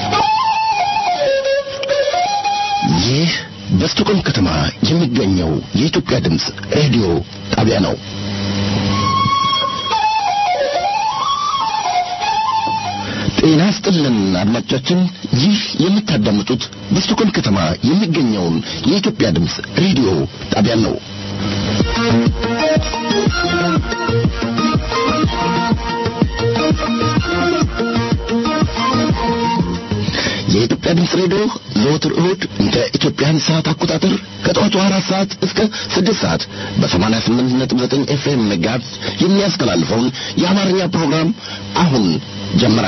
ይህ በስቶኮልም ከተማ የሚገኘው የኢትዮጵያ ድምፅ ሬዲዮ ጣቢያ ነው። ጤና ይስጥልን አድማጮቻችን፣ ይህ የምታዳምጡት በስቶኮልም ከተማ የሚገኘውን የኢትዮጵያ ድምፅ ሬዲዮ ጣቢያን ነው። የኢትዮጵያ ድምፅ ሬዲዮ ዘወትር እሁድ እንደ ኢትዮጵያን ሰዓት አቆጣጠር ከጠዋቱ አራት ሰዓት እስከ ስድስት ሰዓት በሰማንያ ስምንት ነጥብ ዘጠኝ ኤፍኤም መጋዝ የሚያስተላልፈውን የአማርኛ ፕሮግራም አሁን ጀመረ።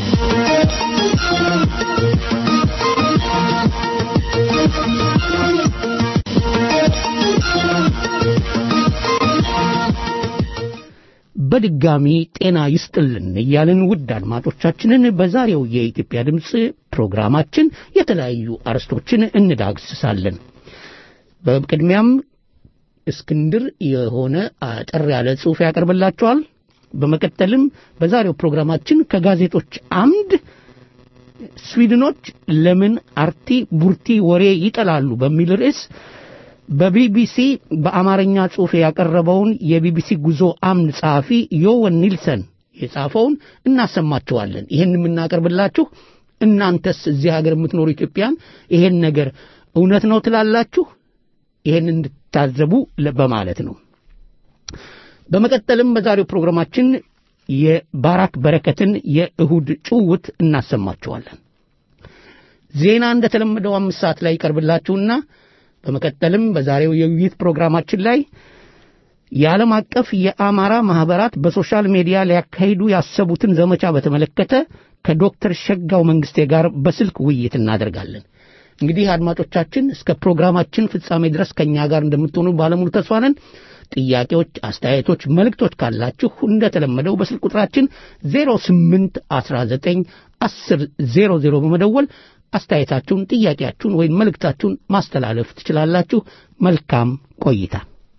በድጋሚ ጤና ይስጥልን እያልን ውድ አድማጮቻችንን በዛሬው የኢትዮጵያ ድምፅ ፕሮግራማችን የተለያዩ አርዕስቶችን እንዳግስሳለን። በቅድሚያም እስክንድር የሆነ አጠር ያለ ጽሑፍ ያቀርብላቸዋል። በመቀጠልም በዛሬው ፕሮግራማችን ከጋዜጦች አምድ ስዊድኖች ለምን አርቲ ቡርቲ ወሬ ይጠላሉ በሚል ርዕስ በቢቢሲ በአማርኛ ጽሑፍ ያቀረበውን የቢቢሲ ጉዞ አምድ ጸሐፊ ዮወን ኒልሰን የጻፈውን እናሰማችኋለን። ይህን የምናቀርብላችሁ እናንተስ እዚህ ሀገር የምትኖሩ ኢትዮጵያን ይሄን ነገር እውነት ነው ትላላችሁ? ይሄን እንድታዘቡ በማለት ነው። በመቀጠልም በዛሬው ፕሮግራማችን የባራክ በረከትን የእሁድ ጭውውት እናሰማችኋለን። ዜና እንደተለመደው አምስት ሰዓት ላይ ይቀርብላችሁና በመቀጠልም በዛሬው የውይይት ፕሮግራማችን ላይ የዓለም አቀፍ የአማራ ማህበራት በሶሻል ሚዲያ ሊያካሂዱ ያሰቡትን ዘመቻ በተመለከተ ከዶክተር ሸጋው መንግስቴ ጋር በስልክ ውይይት እናደርጋለን። እንግዲህ አድማጮቻችን እስከ ፕሮግራማችን ፍጻሜ ድረስ ከእኛ ጋር እንደምትሆኑ ባለሙሉ ተስፋ ነን። ጥያቄዎች፣ አስተያየቶች፣ መልእክቶች ካላችሁ እንደተለመደው በስልክ ቁጥራችን 08 19 10 00 በመደወል አስተያየታችሁን፣ ጥያቄያችሁን ወይም መልእክታችሁን ማስተላለፍ ትችላላችሁ። መልካም ቆይታ።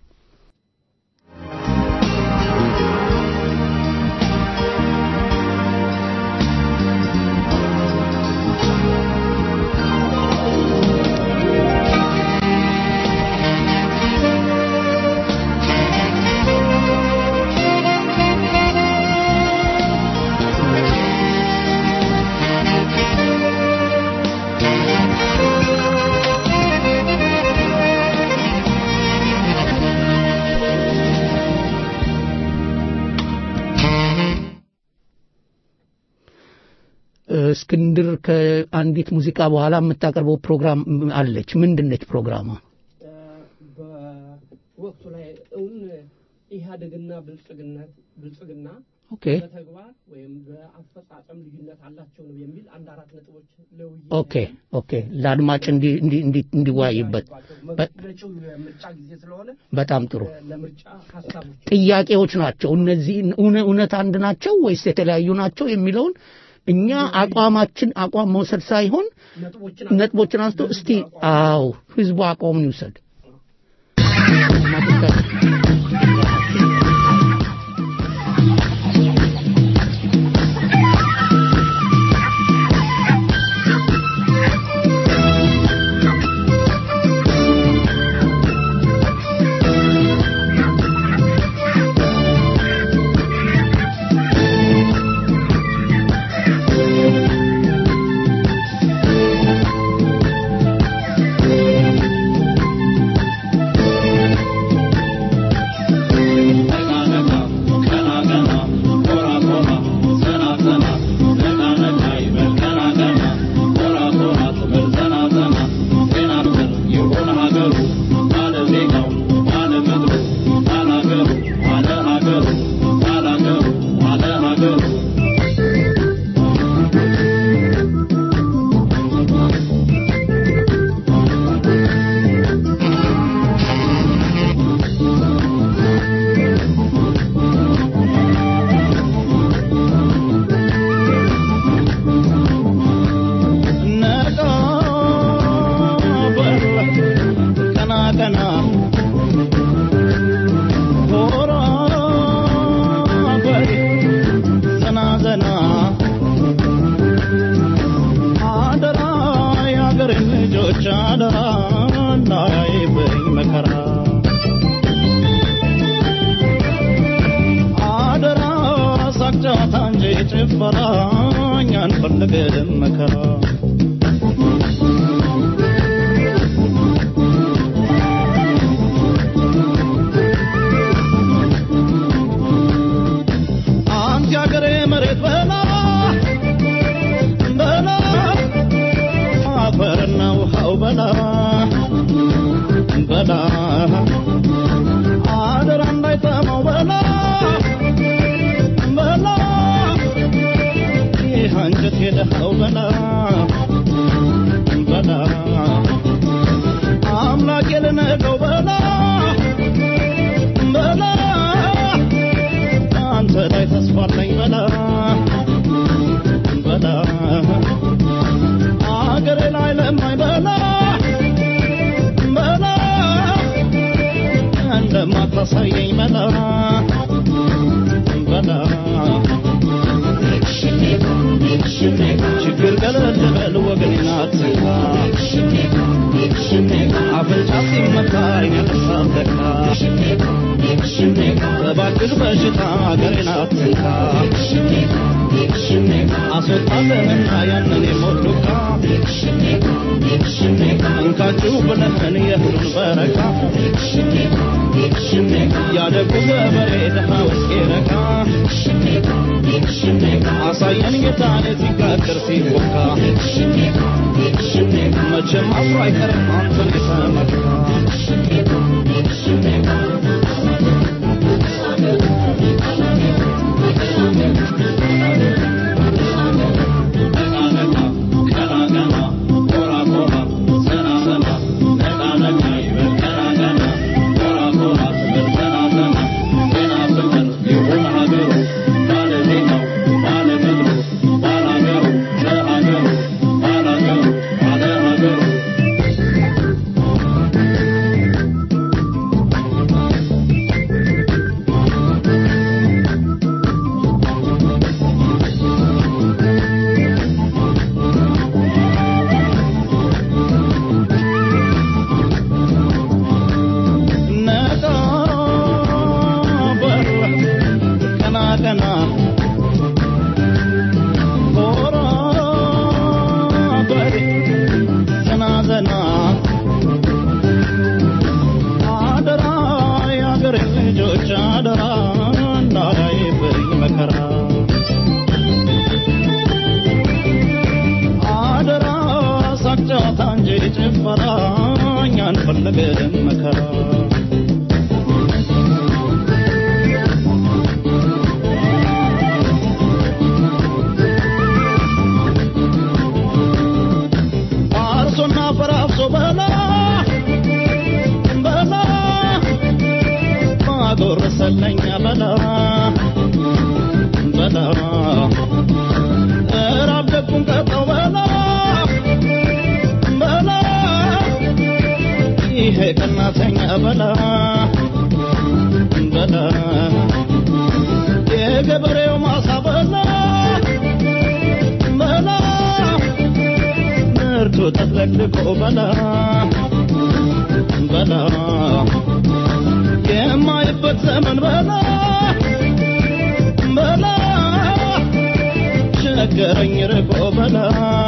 እስክንድር ከአንዲት ሙዚቃ በኋላ የምታቀርበው ፕሮግራም አለች። ምንድነች ፕሮግራሟ? በወቅቱ ላይ እውን ኢህአዴግና ብልጽግና ብልጽግና ኦኬ በተግባር ወይም በአፈጻጸም ልዩነት አላቸው ነው የሚል አንድ አራት ነጥቦች ለውይይት ኦኬ ኦኬ ለአድማጭ እንዲ እንዲ እንዲ እንዲወያይበት በ- መጪው የምርጫ ጊዜ ስለሆነ በጣም ጥሩ ለምርጫ ሀሳቦች ጥያቄዎች ናቸው። እነዚህ እውነ- እውነት አንድ ናቸው ወይስ የተለያዩ ናቸው የሚለውን እኛ አቋማችን አቋም መውሰድ ሳይሆን ነጥቦችን ነጥቦችን አንስቶ እስቲ አዎ ህዝቡ አቋሙን ይውሰድ። Thank አደራ እንዳያይብኝ መከራ አደራ ሳቅ ጨዋታ እንጂ ጭፈራ እኛ አንፈልግም መከራ አንተ ያገሬ መሬት በላ በላ አፈርና ውሃው በላ በላ አደራ እንዳይጠማው በላ በላ ይህ አንጀት የደሃው በላ በላ አምላክ የልነገው በላ በላ አንተ ላይ ተስፋ አለኝ በላ በላ አገሬ ላይ ለማኝ በላ በላ እንደማታሳየኝ በላ በላ ችግር ገለል በል ወገኔን አትንካ አፍንጫ ሲመታ አይነቅሳል ለካ እባክህ በሽታ አገሬን አትንካ አስወጣለንና ያንን የሞት ዱካ እንካችሁ ብለህን የእህሉን በረካ ያደጉ ገበሬ ድሃ ውስጤ ረካ አሳየን ጌታን ሲጋገር ሲቦካ መቼም አፍሮ አይቀርም አንተን የተመካ ነቃ በል ቀና ቀና ኮራ በል ዘና ዘና አደራ የአገሬ ልጆች አደራ እንዳያይብኝ መከራ አደራ ሳቅ ጨዋታ እንጂ ጭፈራ እኛ አንፈልግም መከራ አርሶና ፈራፍሶ በላ በላ ማጎረሰለኛ በላ በላ እራብ ደጉን ቀጠው በላ በላ ይሄ ቀናተኛ በላ በላ የገበሬው ማሳ በላ በላ ምርቱ ተጥለቅልቆ በላ በላ የማይበት ዘመን በላ በላ ቸገረኝ ርቆ በላ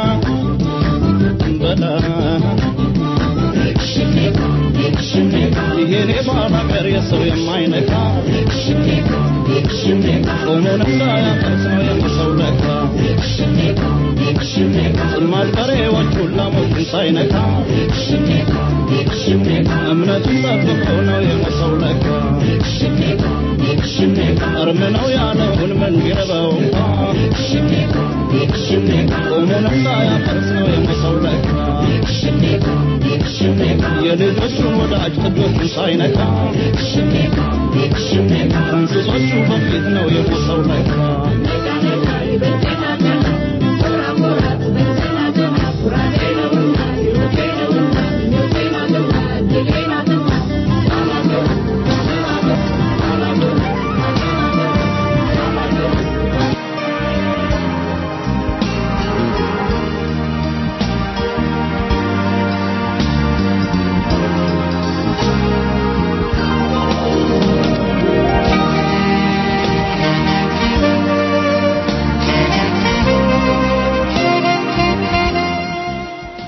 በላ ይሄኔ ባላገር የሰው የማይነካ ጾሙን እንዳያፈርስ ነው የሰው ለካ ጽማድ በሬዎቹን ላሞቹን ሳይነካ እምነቱን ጠብቀው ነው የሞሰው ለካ እርም ነው ያለውን ምን ቢረበው እንኳ ጾሙን እንዳያፈርስ ነው የሞሰው ለካ የልጆቹን ወዳጅ ጥጆቹን ሳይነካ እንስሶቹ በፊት ነው የሞሰው ለካ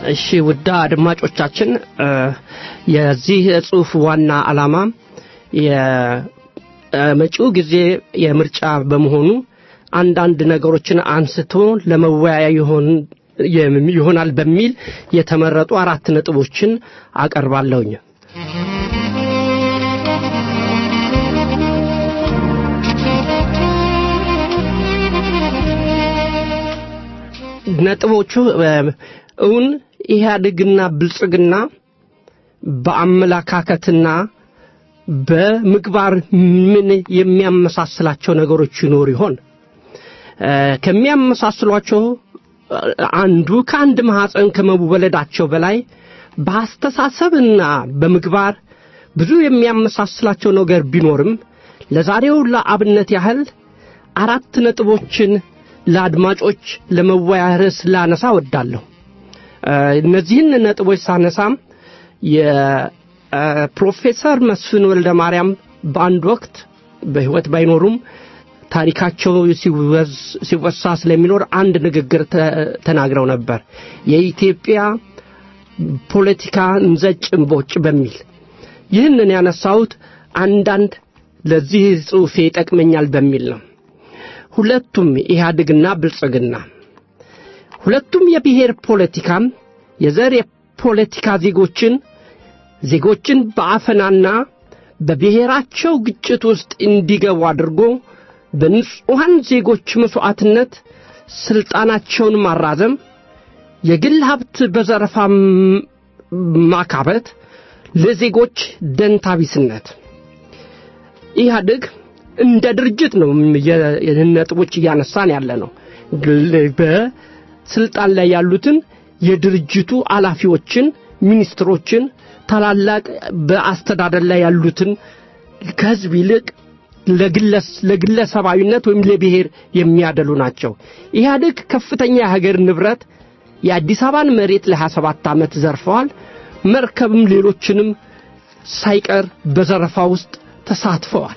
እሺ ውዳ አድማጮቻችን እ፣ የዚህ ጽሁፍ ዋና ዓላማ የመጪው ጊዜ የምርጫ በመሆኑ አንዳንድ ነገሮችን አንስቶ ለመወያያ ይሆን የም- ይሆናል በሚል የተመረጡ አራት ነጥቦችን አቀርባለሁኝ። ነጥቦቹ እ፣ እውን ኢህአዴግና ብልጽግና በአመለካከትና በምግባር ምን የሚያመሳስላቸው ነገሮች ይኖሩ ይሆን? እ፣ ከሚያመሳስሏቸው እ፣ አንዱ ከአንድ ማኅፀን ከመወለዳቸው በላይ በአስተሳሰብና በምግባር ብዙ የሚያመሳስላቸው ነገር ቢኖርም ለዛሬው ለአብነት ያህል አራት ነጥቦችን ለአድማጮች ለመወያያ ርዕስ ላነሳ ወዳለሁ። እ፣ እነዚህን ነጥቦች ሳነሳም የፕሮፌሰር መስፍን ወልደ ማርያም በአንድ ወቅት በሕይወት ባይኖሩም ታሪካቸው ሲወዝ- ሲወሳ ስለሚኖር አንድ ንግግር ተ- ተናግረው ነበር። የኢትዮጵያ ፖለቲካ እንዘጭ እምቦጭ በሚል ይህንን ያነሳሁት አንዳንድ ለዚህ ጽሑፌ ይጠቅመኛል በሚል ነው። ሁለቱም ኢህአዴግና ብልጽግና ሁለቱም የብሔር ፖለቲካም የዘር የፖለቲካ ዜጎችን ዜጎችን በአፈናና በብሔራቸው ግጭት ውስጥ እንዲገቡ አድርጎ በንጹሐን ዜጎች መሥዋዕትነት ሥልጣናቸውን ማራዘም፣ የግል ሀብት በዘረፋ ም- ማካበት፣ ለዜጎች ደንታቢስነት ኢህአዴግ እንደ ድርጅት ነው የ- የ- ነጥቦች እያነሳን ያለ ነው። ግል- በስልጣን ላይ ያሉትን የድርጅቱ ኃላፊዎችን፣ ሚኒስትሮችን፣ ታላላቅ በአስተዳደር ላይ ያሉትን ከህዝብ ይልቅ ለግለስ- ለግለሰባዊነት ወይም ለብሔር የሚያደሉ ናቸው። ኢህአዴግ ከፍተኛ የሀገር ንብረት የአዲስ አበባን መሬት ለ27 ዓመት ዘርፈዋል። መርከብም ሌሎችንም ሳይቀር በዘረፋ ውስጥ ተሳትፈዋል።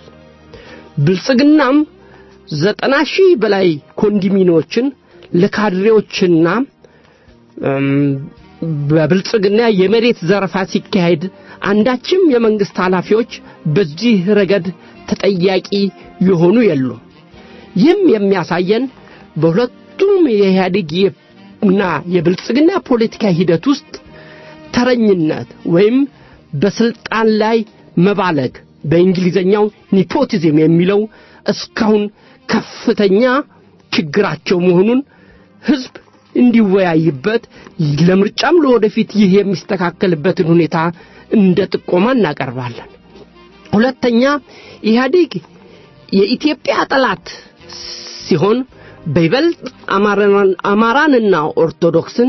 ብልጽግናም ዘጠና ሺህ በላይ ኮንዶሚኒዮችን ለካድሬዎችና እም፣ በብልጽግና የመሬት ዘረፋ ሲካሄድ አንዳችም የመንግስት ኃላፊዎች በዚህ ረገድ ተጠያቂ የሆኑ የሉም። ይህም የሚያሳየን በሁለቱም የኢህአዴግ እና የብልጽግና ፖለቲካ ሂደት ውስጥ ተረኝነት ወይም በስልጣን ላይ መባለግ በእንግሊዘኛው ኒፖቲዝም የሚለው እስካሁን ከፍተኛ ችግራቸው መሆኑን ህዝብ እንዲወያይበት ለምርጫም ለወደፊት ይህ የሚስተካከልበትን ሁኔታ እንደ ጥቆማ እናቀርባለን። ሁለተኛ ኢህአዴግ የኢትዮጵያ ጠላት ሲሆን በይበልጥ አማራን- አማራንና ኦርቶዶክስን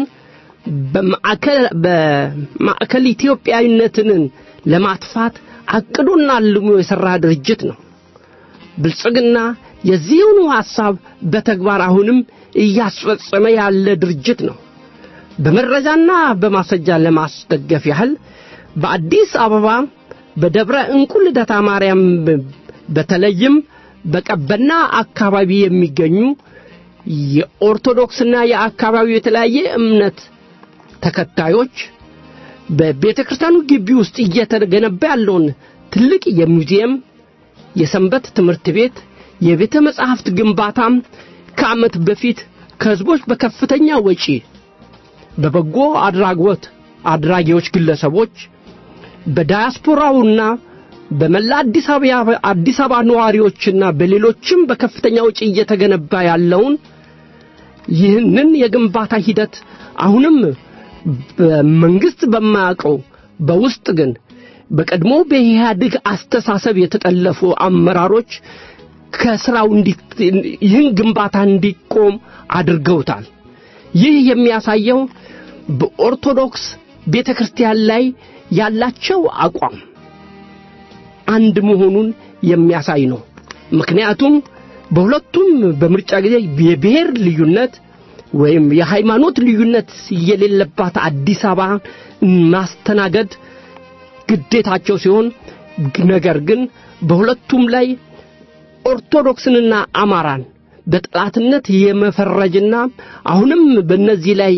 በማዕከል በማዕከል ኢትዮጵያዊነትን ለማጥፋት አቅዶና አልሞ የሠራ ድርጅት ነው። ብልጽግና የዚህኑ ሐሳብ በተግባር አሁንም እያስፈጸመ ያለ ድርጅት ነው። በመረጃና በማስረጃ ለማስደገፍ ያህል በአዲስ አበባ በደብረ እንቁ ልደታ ማርያም በተለይም በቀበና አካባቢ የሚገኙ የኦርቶዶክስና የአካባቢው የተለያየ እምነት ተከታዮች በቤተ ክርስቲያኑ ግቢ ውስጥ እየተገነባ ያለውን ትልቅ የሙዚየም፣ የሰንበት ትምህርት ቤት፣ የቤተ መጻሕፍት ግንባታም ከዓመት በፊት ከሕዝቦች በከፍተኛ ወጪ በበጎ አድራጎት አድራጊዎች ግለሰቦች በዳያስፖራውና በመላ አዲስ አበባ አዲስ አበባ ነዋሪዎችና በሌሎችም በከፍተኛ ወጪ እየተገነባ ያለውን ይህንን የግንባታ ሂደት አሁንም በመንግስት በማያውቀው በውስጥ ግን በቀድሞ በኢህአዴግ አስተሳሰብ የተጠለፉ አመራሮች ከስራው እንዲ- ይህን ግንባታ እንዲቆም አድርገውታል። ይህ የሚያሳየው በኦርቶዶክስ ቤተ ክርስቲያን ላይ ያላቸው አቋም አንድ መሆኑን የሚያሳይ ነው። ምክንያቱም በሁለቱም በምርጫ ጊዜ የብሔር ልዩነት ወይም የሃይማኖት ልዩነት የሌለባት አዲስ አበባ ማስተናገድ ግዴታቸው ሲሆን ነገር ግን በሁለቱም ላይ ኦርቶዶክስንና አማራን በጠላትነት የመፈረጅና አሁንም በእነዚህ ላይ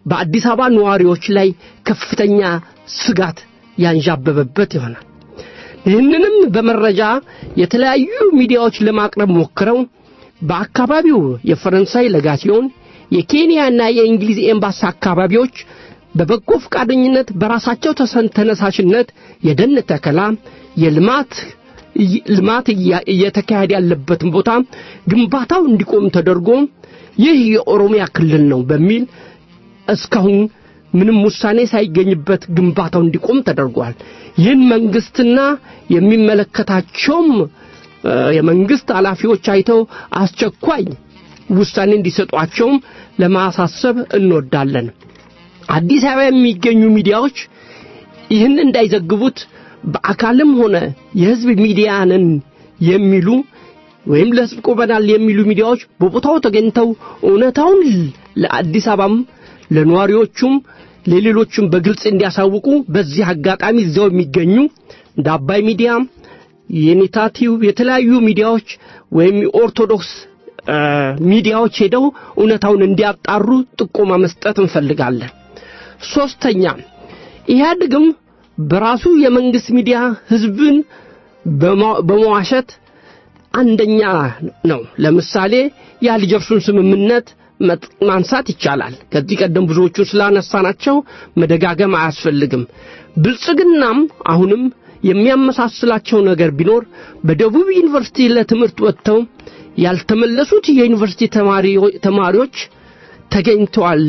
በአዲስ አበባ ነዋሪዎች ላይ ከፍተኛ ስጋት ያንዣበበበት ይሆናል። ይህንንም በመረጃ የተለያዩ ሚዲያዎች ለማቅረብ ሞክረው በአካባቢው የፈረንሳይ ለጋሲዮን የኬንያና የእንግሊዝ ኤምባሲ አካባቢዎች በበጎ ፈቃደኝነት በራሳቸው ተሰን- ተነሳሽነት የደን ተከላ የልማት ልማት እያ- እየተካሄደ ያለበትን ቦታ ግንባታው እንዲቆም ተደርጎ ይህ የኦሮሚያ ክልል ነው በሚል እስካሁን ምንም ውሳኔ ሳይገኝበት ግንባታው እንዲቆም ተደርጓል። ይህን መንግስትና የሚመለከታቸውም እ፣ የመንግስት ኃላፊዎች አይተው አስቸኳይ ውሳኔ እንዲሰጧቸውም ለማሳሰብ እንወዳለን። አዲስ አበባ የሚገኙ ሚዲያዎች ይህን እንዳይዘግቡት በአካልም ሆነ የህዝብ ሚዲያንን የሚሉ ወይም ለህዝብ ቆመናል የሚሉ ሚዲያዎች በቦታው ተገኝተው እውነታውን ለአዲስ አበባም ለነዋሪዎቹም ለሌሎቹም በግልጽ እንዲያሳውቁ በዚህ አጋጣሚ እዚያው የሚገኙ እንደ አባይ ሚዲያ የኔታ ቲዩብ የተለያዩ ሚዲያዎች ወይም የኦርቶዶክስ እ፣ ሚዲያዎች ሄደው እውነታውን እንዲያጣሩ ጥቆማ መስጠት እንፈልጋለን። ሶስተኛ ኢህአዴግም በራሱ የመንግስት ሚዲያ ህዝብን በማ- በመዋሸት አንደኛ ነው። ለምሳሌ የአልጀርሱን ስምምነት መጥ- ማንሳት ይቻላል። ከዚህ ቀደም ብዙዎቹን ስላነሳናቸው መደጋገም አያስፈልግም። ብልጽግናም አሁንም የሚያመሳስላቸው ነገር ቢኖር በደቡብ ዩኒቨርሲቲ ለትምህርት ወጥተው ያልተመለሱት የዩኒቨርሲቲ ተማሪዎ- ተማሪዎች ተገኝተዋል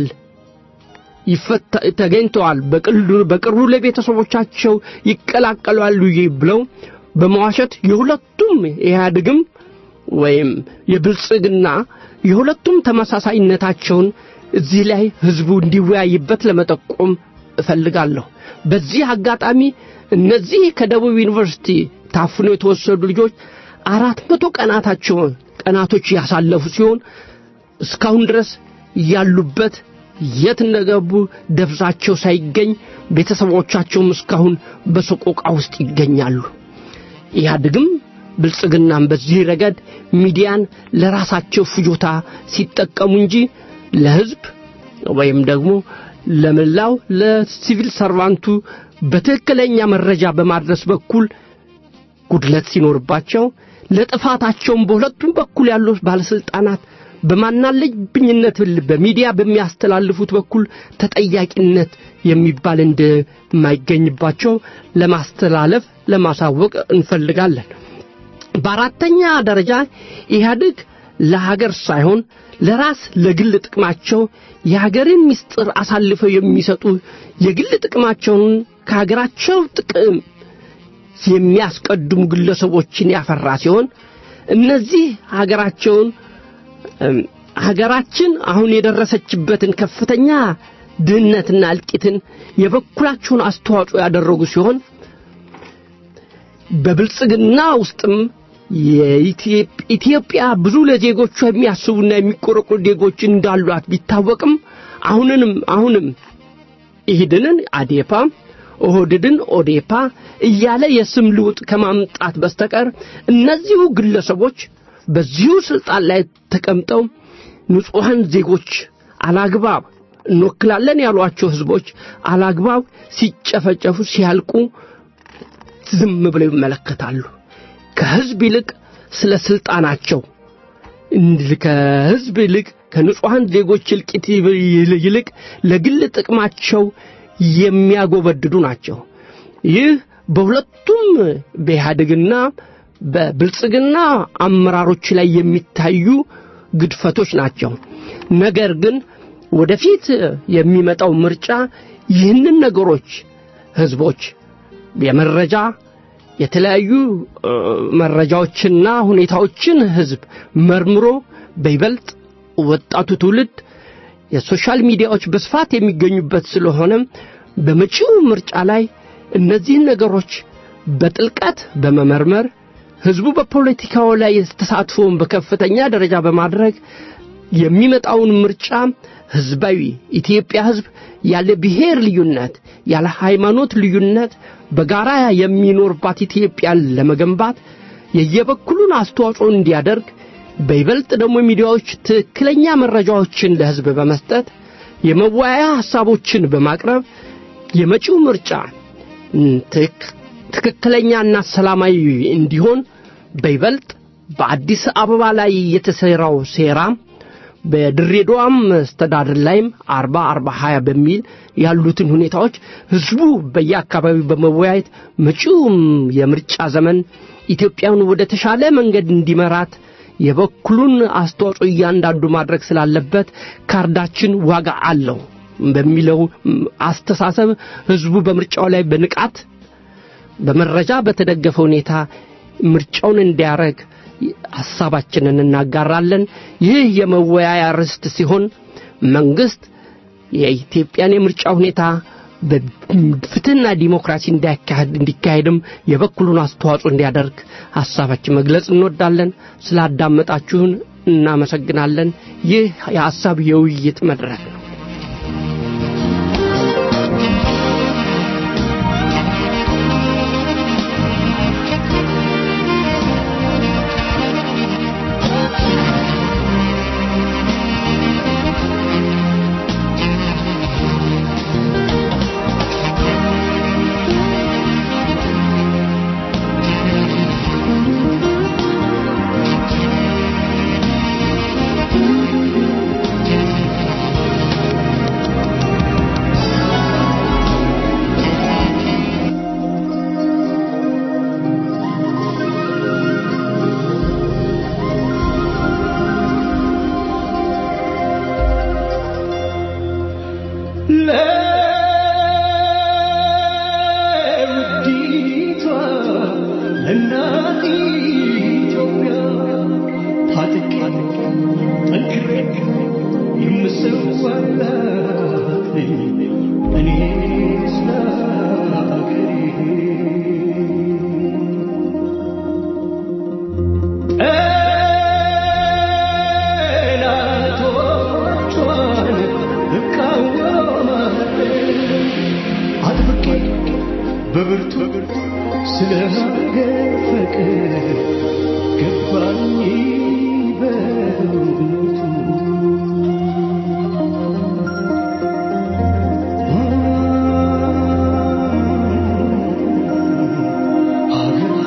ይፈታ- ተገኝተዋል በቅሉ- በቅርቡ ለቤተሰቦቻቸው ይቀላቀላሉ ይ- ብለው በመዋሸት የሁለቱም ኢህአዴግም ወይም የብልጽግና የሁለቱም ተመሳሳይነታቸውን እዚህ ላይ ህዝቡ እንዲወያይበት ለመጠቆም እፈልጋለሁ። በዚህ አጋጣሚ እነዚህ ከደቡብ ዩኒቨርሲቲ ታፍነው የተወሰዱ ልጆች አራት መቶ ቀናታቸውን ቀናቶች ያሳለፉ ሲሆን እስካሁን ድረስ ያሉበት የት እንደገቡ ደብዛቸው ሳይገኝ ቤተሰቦቻቸውም እስካሁን በሰቆቃ ውስጥ ይገኛሉ። ኢህአዴግም ብልጽግናም በዚህ ረገድ ሚዲያን ለራሳቸው ፍጆታ ሲጠቀሙ እንጂ ለህዝብ ወይም ደግሞ ለመላው ለሲቪል ሰርቫንቱ በትክክለኛ መረጃ በማድረስ በኩል ጉድለት ሲኖርባቸው ለጥፋታቸውም በሁለቱም በኩል ያሉ ባለስልጣናት በማናለብኝነት በሚዲያ በሚያስተላልፉት በኩል ተጠያቂነት የሚባል እንደማይገኝባቸው ለማስተላለፍ ለማሳወቅ እንፈልጋለን። በአራተኛ ደረጃ ኢህአዴግ ለሀገር ሳይሆን ለራስ ለግል ጥቅማቸው የሀገርን ምስጢር አሳልፈው የሚሰጡ የግል ጥቅማቸውን ከሀገራቸው ጥቅም የሚያስቀድሙ ግለሰቦችን ያፈራ ሲሆን እነዚህ ሀገራቸውን እም፣ ሀገራችን አሁን የደረሰችበትን ከፍተኛ ድህነትና እልቂትን የበኩላቸውን አስተዋጽኦ ያደረጉ ሲሆን በብልጽግና ውስጥም የኢትዮጵ- ኢትዮጵያ ብዙ ለዜጎቿ የሚያስቡና የሚቆረቆሩ ዜጎች እንዳሏት ቢታወቅም አሁንንም አሁንም ኢህድንን አዴፓ ኦህድድን ኦዴፓ እያለ የስም ልውጥ ከማምጣት በስተቀር እነዚሁ ግለሰቦች በዚሁ ስልጣን ላይ ተቀምጠው ንጹሐን ዜጎች አላግባብ እንወክላለን ያሏቸው ህዝቦች አላግባብ ሲጨፈጨፉ ሲያልቁ ዝም ብለው ይመለከታሉ። ከህዝብ ይልቅ ስለ ስልጣናቸው እንድ- ከህዝብ ይልቅ ከንጹሐን ዜጎች እልቂት ይል- ይልቅ ለግል ጥቅማቸው የሚያጎበድዱ ናቸው። ይህ በሁለቱም በኢህአዴግና በብልጽግና አመራሮች ላይ የሚታዩ ግድፈቶች ናቸው። ነገር ግን ወደፊት የሚመጣው ምርጫ ይህንን ነገሮች ህዝቦች የመረጃ የተለያዩ እ፣ መረጃዎችና ሁኔታዎችን ህዝብ መርምሮ በይበልጥ ወጣቱ ትውልድ የሶሻል ሚዲያዎች በስፋት የሚገኙበት ስለሆነ በመጪው ምርጫ ላይ እነዚህን ነገሮች በጥልቀት በመመርመር ህዝቡ በፖለቲካው ላይ ተሳትፎውን በከፍተኛ ደረጃ በማድረግ የሚመጣውን ምርጫ ህዝባዊ ኢትዮጵያ ህዝብ ያለ ብሔር ልዩነት ያለ ሃይማኖት ልዩነት በጋራ የሚኖርባት ኢትዮጵያን ለመገንባት የየበኩሉን አስተዋጽኦ እንዲያደርግ በይበልጥ ደግሞ ሚዲያዎች ትክክለኛ መረጃዎችን ለህዝብ በመስጠት የመወያያ ሐሳቦችን በማቅረብ የመጪው ምርጫ ትክ- ትክክለኛና ሰላማዊ እንዲሆን በይበልጥ በአዲስ አበባ ላይ የተሰራው ሴራ በድሬዳዋም መስተዳድር ላይም አርባ አርባ ሀያ በሚል ያሉትን ሁኔታዎች ህዝቡ በየአካባቢው በመወያየት መጪውም የምርጫ ዘመን ኢትዮጵያን ወደ ተሻለ መንገድ እንዲመራት የበኩሉን አስተዋጽኦ እያንዳንዱ ማድረግ ስላለበት ካርዳችን ዋጋ አለው በሚለው ም, አስተሳሰብ ህዝቡ በምርጫው ላይ በንቃት በመረጃ በተደገፈ ሁኔታ ምርጫውን እንዲያረግ ሐሳባችንን እናጋራለን። ይህ የመወያያ ርዕስት ሲሆን መንግስት የኢትዮጵያን የምርጫ ሁኔታ በፍትህና ዲሞክራሲ እንዲያካሄድ እንዲካሄድም የበኩሉን አስተዋጽኦ እንዲያደርግ ሐሳባችን መግለጽ እንወዳለን። ስላዳመጣችሁን እናመሰግናለን። ይህ የሐሳብ የውይይት መድረክ ነው። ለውዲቷ ለእናት ኢትዮጵያ ታጥቄ ጠንክሬ የምሰዋላት ነኝ እኔ ስለ አገሬ ጠላቶቿን እቃወማለሁ አጥብቄ በብርቱ ስለ ሀገር ፍቅር ገባኝ በእውነቱ ሀገር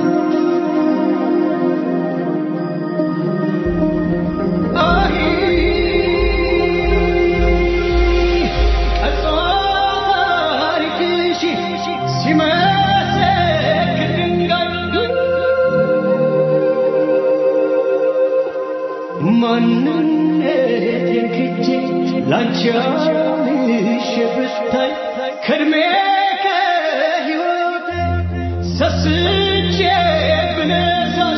ማንነቴን ክጄ ላንቺ አልሼ ብታይ ከእድሜ ከሕይወቴ ሰስቼ ብነሳሽ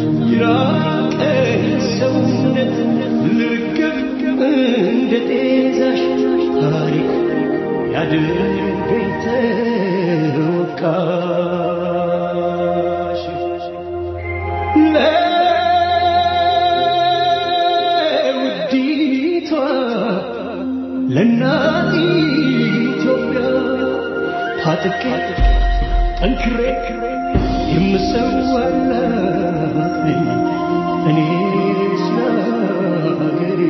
ይራቀኝ ሰውነት ልርግብ እንደ ጤዛሽ ታሪክ ያድርገኝ ተወቃሽ ለውዲቷ ለእናት ኢትዮጵያ ታጥቄ ጠንክሬ የምሰዋላት ነኝ እኔ ስለ አገሬ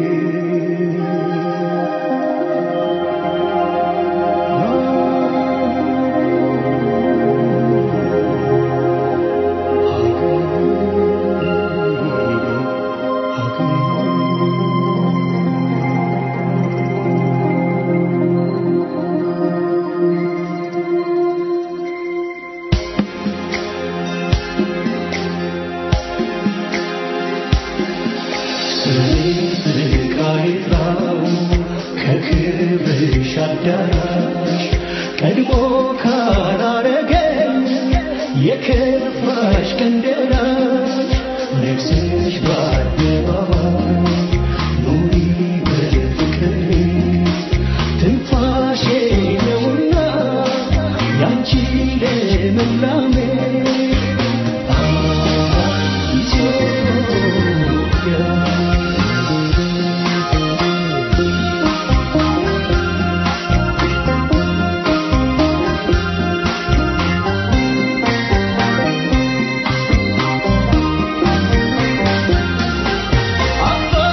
ስቃይታው ከክብርሽ አዳራሽ ቀድሞ ካላረገኝ የከፋሽ ቀን ደራሽ ነግሰሽ በአደባባይ ኑሪ በፍቅር ትንፋሼ ነውና ያንቺ ልምላሜ ኢትዮጵያ አባ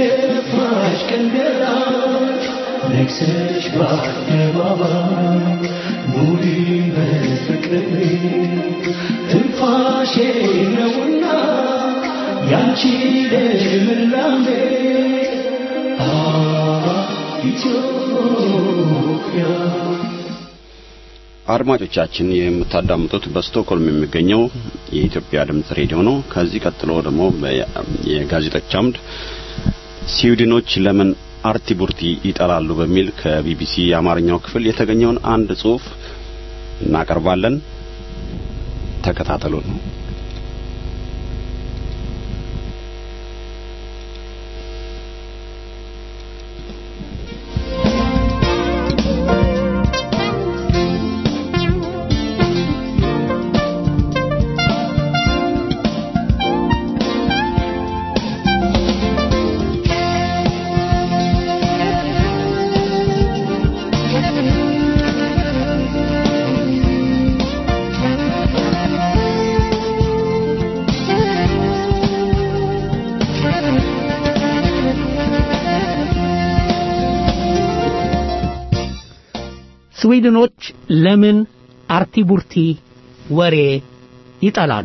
የከፋሽ ቀን ደራሽ ነግሰሽ በአደባባይ ኑሪ በፍቅር ትንፋሼ ነውና ያንቺ ልምላሜ አ ኢትዮጵያ አድማጮቻችን የምታዳምጡት በስቶክሆልም የሚገኘው የኢትዮጵያ ድምጽ ሬዲዮ ነው። ከዚህ ቀጥሎ ደግሞ በ- የጋዜጦች አምድ ስዊድኖች ለምን አርቲቡርቲ ይጠላሉ በሚል ከቢቢሲ የአማርኛው ክፍል የተገኘውን አንድ ጽሑፍ እናቀርባለን። ተከታተሉን። ስዊድኖች ለምን አርቲቡርቲ ወሬ ይጠላሉ?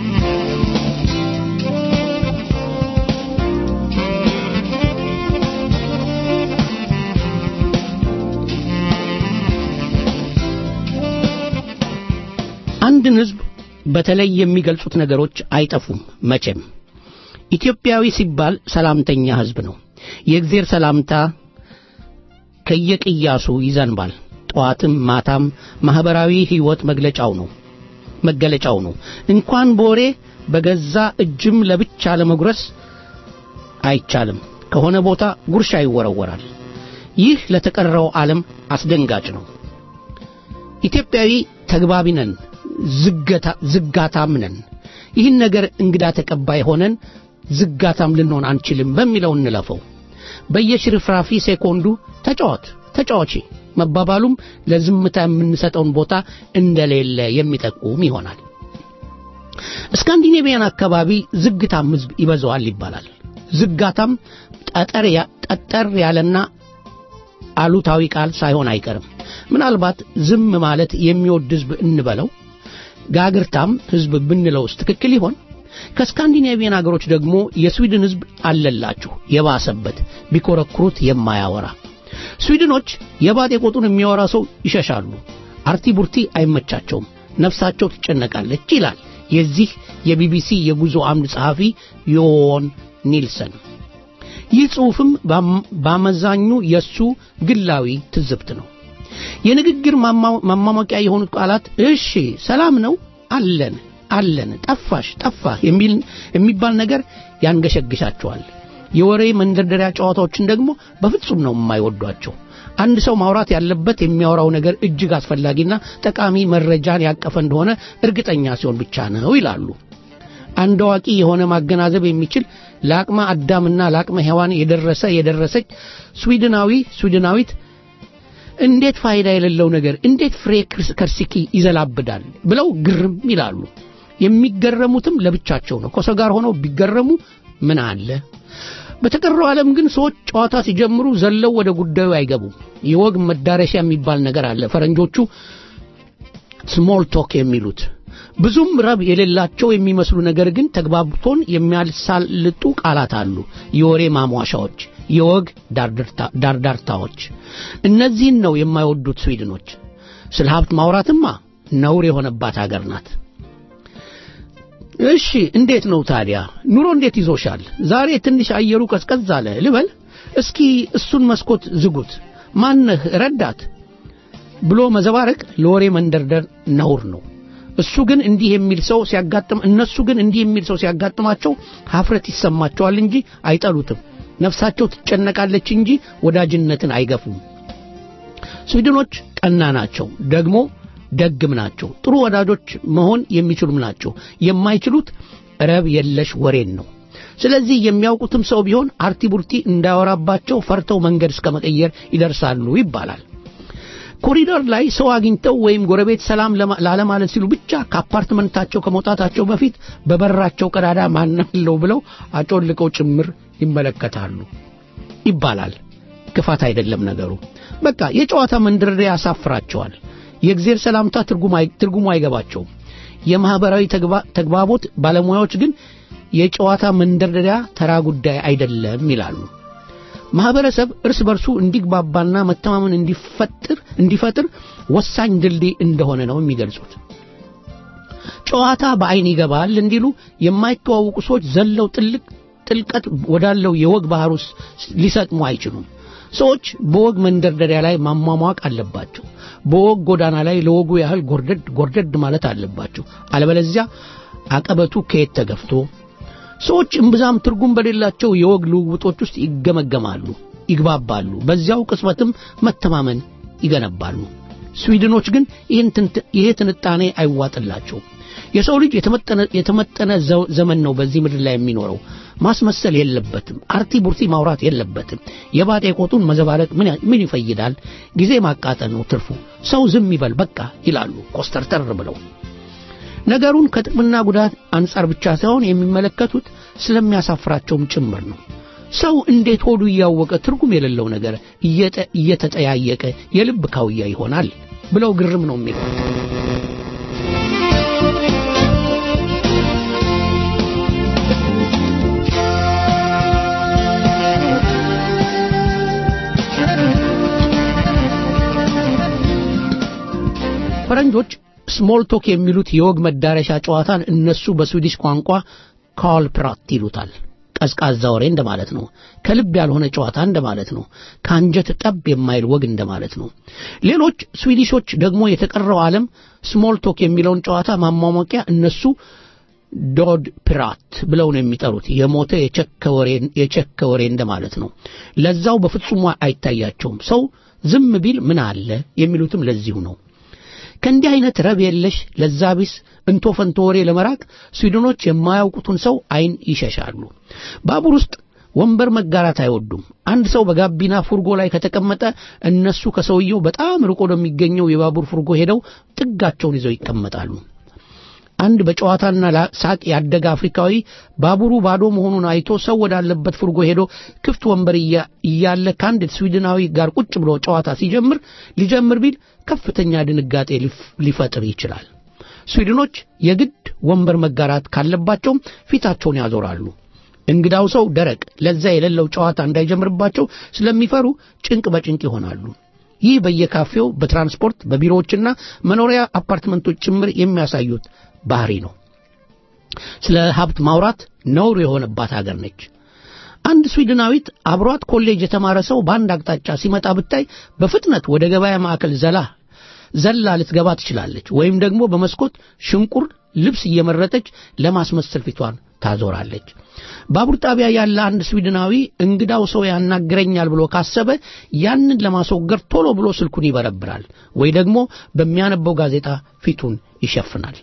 አንድን ሕዝብ በተለይ የሚገልጹት ነገሮች አይጠፉም መቼም። ኢትዮጵያዊ ሲባል ሰላምተኛ ሕዝብ ነው። የእግዜር ሰላምታ ከየቅያሱ ይዘንባል። ጠዋትም ማታም ማህበራዊ ሕይወት መግለጫው ነው መገለጫው ነው። እንኳን በወሬ በገዛ እጅም ለብቻ ለመጉረስ አይቻልም። ከሆነ ቦታ ጉርሻ ይወረወራል። ይህ ለተቀረው ዓለም አስደንጋጭ ነው። ኢትዮጵያዊ ተግባቢ ነን፣ ዝገታ- ዝጋታም ነን። ይህን ነገር እንግዳ ተቀባይ ሆነን ዝጋታም ልንሆን አንችልም በሚለው እንለፈው። በየሽርፍራፊ ሴኮንዱ ተጫወት ተጫዋች መባባሉም ለዝምታ የምንሰጠውን ቦታ እንደሌለ የሚጠቁም ይሆናል። ስካንዲኔቪያን አካባቢ ዝግታም ሕዝብ ይበዛዋል ይባላል። ዝጋታም ጠጠር ያ- ጠጠር ያለና አሉታዊ ቃል ሳይሆን አይቀርም። ምናልባት ዝም ማለት የሚወድ ሕዝብ እንበለው፣ ጋግርታም ሕዝብ ብንለውስ ትክክል ይሆን? ከስካንዲኔቪያን አገሮች ደግሞ የስዊድን ሕዝብ አለላችሁ የባሰበት ቢኮረኩሩት የማያወራ ስዊድኖች የባጤ ቆጡን የሚያወራ ሰው ይሸሻሉ። አርቲቡርቲ አይመቻቸውም፣ ነፍሳቸው ትጨነቃለች ይላል የዚህ የቢቢሲ የጉዞ አምድ ጸሐፊ ዮን ኒልሰን። ይህ ጽሑፍም ባም- በአመዛኙ የሱ ግላዊ ትዝብት ነው። የንግግር ማማ- ማማሞቂያ የሆኑት ቃላት እሺ፣ ሰላም ነው፣ አለን አለን፣ ጠፋሽ፣ ጠፋህ የሚል የሚባል ነገር ያንገሸግሻቸዋል። የወሬ መንደርደሪያ ጨዋታዎችን ደግሞ በፍጹም ነው የማይወዷቸው። አንድ ሰው ማውራት ያለበት የሚያወራው ነገር እጅግ አስፈላጊና ጠቃሚ መረጃን ያቀፈ እንደሆነ እርግጠኛ ሲሆን ብቻ ነው ይላሉ። አንድ አዋቂ የሆነ ማገናዘብ የሚችል ለአቅመ አዳምና ለአቅመ ሔዋን የደረሰ የደረሰች ስዊድናዊ ስዊድናዊት እንዴት ፋይዳ የሌለው ነገር እንዴት ፍሬ ክርስ- ከርሲኪ ይዘላብዳል ብለው ግርም ይላሉ። የሚገረሙትም ለብቻቸው ነው። ከሰው ጋር ሆነው ቢገረሙ ምን አለ? በተቀረው ዓለም ግን ሰዎች ጨዋታ ሲጀምሩ ዘለው ወደ ጉዳዩ አይገቡም። የወግ መዳረሻ የሚባል ነገር አለ። ፈረንጆቹ ስሞል ቶክ የሚሉት ብዙም ረብ የሌላቸው የሚመስሉ ነገር ግን ተግባብቶን የሚያሳልጡ ቃላት አሉ። የወሬ ማሟሻዎች፣ የወግ ዳርዳርታ- ዳርዳርታዎች። እነዚህን ነው የማይወዱት ስዊድኖች። ስለ ሀብት ማውራትማ ነውር የሆነባት አገር ናት። እሺ እንዴት ነው ታዲያ ኑሮ እንዴት ይዞሻል? ዛሬ ትንሽ አየሩ ቀዝቀዝ አለ ልበል። እስኪ እሱን መስኮት ዝጉት። ማነህ ረዳት ብሎ መዘባረቅ ለወሬ መንደርደር ነውር ነው። እሱ ግን እንዲህ የሚል ሰው ሲያጋጥም እነሱ ግን እንዲህ የሚል ሰው ሲያጋጥማቸው ሀፍረት ይሰማቸዋል እንጂ አይጠሉትም። ነፍሳቸው ትጨነቃለች እንጂ ወዳጅነትን አይገፉም። ስዊድኖች ቀና ናቸው፣ ደግሞ ደግም ናቸው። ጥሩ ወዳጆች መሆን የሚችሉም ናቸው። የማይችሉት ረብ የለሽ ወሬን ነው። ስለዚህ የሚያውቁትም ሰው ቢሆን አርቲቡርቲ እንዳያወራባቸው ፈርተው መንገድ እስከ መቀየር ይደርሳሉ ይባላል። ኮሪደር ላይ ሰው አግኝተው ወይም ጎረቤት ሰላም ለማ- ላለማለት ሲሉ ብቻ ከአፓርትመንታቸው ከመውጣታቸው በፊት በበራቸው ቀዳዳ ማናለው ብለው አጮልቀው ጭምር ይመለከታሉ ይባላል። ክፋት አይደለም ነገሩ። በቃ የጨዋታ መንደርደሪያ ያሳፍራቸዋል። የእግዜር ሰላምታ ትርጉም አይ- ትርጉሙ አይገባቸውም። የማህበራዊ ተግባ- ተግባቦት ባለሙያዎች ግን የጨዋታ መንደርደሪያ ተራ ጉዳይ አይደለም ይላሉ። ማህበረሰብ እርስ በርሱ እንዲግባባና መተማመን እንዲፈጥር እንዲፈጥር ወሳኝ ድልድይ እንደሆነ ነው የሚገልጹት። ጨዋታ በአይን ይገባል እንዲሉ የማይተዋወቁ ሰዎች ዘለው ጥልቅ ጥልቀት ወዳለው የወግ ባህር ውስጥ ሊሰጥሙ አይችሉም። ሰዎች በወግ መንደርደሪያ ላይ ማሟሟቅ አለባቸው። በወግ ጎዳና ላይ ለወጉ ያህል ጎርደድ ጎርደድ ማለት አለባቸው። አለበለዚያ አቀበቱ ከየት ተገፍቶ ሰዎች እምብዛም ትርጉም በሌላቸው የወግ ልውውጦች ውስጥ ይገመገማሉ፣ ይግባባሉ። በዚያው ቅጽበትም መተማመን ይገነባሉ። ስዊድኖች ግን ይህን ትንት- ይሄ ትንጣኔ አይዋጥላቸውም። የሰው ልጅ የተመጠነ የተመጠነ ዘ- ዘመን ነው በዚህ ምድር ላይ የሚኖረው። ማስመሰል የለበትም። አርቲ ቡርቲ ማውራት የለበትም። የባጤ ቆጡን መዘባለቅ ምን ያ- ምን ይፈይዳል? ጊዜ ማቃጠል ነው ትርፉ። ሰው ዝም ይበል በቃ ይላሉ ኮስተርተር ብለው። ነገሩን ከጥቅምና ጉዳት አንጻር ብቻ ሳይሆን የሚመለከቱት ስለሚያሳፍራቸውም ጭምር ነው። ሰው እንዴት ሆዱ እያወቀ ትርጉም የሌለው ነገር እየጠ- እየተጠያየቀ የልብ ካውያ ይሆናል ብለው ግርም ነው የሚለው። ፈረንጆች ስሞል ቶክ የሚሉት የወግ መዳረሻ ጨዋታን እነሱ በስዊዲሽ ቋንቋ ካልፕራት ይሉታል። ቀዝቃዛ ወሬ እንደማለት ነው። ከልብ ያልሆነ ጨዋታ እንደማለት ነው። ከአንጀት ጠብ የማይል ወግ እንደማለት ነው። ሌሎች ስዊዲሾች ደግሞ የተቀረው ዓለም ስሞል ቶክ የሚለውን ጨዋታ ማሟሟቂያ እነሱ ዶድ ፒራት ብለው ነው የሚጠሩት። የሞተ የቸከ ወሬ የቸከ ወሬ እንደማለት ነው። ለዛው በፍጹም አይታያቸውም። ሰው ዝም ቢል ምን አለ የሚሉትም ለዚሁ ነው። ከእንዲህ አይነት ረብ የለሽ ለዛ ቢስ እንቶ ፈንቶ ወሬ ለመራቅ ስዊድኖች የማያውቁትን ሰው አይን ይሸሻሉ። ባቡር ውስጥ ወንበር መጋራት አይወዱም። አንድ ሰው በጋቢና ፉርጎ ላይ ከተቀመጠ እነሱ ከሰውየው በጣም ርቆ ወደሚገኘው የባቡር ፉርጎ ሄደው ጥጋቸውን ይዘው ይቀመጣሉ። አንድ በጨዋታና ላ- ሳቅ ያደገ አፍሪካዊ ባቡሩ ባዶ መሆኑን አይቶ ሰው ወዳለበት ፉርጎ ሄዶ ክፍት ወንበር እያ- እያለ ከአንድ ስዊድናዊ ጋር ቁጭ ብሎ ጨዋታ ሲጀምር ሊጀምር ቢል ከፍተኛ ድንጋጤ ሊፍ- ሊፈጥር ይችላል። ስዊድኖች የግድ ወንበር መጋራት ካለባቸውም ፊታቸውን ያዞራሉ። እንግዳው ሰው ደረቅ ለዛ የሌለው ጨዋታ እንዳይጀምርባቸው ስለሚፈሩ ጭንቅ በጭንቅ ይሆናሉ። ይህ በየካፌው በትራንስፖርት በቢሮዎችና መኖሪያ አፓርትመንቶች ጭምር የሚያሳዩት ባህሪ ነው። ስለ ሀብት ማውራት ነውር የሆነባት ሀገር ነች። አንድ ስዊድናዊት አብሯት ኮሌጅ የተማረ ሰው በአንድ አቅጣጫ ሲመጣ ብታይ በፍጥነት ወደ ገበያ ማዕከል ዘላ ዘላ ልትገባ ትችላለች። ወይም ደግሞ በመስኮት ሽንቁር ልብስ እየመረጠች ለማስመሰል ፊቷን ታዞራለች። ባቡር ጣቢያ ያለ አንድ ስዊድናዊ እንግዳው ሰው ያናግረኛል ብሎ ካሰበ ያንን ለማስወገድ ቶሎ ብሎ ስልኩን ይበረብራል ወይ ደግሞ በሚያነበው ጋዜጣ ፊቱን ይሸፍናል።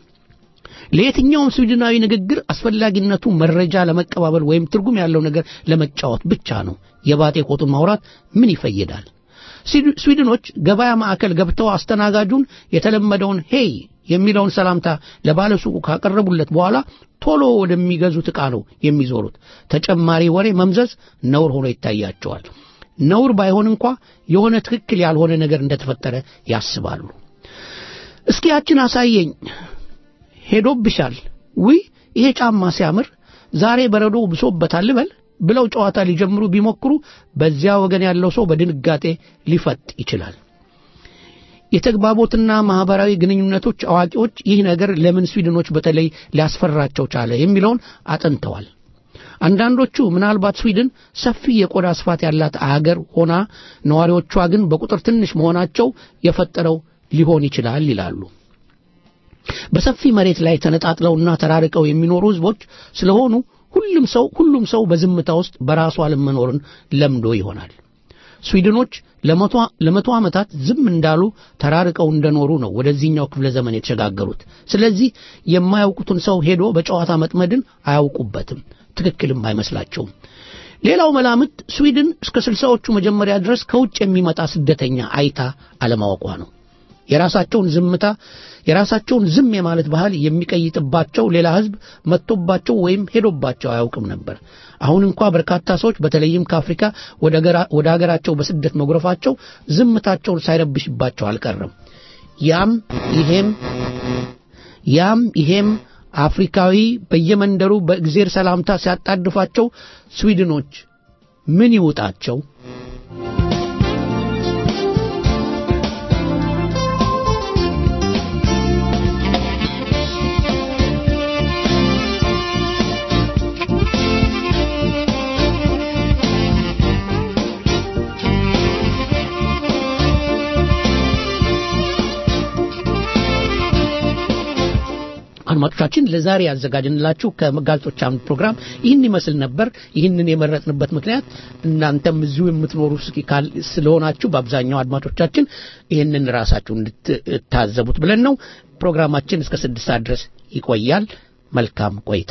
ለየትኛውም ስዊድናዊ ንግግር አስፈላጊነቱ መረጃ ለመቀባበል ወይም ትርጉም ያለው ነገር ለመጫወት ብቻ ነው። የባጤ ቆጡን ማውራት ምን ይፈይዳል? ስዊድ- ስዊድኖች ገበያ ማዕከል ገብተው አስተናጋጁን የተለመደውን ሄይ የሚለውን ሰላምታ ለባለሱቁ ካቀረቡለት በኋላ ቶሎ ወደሚገዙት ዕቃ ነው የሚዞሩት። ተጨማሪ ወሬ መምዘዝ ነውር ሆኖ ይታያቸዋል። ነውር ባይሆን እንኳ የሆነ ትክክል ያልሆነ ነገር እንደተፈጠረ ያስባሉ። እስኪ ያችን አሳየኝ ሄዶብሻል ውይ ይሄ ጫማ ሲያምር ዛሬ በረዶ ብሶበታል ልበል ብለው ጨዋታ ሊጀምሩ ቢሞክሩ በዚያ ወገን ያለው ሰው በድንጋጤ ሊፈጥ ይችላል። የተግባቦትና ማህበራዊ ግንኙነቶች አዋቂዎች ይህ ነገር ለምን ስዊድኖች በተለይ ሊያስፈራቸው ቻለ የሚለውን አጥንተዋል። አንዳንዶቹ ምናልባት ስዊድን ሰፊ የቆዳ ስፋት ያላት አገር ሆና ነዋሪዎቿ ግን በቁጥር ትንሽ መሆናቸው የፈጠረው ሊሆን ይችላል ይላሉ። በሰፊ መሬት ላይ ተነጣጥለውና ተራርቀው የሚኖሩ ህዝቦች ስለሆኑ ሁሉም ሰው ሁሉም ሰው በዝምታ ውስጥ በራሱ ዓለም መኖርን ለምዶ ይሆናል። ስዊድኖች ለመቶ ለመቶ ዓመታት ዝም እንዳሉ ተራርቀው እንደኖሩ ነው ወደዚህኛው ክፍለ ዘመን የተሸጋገሩት። ስለዚህ የማያውቁትን ሰው ሄዶ በጨዋታ መጥመድን አያውቁበትም፣ ትክክልም አይመስላቸውም። ሌላው መላምት ስዊድን እስከ ስልሳዎቹ መጀመሪያ ድረስ ከውጭ የሚመጣ ስደተኛ አይታ አለማወቋ ነው። የራሳቸውን ዝምታ የራሳቸውን ዝም የማለት ባህል የሚቀይጥባቸው ሌላ ሕዝብ መጥቶባቸው ወይም ሄዶባቸው አያውቅም ነበር። አሁን እንኳ በርካታ ሰዎች በተለይም ከአፍሪካ ወደ ሀገራቸው በስደት መጉረፋቸው ዝምታቸውን ሳይረብሽባቸው አልቀረም። ያም ይሄም ያም ይሄም አፍሪካዊ በየመንደሩ በእግዜር ሰላምታ ሲያጣድፋቸው ስዊድኖች ምን ይውጣቸው? አድማጮቻችን ለዛሬ ያዘጋጅንላችሁ ከጋዜጦች አምድ ፕሮግራም ይህን ይመስል ነበር። ይህንን የመረጥንበት ምክንያት እናንተም እዚሁ የምትኖሩ ስለሆናችሁ በአብዛኛው አድማጮቻችን ይህንን ራሳችሁ እንድትታዘቡት ብለን ነው። ፕሮግራማችን እስከ ስድስት ሰዓት ድረስ ይቆያል። መልካም ቆይታ።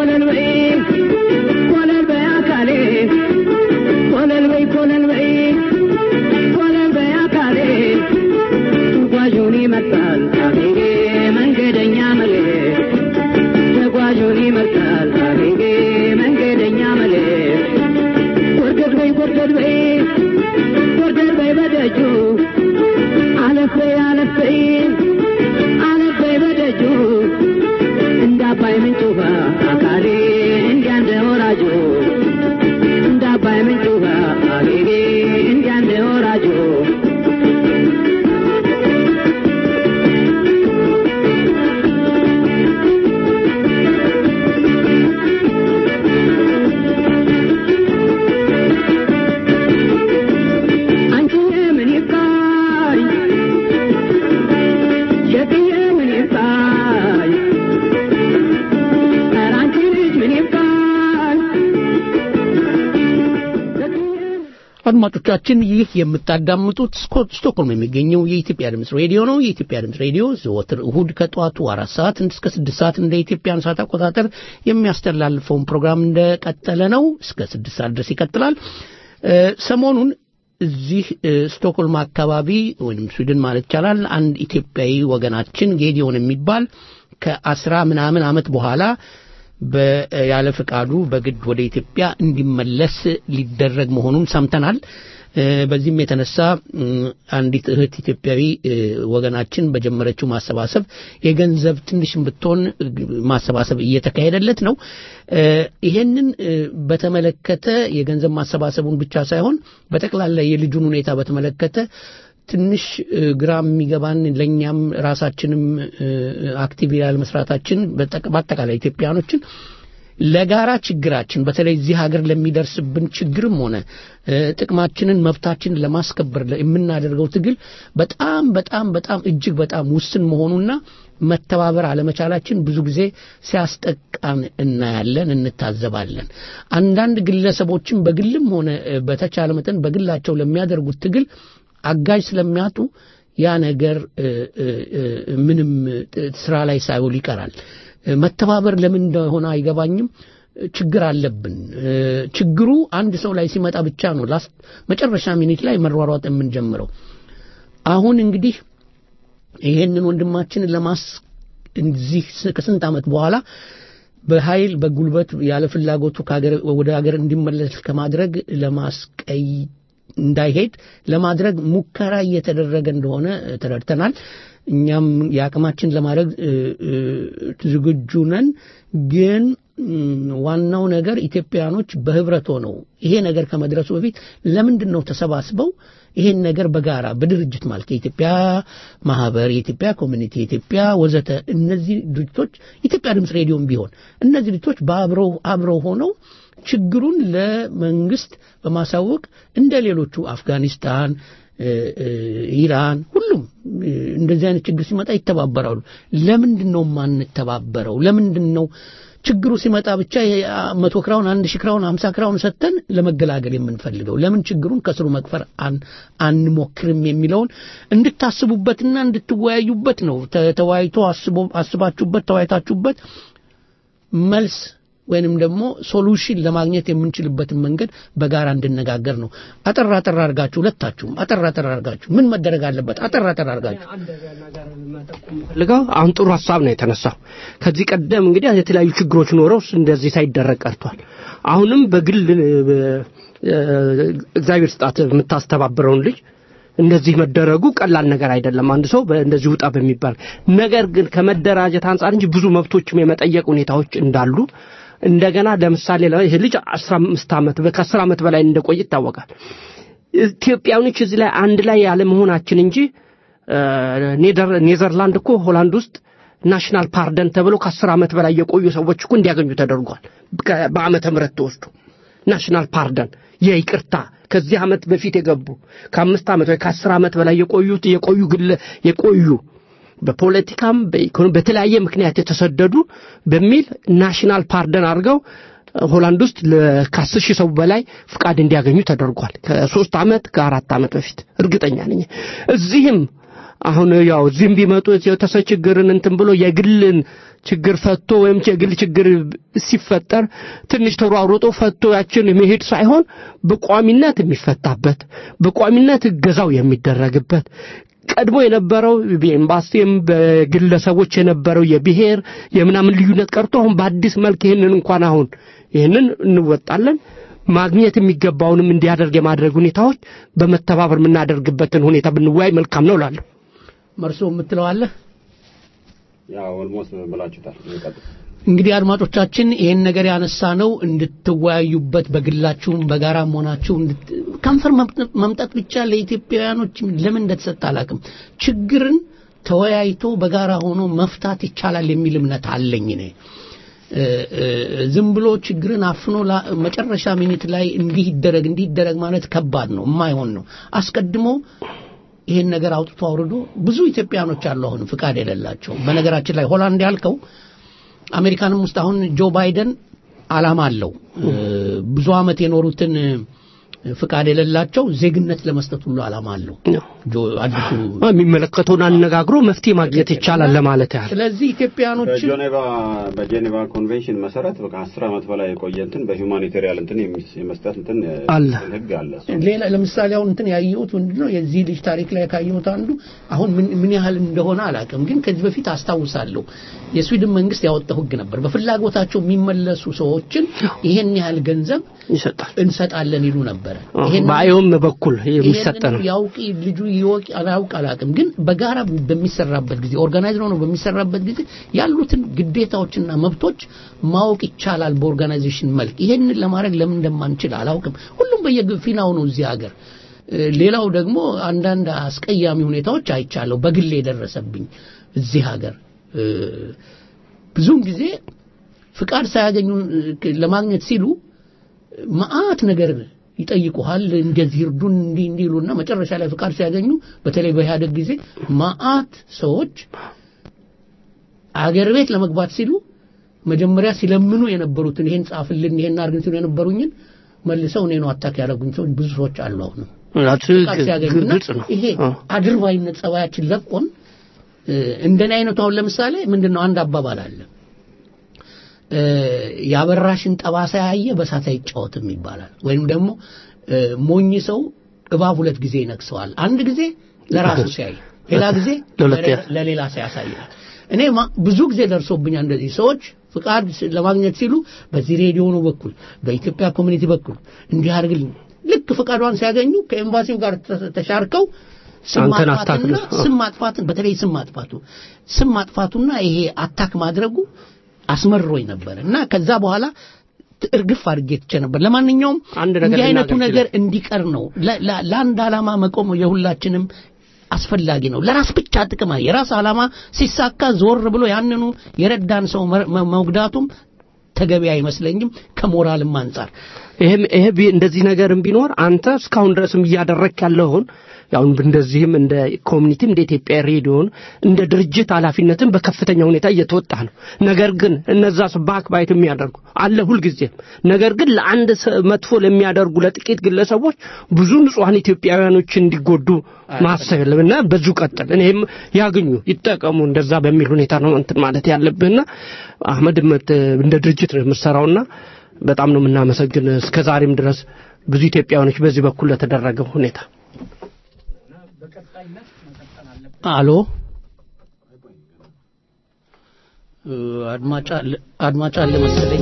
ኮለል በይ ኮለል በይ አካሌ ኮለል በይ ኮለል በይ ኮለል በይ አካሌ ተጓዡን ይመርጣል አቤጌ መንገደኛ መሌ ተጓዡን ይመርጣል አቤጌ መንገደኛ መሌ ጎርገድ በይ ጎርገድ በይ ጎርገድ በይ በደጁ አለፍ በይ አለፍ በይ አለፍ በይ በደጁ እንደ አባይ ምንጭ ውሃ አካሌ እንዲያ እንደ ወራጁ እንደ አባይ ምንጭ ውሃ አካሌ እንዲያ እንደ ወራጁ አንቺዬ ምን ይባይ የትዬ ምን ይባይ ኧረ አንቺ ልጅ ምን ይባይ አድማጮቻችን ይህ የምታዳምጡት ስኮ- ስቶክሆልም የሚገኘው የኢትዮጵያ ድምፅ ሬዲዮ ነው። የኢትዮጵያ ድምፅ ሬዲዮ ዘወትር እሁድ ከጠዋቱ አራት ሰዓት እስከ ስድስት ሰዓት እንደ ኢትዮጵያን ሰዓት አቆጣጠር የሚያስተላልፈውን ፕሮግራም እንደቀጠለ ነው። እስከ ስድስት ሰዓት ድረስ ይቀጥላል። እ፣ ሰሞኑን እዚህ እ፣ ስቶክሆልም አካባቢ ወይም ስዊድን ማለት ይቻላል አንድ ኢትዮጵያዊ ወገናችን ጌዲዮን የሚባል ከአስራ ምናምን ዓመት በኋላ በ- ያለ ፍቃዱ በግድ ወደ ኢትዮጵያ እንዲመለስ ሊደረግ መሆኑን ሰምተናል። እ፣ በዚህም የተነሳ እም፣ አንዲት እህት ኢትዮጵያዊ እ፣ ወገናችን በጀመረችው ማሰባሰብ የገንዘብ ትንሽም ብትሆን እ፣ ማሰባሰብ እየተካሄደለት ነው። እ፣ ይሄንን እ፣ በተመለከተ የገንዘብ ማሰባሰቡን ብቻ ሳይሆን በጠቅላላ የልጁን ሁኔታ በተመለከተ ትንሽ እ፣ ግራ የሚገባን ለእኛም ራሳችንም እ፣ አክቲቭ ያለ መስራታችን በጠቅ- በአጠቃላይ ኢትዮጵያኖችን ለጋራ ችግራችን በተለይ እዚህ ሀገር ለሚደርስብን ችግርም ሆነ እ፣ ጥቅማችንን መብታችንን ለማስከበር ለ- የምናደርገው ትግል በጣም በጣም በጣም እጅግ በጣም ውስን መሆኑና መተባበር አለመቻላችን ብዙ ጊዜ ሲያስጠቃን እናያለን፣ እንታዘባለን። አንዳንድ ግለሰቦችን በግልም ሆነ እ፣ በተቻለ መጠን በግላቸው ለሚያደርጉት ትግል አጋዥ ስለሚያጡ ያ ነገር እ፣ እ፣ እ፣ ምንም እ፣ ስራ ላይ ሳይውል ይቀራል። እ፣ መተባበር ለምን እንደሆነ አይገባኝም። እ፣ ችግር አለብን። እ፣ ችግሩ አንድ ሰው ላይ ሲመጣ ብቻ ነው ላስት መጨረሻ ሚኒት ላይ መሯሯጥ የምንጀምረው። አሁን እንግዲህ ይሄንን ወንድማችንን ለማስ እዚህ ስ- ከስንት ዓመት በኋላ በኃይል በጉልበት ያለ ፍላጎቱ ከሀገር ወደ ሀገር እንዲመለስ ከማድረግ ለማስቀይ እንዳይሄድ ለማድረግ ሙከራ እየተደረገ እንደሆነ እ፣ ተረድተናል። እኛም የአቅማችን ለማድረግ እ፣ እ፣ ዝግጁ ነን። ግን እም፣ ዋናው ነገር ኢትዮጵያኖች በህብረት ሆነው ይሄ ነገር ከመድረሱ በፊት ለምንድን ነው ተሰባስበው ይሄን ነገር በጋራ በድርጅት ማለት የኢትዮጵያ ማህበር፣ የኢትዮጵያ ኮሚኒቲ፣ የኢትዮጵያ ወዘተ እነዚህ ድርጅቶች ኢትዮጵያ ድምፅ ሬዲዮም ቢሆን እነዚህ ድርጅቶች በአብረው አብረው ሆነው ችግሩን ለመንግስት በማሳወቅ እንደ ሌሎቹ አፍጋኒስታን እ፣ እ፣ ኢራን ሁሉም እ፣ እንደዚህ አይነት ችግር ሲመጣ ይተባበራሉ። ለምንድን ነው የማንተባበረው? ለምንድን ነው ችግሩ ሲመጣ ብቻ የ- መቶ ክራውን አንድ ሺህ ክራውን ሀምሳ ክራውን ሰጥተን ለመገላገል የምንፈልገው ለምን ችግሩን ከስሩ መቅፈር አን- አንሞክርም የሚለውን እንድታስቡበትና እንድትወያዩበት ነው። ተ- ተወያይቶ አስቦ- አስባችሁበት ተወያይታችሁበት መልስ ወይንም ደግሞ ሶሉሽን ለማግኘት የምንችልበትን መንገድ በጋራ እንድነጋገር ነው። አጠር አጠር አድርጋችሁ ሁለታችሁም አጠር አጠር አድርጋችሁ ምን መደረግ አለበት? አጠር አጠር አድርጋችሁ አንድ ነገር መጠቆም ፈልገው አሁን ጥሩ ሀሳብ ነው የተነሳው። ከዚህ ቀደም እንግዲህ የተለያዩ ችግሮች ኖረው እንደዚህ ሳይደረግ ቀርቷል። አሁንም በግል እ፣ እግዚአብሔር ስጣት የምታስተባብረውን ልጅ እንደዚህ መደረጉ ቀላል ነገር አይደለም። አንድ ሰው እንደዚህ ውጣ በሚባል ነገር ግን ከመደራጀት አንጻር እንጂ ብዙ መብቶችም የመጠየቅ ሁኔታዎች እንዳሉ እንደገና ለምሳሌ ለ- ይህ ልጅ 15 ዓመት ከ10 ዓመት በላይ እንደቆየ ይታወቃል። ኢትዮጵያውያኖች እዚህ ላይ አንድ ላይ ያለመሆናችን እንጂ እ፣ ኔደር- ኔዘርላንድ እኮ ሆላንድ ውስጥ ናሽናል ፓርደን ተብሎ ከአስር ዓመት በላይ የቆዩ ሰዎች እኮ እንዲያገኙ ተደርጓል። ከ- በዓመተ ምህረት ተወስዶ ናሽናል ፓርደን የይቅርታ ከዚህ ዓመት በፊት የገቡ ከአምስት ዓመት ወይ ከአስር ዓመት በላይ የቆዩት የቆዩ ግለ የቆዩ በፖለቲካም በኢኮኖሚ በተለያየ ምክንያት የተሰደዱ በሚል ናሽናል ፓርደን አድርገው ሆላንድ ውስጥ ለ- ከአስር ሺህ ሰው በላይ ፍቃድ እንዲያገኙ ተደርጓል። ከሶስት ዓመት ከአራት ዓመት በፊት እርግጠኛ ነኝ። እዚህም አሁን ያው እዚህም ቢመጡ የተሰ ችግርን እንትን ብሎ የግልን ችግር ፈቶ ወይም የግል ችግር ሲፈጠር ትንሽ ተሯሩጦ ፈቶ ያችን መሄድ ሳይሆን በቋሚነት የሚፈታበት በቋሚነት እገዛው የሚደረግበት ቀድሞ የነበረው በኤምባሲም በግለሰቦች የነበረው የብሔር የምናምን ልዩነት ቀርቶ አሁን በአዲስ መልክ ይህንን እንኳን አሁን ይህንን እንወጣለን ማግኘት የሚገባውንም እንዲያደርግ የማድረግ ሁኔታዎች በመተባበር የምናደርግበትን ሁኔታ ብንወያይ መልካም ነው እላለሁ። መርሶ የምትለዋለህ? ያው ኦልሞስት ብላችሁታል። ይቀጥል። እንግዲህ አድማጮቻችን ይህን ነገር ያነሳ ነው እንድትወያዩበት በግላችሁም በጋራም ሆናችሁ እንድት- ከንፈር መምጠ- መምጠጥ ብቻ ለኢትዮጵያውያኖች ለምን እንደተሰጠ አላውቅም። ችግርን ተወያይቶ በጋራ ሆኖ መፍታት ይቻላል የሚል እምነት አለኝ እኔ። እ፣ እ፣ ዝም ብሎ ችግርን አፍኖ ላ- መጨረሻ ሚኒት ላይ እንዲህ ይደረግ እንዲህ ይደረግ ማለት ከባድ ነው፣ የማይሆን ነው። አስቀድሞ ይሄን ነገር አውጥቶ አውርዶ ብዙ ኢትዮጵያኖች አሉ አሁን ፍቃድ የሌላቸው። በነገራችን ላይ ሆላንድ ያልከው አሜሪካንም ውስጥ አሁን ጆ ባይደን አላማ አለው እ፣ ብዙ አመት የኖሩትን እ፣ ፍቃድ የሌላቸው ዜግነት ለመስጠት ሁሉ አላማ አለው። ጆ አዲሱ የሚመለከተውን አነጋግሮ መፍትሄ ማግኘት ይቻላል ለማለት ያህል ስለዚህ ኢትዮጵያኖችን በጄኔቫ በጄኔቫ ኮንቬንሽን መሰረት በቃ አስር ዓመት በላይ የቆየ እንትን በሂውማኒቴሪያን እንትን የሚስ- የመስጠት እንትን እ፣ አለ። ህግ አለ። እሱ ሌላ ለምሳሌ አሁን እንትን ያየሁት ምንድን ነው የዚህ ልጅ ታሪክ ላይ ካየሁት አንዱ አሁን ምን ምን ያህል እንደሆነ አላውቅም፣ ግን ከዚህ በፊት አስታውሳለሁ የስዊድን መንግስት ያወጣው ህግ ነበር። በፍላጎታቸው የሚመለሱ ሰዎችን ይሄን ያህል ገንዘብ ይሰጣል። እንሰጣለን ይሉ ነበረ። አዎ፣ ይሄንን- በአዮም በኩል የሚሰጥ ይሄንን ነው። ያውቅ ልጁ ይወቅ አላውቅ አላውቅም፣ ግን በጋራ በሚሰራበት ጊዜ ኦርጋናይዝ ሆኖ በሚሰራበት ጊዜ ያሉትን ግዴታዎችና መብቶች ማወቅ ይቻላል በኦርጋናይዜሽን መልክ። ይሄንን ለማድረግ ለምን እንደማንችል አላውቅም። ሁሉም በየፊናው ነው እዚህ ሀገር። እ፣ ሌላው ደግሞ አንዳንድ አስቀያሚ ሁኔታዎች አይቻለሁ በግል የደረሰብኝ እዚህ ሀገር እ፣ ብዙውን ጊዜ ፍቃድ ሳያገኙ እ፣ ለማግኘት ሲሉ መዓት ነገር ይጠይቁሃል። እንደዚህ እርዱን እንዲህ እንዲህ ይሉና መጨረሻ ላይ ፍቃድ ሲያገኙ በተለይ በኢህአደግ ጊዜ መዓት ሰዎች አገር ቤት ለመግባት ሲሉ መጀመሪያ ሲለምኑ የነበሩትን ይሄን ጻፍልን ይሄን አርግን ሲሉ የነበሩኝን መልሰው እኔ ነው አታክ ያደረጉኝ ሰዎች ብዙ ሰዎች አሉ አሁንም ፍቃድ ሲያገኙና ግልጽ ነው። ይሄ አዎ። አድርባይነት ጸባያችን ለቆን እ፣ እንደኔ አይነቱ አሁን ለምሳሌ ምንድነው አንድ አባባል አለ እ፣ ያበራሽን ጠባሳ ያየ በሳት አይጫወትም ይባላል። ወይም ደግሞ እ፣ ሞኝ ሰው እባብ ሁለት ጊዜ ይነክሰዋል። አንድ ጊዜ ለራሱ ሲያይ፣ ሌላ ጊዜ ለሁለት ለሌላ- ለሌላ ሰው ያሳያል። እኔ ማ- ብዙ ጊዜ ደርሶብኛል እንደዚህ ሰዎች ፍቃድ ስ- ለማግኘት ሲሉ በዚህ ሬዲዮኑ በኩል በኢትዮጵያ ኮሚኒቲ በኩል እንዲህ አድርግልኝ ልክ ፍቃዷን ሲያገኙ ከኤምባሲው ጋር ተ- ተሻርከው ስም አንተን ማጥፋትና አታክ ነው። ስም ማጥፋትን በተለይ ስም ማጥፋቱ ስም ማጥፋቱና ይሄ አታክ ማድረጉ አስመርሮኝ ነበር እና ከዛ በኋላ ት- እርግፍ አድርጌ ትቼ ነበር። ለማንኛውም አንድ ነገር እንዲህ አይነቱ ልናገር ነገር እንዲቀር ነው። ለ- ለ- ለአንድ ዓላማ መቆም የሁላችንም አስፈላጊ ነው። ለራስ ብቻ ጥቅም አይ- የራስ ዓላማ ሲሳካ ዞር ብሎ ያንኑ የረዳን ሰው መ- መ- መጉዳቱም ተገቢ አይመስለኝም ከሞራልም አንጻር ይሄም ይሄ ቢ- እንደዚህ ነገርም ቢኖር አንተ እስካሁን ድረስም እያደረግክ ያለውን ያው እንደዚህም እንደ ኮሚኒቲም እንደ ኢትዮጵያ ሬዲዮን እንደ ድርጅት ኃላፊነትን በከፍተኛ ሁኔታ እየተወጣ ነው። ነገር ግን እነዛ ባክ ባይት የሚያደርጉ አለ ሁልጊዜም። ነገር ግን ለአንድ ሰ- መጥፎ ለሚያደርጉ ለጥቂት ግለሰቦች ብዙ ንጹሐን ኢትዮጵያውያኖች እንዲጎዱ ማሰብ የለም እና በዚሁ ቀጥል። እኔም ያግኙ ይጠቀሙ፣ እንደዛ በሚል ሁኔታ ነው እንትን ማለት ያለብህና አህመድ መት- እንደ ድርጅት ነው የምትሰራውና በጣም ነው የምናመሰግን እስከ ዛሬም ድረስ ብዙ ኢትዮጵያውያኖች በዚህ በኩል ለተደረገው ሁኔታ አሎ እ፣ አድማጭ አለ- አድማጭ አለ መሰለኝ።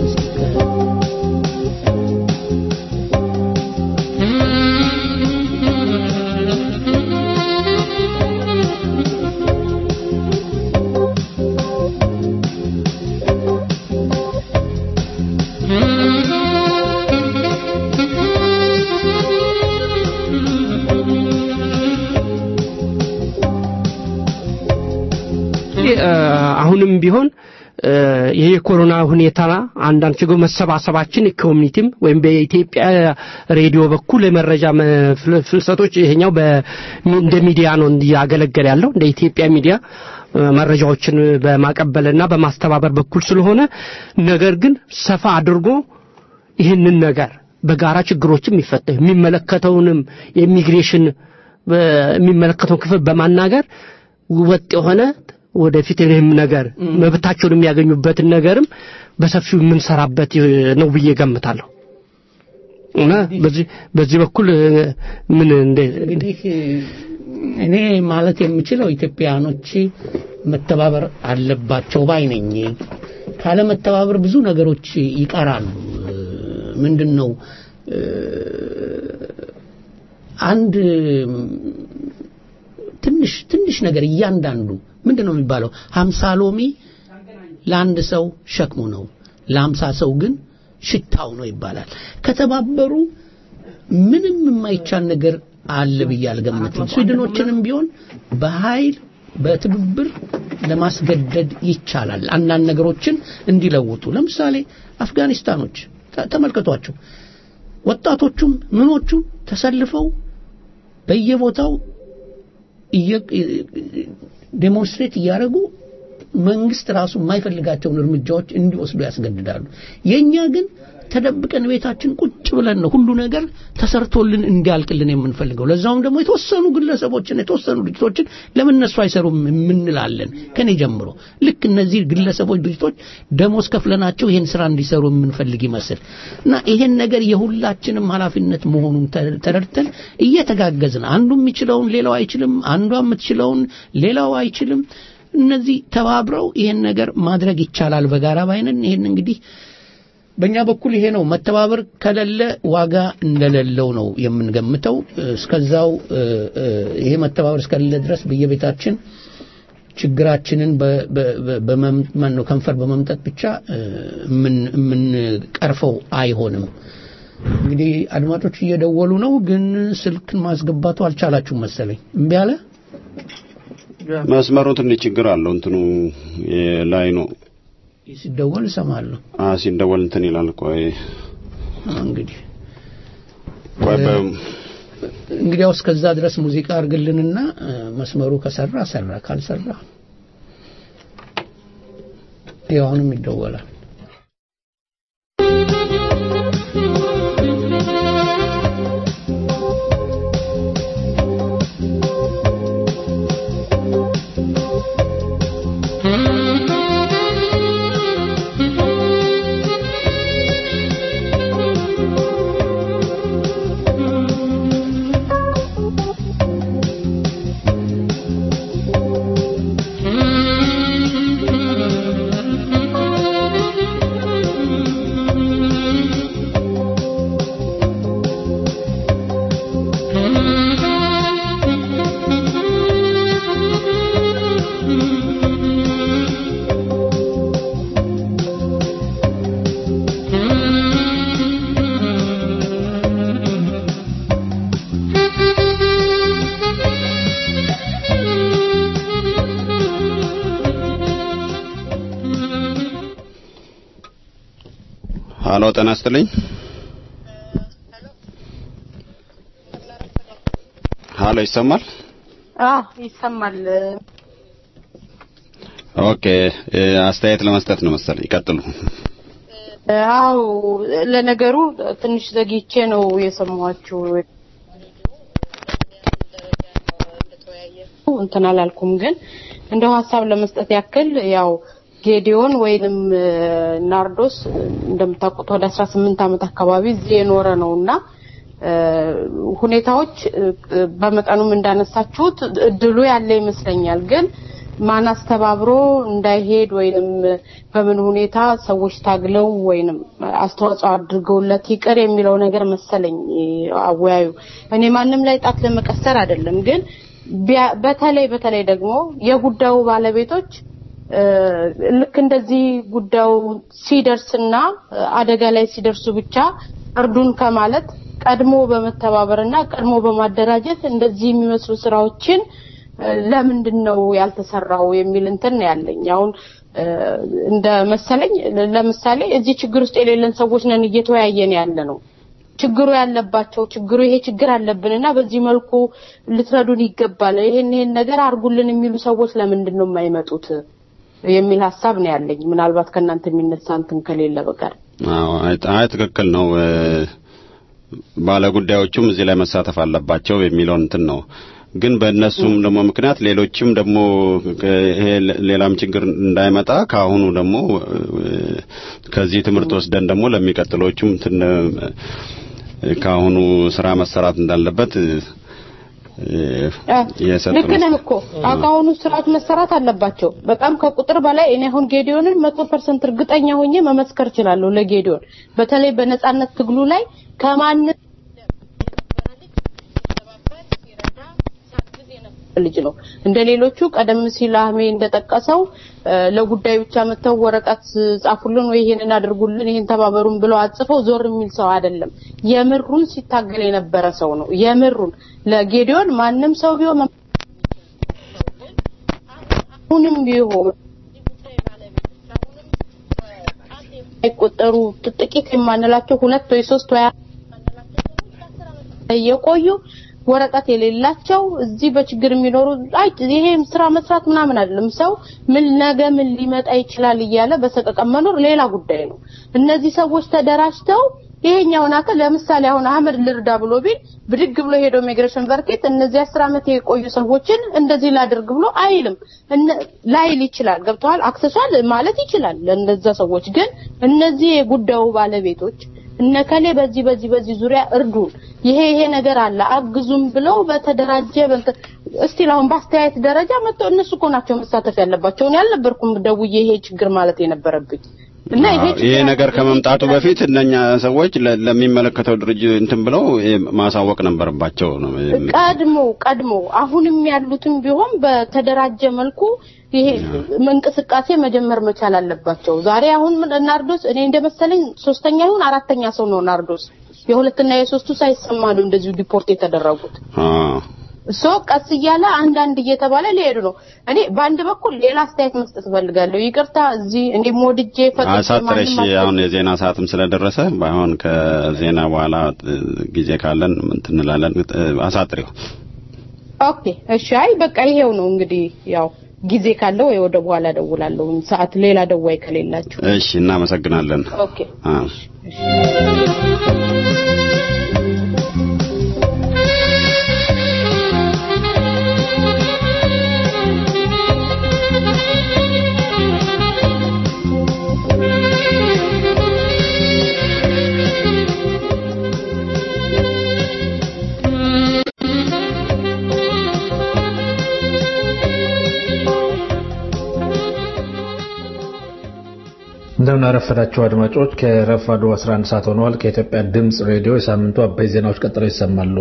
እ፣ አሁንም ቢሆን እ፣ ይሄ የኮሮና ሁኔታ አንዳንድ ችግር መሰባሰባችን ኮሚኒቲም ወይም በኢትዮጵያ ሬዲዮ በኩል የመረጃ መፍል- ፍልሰቶች ይሄኛው በ- እንደ ሚዲያ ነው እያገለገለ ያለው እንደ ኢትዮጵያ ሚዲያ እ፣ መረጃዎችን በማቀበልና በማስተባበር በኩል ስለሆነ ነገር ግን ሰፋ አድርጎ ይህንን ነገር በጋራ ችግሮችም ይፈታ የሚመለከተውንም የኢሚግሬሽን የሚመለከተው ክፍል በማናገር ወጥ የሆነ ወደፊት ይህም ነገር መብታቸውን የሚያገኙበትን ነገርም በሰፊው የምንሰራበት ነው ብዬ ገምታለሁ እና በዚህ በዚህ በኩል እ፣ ምን እንደ እንግዲህ እኔ ማለት የምችለው ኢትዮጵያኖች መተባበር አለባቸው ባይ ነኝ። ካለ መተባበር ብዙ ነገሮች ይቀራሉ። ምንድን ነው እ፣ አንድ ትንሽ ትንሽ ነገር እያንዳንዱ ምንድን ነው የሚባለው ሀምሳ ሎሚ ለአንድ ሰው ሸክሙ ነው ለሀምሳ ሰው ግን ሽታው ነው ይባላል ከተባበሩ ምንም የማይቻል ነገር አለ ብዬ አልገምትም ስዊድኖችንም ቢሆን በኃይል በትብብር ለማስገደድ ይቻላል አንዳንድ ነገሮችን እንዲለውጡ ለምሳሌ አፍጋኒስታኖች ተ- ተመልከቷቸው ወጣቶቹም ምኖቹም ተሰልፈው በየቦታው እየ- ዴሞንስትሬት እያደረጉ መንግስት ራሱ የማይፈልጋቸውን እርምጃዎች እንዲወስዱ ያስገድዳሉ። የኛ ግን ተደብቀን ቤታችን ቁጭ ብለን ነው ሁሉ ነገር ተሰርቶልን እንዲያልቅልን የምንፈልገው። ለዛውም ደግሞ የተወሰኑ ግለሰቦችን የተወሰኑ ድርጅቶችን ለምን እነሱ አይሰሩም የምንላለን ከኔ ጀምሮ። ልክ እነዚህ ግለሰቦች ድርጅቶች ደሞዝ ከፍለናቸው ይሄን ስራ እንዲሰሩ የምንፈልግ ይመስል እና ይሄን ነገር የሁላችንም ኃላፊነት መሆኑን ተ- ተረድተን እየተጋገዝን አንዱ የሚችለውን ሌላው አይችልም፣ አንዷ የምትችለውን ሌላው አይችልም። እነዚህ ተባብረው ይሄን ነገር ማድረግ ይቻላል በጋራ ባይነን ይሄን እንግዲህ በእኛ በኩል ይሄ ነው መተባበር ከሌለ ዋጋ እንደሌለው ነው የምንገምተው እስከዛው እ፣ እ፣ ይሄ መተባበር እስከሌለ ድረስ በየቤታችን ችግራችንን በ- በ- በ- በመም- ማነው ከንፈር በመምጠጥ ብቻ እ፣ የምን- የምንቀርፈው አይሆንም እንግዲህ አድማጮች እየደወሉ ነው ግን ስልክ ማስገባቱ አልቻላችሁም መሰለኝ እምቢ አለ መስመሩ ትንሽ ችግር አለው። እንትኑ ላይ ነው ሲደወል እሰማለሁ አ ሲደወል እንትን ይላል። ቆይ እንግዲህ ቆይ በ- እንግዲያው እስከዛ ድረስ ሙዚቃ አርግልንና እ፣ መስመሩ ከሰራ ሰራ ካልሰራ ይኸው አሁንም ይደወላል ሀሎ ጤና ይስጥልኝ። ሀሎ ይሰማል? አዎ ይሰማል። ኦኬ እ፣ አስተያየት ለመስጠት ነው መሰለኝ። ይቀጥሉ። አዎ ለነገሩ ትንሽ ዘግይቼ ነው የሰማኋችሁ። እንትን አላልኩም፣ ግን እንደው ሀሳብ ለመስጠት ያክል ያው ጌዲዮን ወይንም እ፣ ናርዶስ እ፣ እንደምታውቁት ወደ 18 ዓመት አካባቢ እዚህ የኖረ ነውና እ፣ ሁኔታዎች እ፣ እ፣ በመጠኑም እንዳነሳችሁት እድሉ ያለ ይመስለኛል ግን ማን አስተባብሮ እንዳይሄድ ወይንም በምን ሁኔታ ሰዎች ታግለው ወይንም አስተዋጽኦ አድርገውለት ይቅር የሚለው ነገር መሰለኝ አወያዩ። እኔ ማንም ላይ ጣት ለመቀሰር አይደለም፣ ግን ቢያ- በተለይ በተለይ ደግሞ የጉዳዩ ባለቤቶች እ፣ ልክ እንደዚህ ጉዳዩ ሲደርስና እ፣ አደጋ ላይ ሲደርሱ ብቻ እርዱን ከማለት ቀድሞ በመተባበርና ቀድሞ በማደራጀት እንደዚህ የሚመስሉ ስራዎችን እ፣ ለምንድን ነው ያልተሰራው የሚል እንትን ነው ያለኝ። አሁን እ፣ እንደ መሰለኝ ለ- ለምሳሌ እዚህ ችግር ውስጥ የሌለን ሰዎች ነን እየተወያየን ያለ ነው። ችግሩ ያለባቸው ችግሩ ይሄ ችግር አለብንና በዚህ መልኩ ልትረዱን ይገባል፣ ይሄን ይሄን ነገር አድርጉልን የሚሉ ሰዎች ለምንድን ነው የማይመጡት የሚል ሀሳብ ነው ያለኝ። ምናልባት ከእናንተ የሚነሳ እንትን ከሌለ በቀር አዎ አይ አይ፣ ትክክል ነው። እ፣ ባለጉዳዮቹም እዚህ ላይ መሳተፍ አለባቸው የሚለውን እንትን ነው። ግን በእነሱም ደግሞ ምክንያት ሌሎችም ደግሞ ይሄ ሌላም ችግር እንዳይመጣ ከአሁኑ ደግሞ ከዚህ ትምህርት ወስደን ደግሞ ለሚቀጥሎቹም ከአሁኑ ስራ መሰራት እንዳለበት ልክ ነህ እኮ አሁኑ ስርዓት መሰራት አለባቸው። በጣም ከቁጥር በላይ እኔ አሁን ጌዲዮንን መቶ ፐርሰንት እርግጠኛ ሆኜ መመስከር እችላለሁ ለጌዲዮን በተለይ በነጻነት ትግሉ ላይ ከማንም ልጅ ነው። እንደ ሌሎቹ ቀደም ሲል አህሜ እንደጠቀሰው ለጉዳይ ብቻ መተው ወረቀት ጻፉልን ወይ ይሄንን አድርጉልን ይሄን ተባበሩን ብለው አጽፈው ዞር የሚል ሰው አይደለም። የምሩን ሲታገል የነበረ ሰው ነው። የምሩን ለጌዲዮን ማንም ሰው ቢሆን አሁንም ቢሆን አይቆጠሩ ጥቂት የማንላቸው ሁለት ወይ ሶስት ወይ የቆዩ ወረቀት የሌላቸው እዚህ በችግር የሚኖሩ አይ ይሄ ስራ መስራት ምናምን አይደለም። ሰው ምን ነገ ምን ሊመጣ ይችላል እያለ በሰቀቀን መኖር ሌላ ጉዳይ ነው። እነዚህ ሰዎች ተደራጅተው ይሄኛውን አካል ለምሳሌ አሁን አህመድ ልርዳ ብሎ ቢል ብድግ ብሎ ሄዶ ኢሚግሬሽን በርኬት እነዚህ አስር ዓመት የቆዩ ሰዎችን እንደዚህ ላድርግ ብሎ አይልም። ላይል ይችላል። ገብተዋል። አክሰሷል ማለት ይችላል ለእነዛ ሰዎች። ግን እነዚህ የጉዳዩ ባለቤቶች እነከሌ በዚህ በዚህ በዚህ ዙሪያ እርዱን፣ ይሄ ይሄ ነገር አለ አግዙም ብለው በተደራጀ እስቲ አሁን በአስተያየት ደረጃ መጥተው እነሱ እኮ ናቸው መሳተፍ ያለባቸው። እኔ አልነበርኩም ደውዬ ይሄ ችግር ማለት የነበረብኝ እና ይሄ ይሄ ነገር ከመምጣቱ በፊት እነኛ ሰዎች ለሚመለከተው ድርጅት እንትን ብለው ማሳወቅ ነበረባቸው ነው። ቀድሞ ቀድሞ አሁንም ያሉትም ቢሆን በተደራጀ መልኩ ይሄ እንቅስቃሴ መጀመር መቻል አለባቸው። ዛሬ አሁን ናርዶስ እኔ እንደመሰለኝ ሶስተኛ ይሁን አራተኛ ሰው ነው ናርዶስ የሁለትና የሶስቱ ሳይሰማ ነው እንደዚሁ ዲፖርት የተደረጉት። ሶ ቀስ እያለ አንዳንድ እየተባለ ሊሄዱ ነው። እኔ በአንድ በኩል ሌላ አስተያየት መስጠት እፈልጋለሁ። ይቅርታ እዚህ እኔ ሞድጄ አሳጥረሽ አሁን የዜና ሰዓትም ስለደረሰ ባይሆን ከዜና በኋላ ጊዜ ካለን እንትን እንላለን። አሳጥሪው። ኦኬ እሺ። አይ በቃ ይሄው ነው እንግዲህ ያው ጊዜ ካለው ወይ ወደ በኋላ ደውላለሁ። ሰዓት ሌላ ደዋይ ከሌላችሁ። እሺ፣ እናመሰግናለን። ኦኬ እንደምን አረፈዳችሁ አድማጮች። ከረፋዱ 11 ሰዓት ሆነዋል። ከኢትዮጵያ ድምፅ ሬዲዮ የሳምንቱ አበይ ዜናዎች ቀጥለው ይሰማሉ።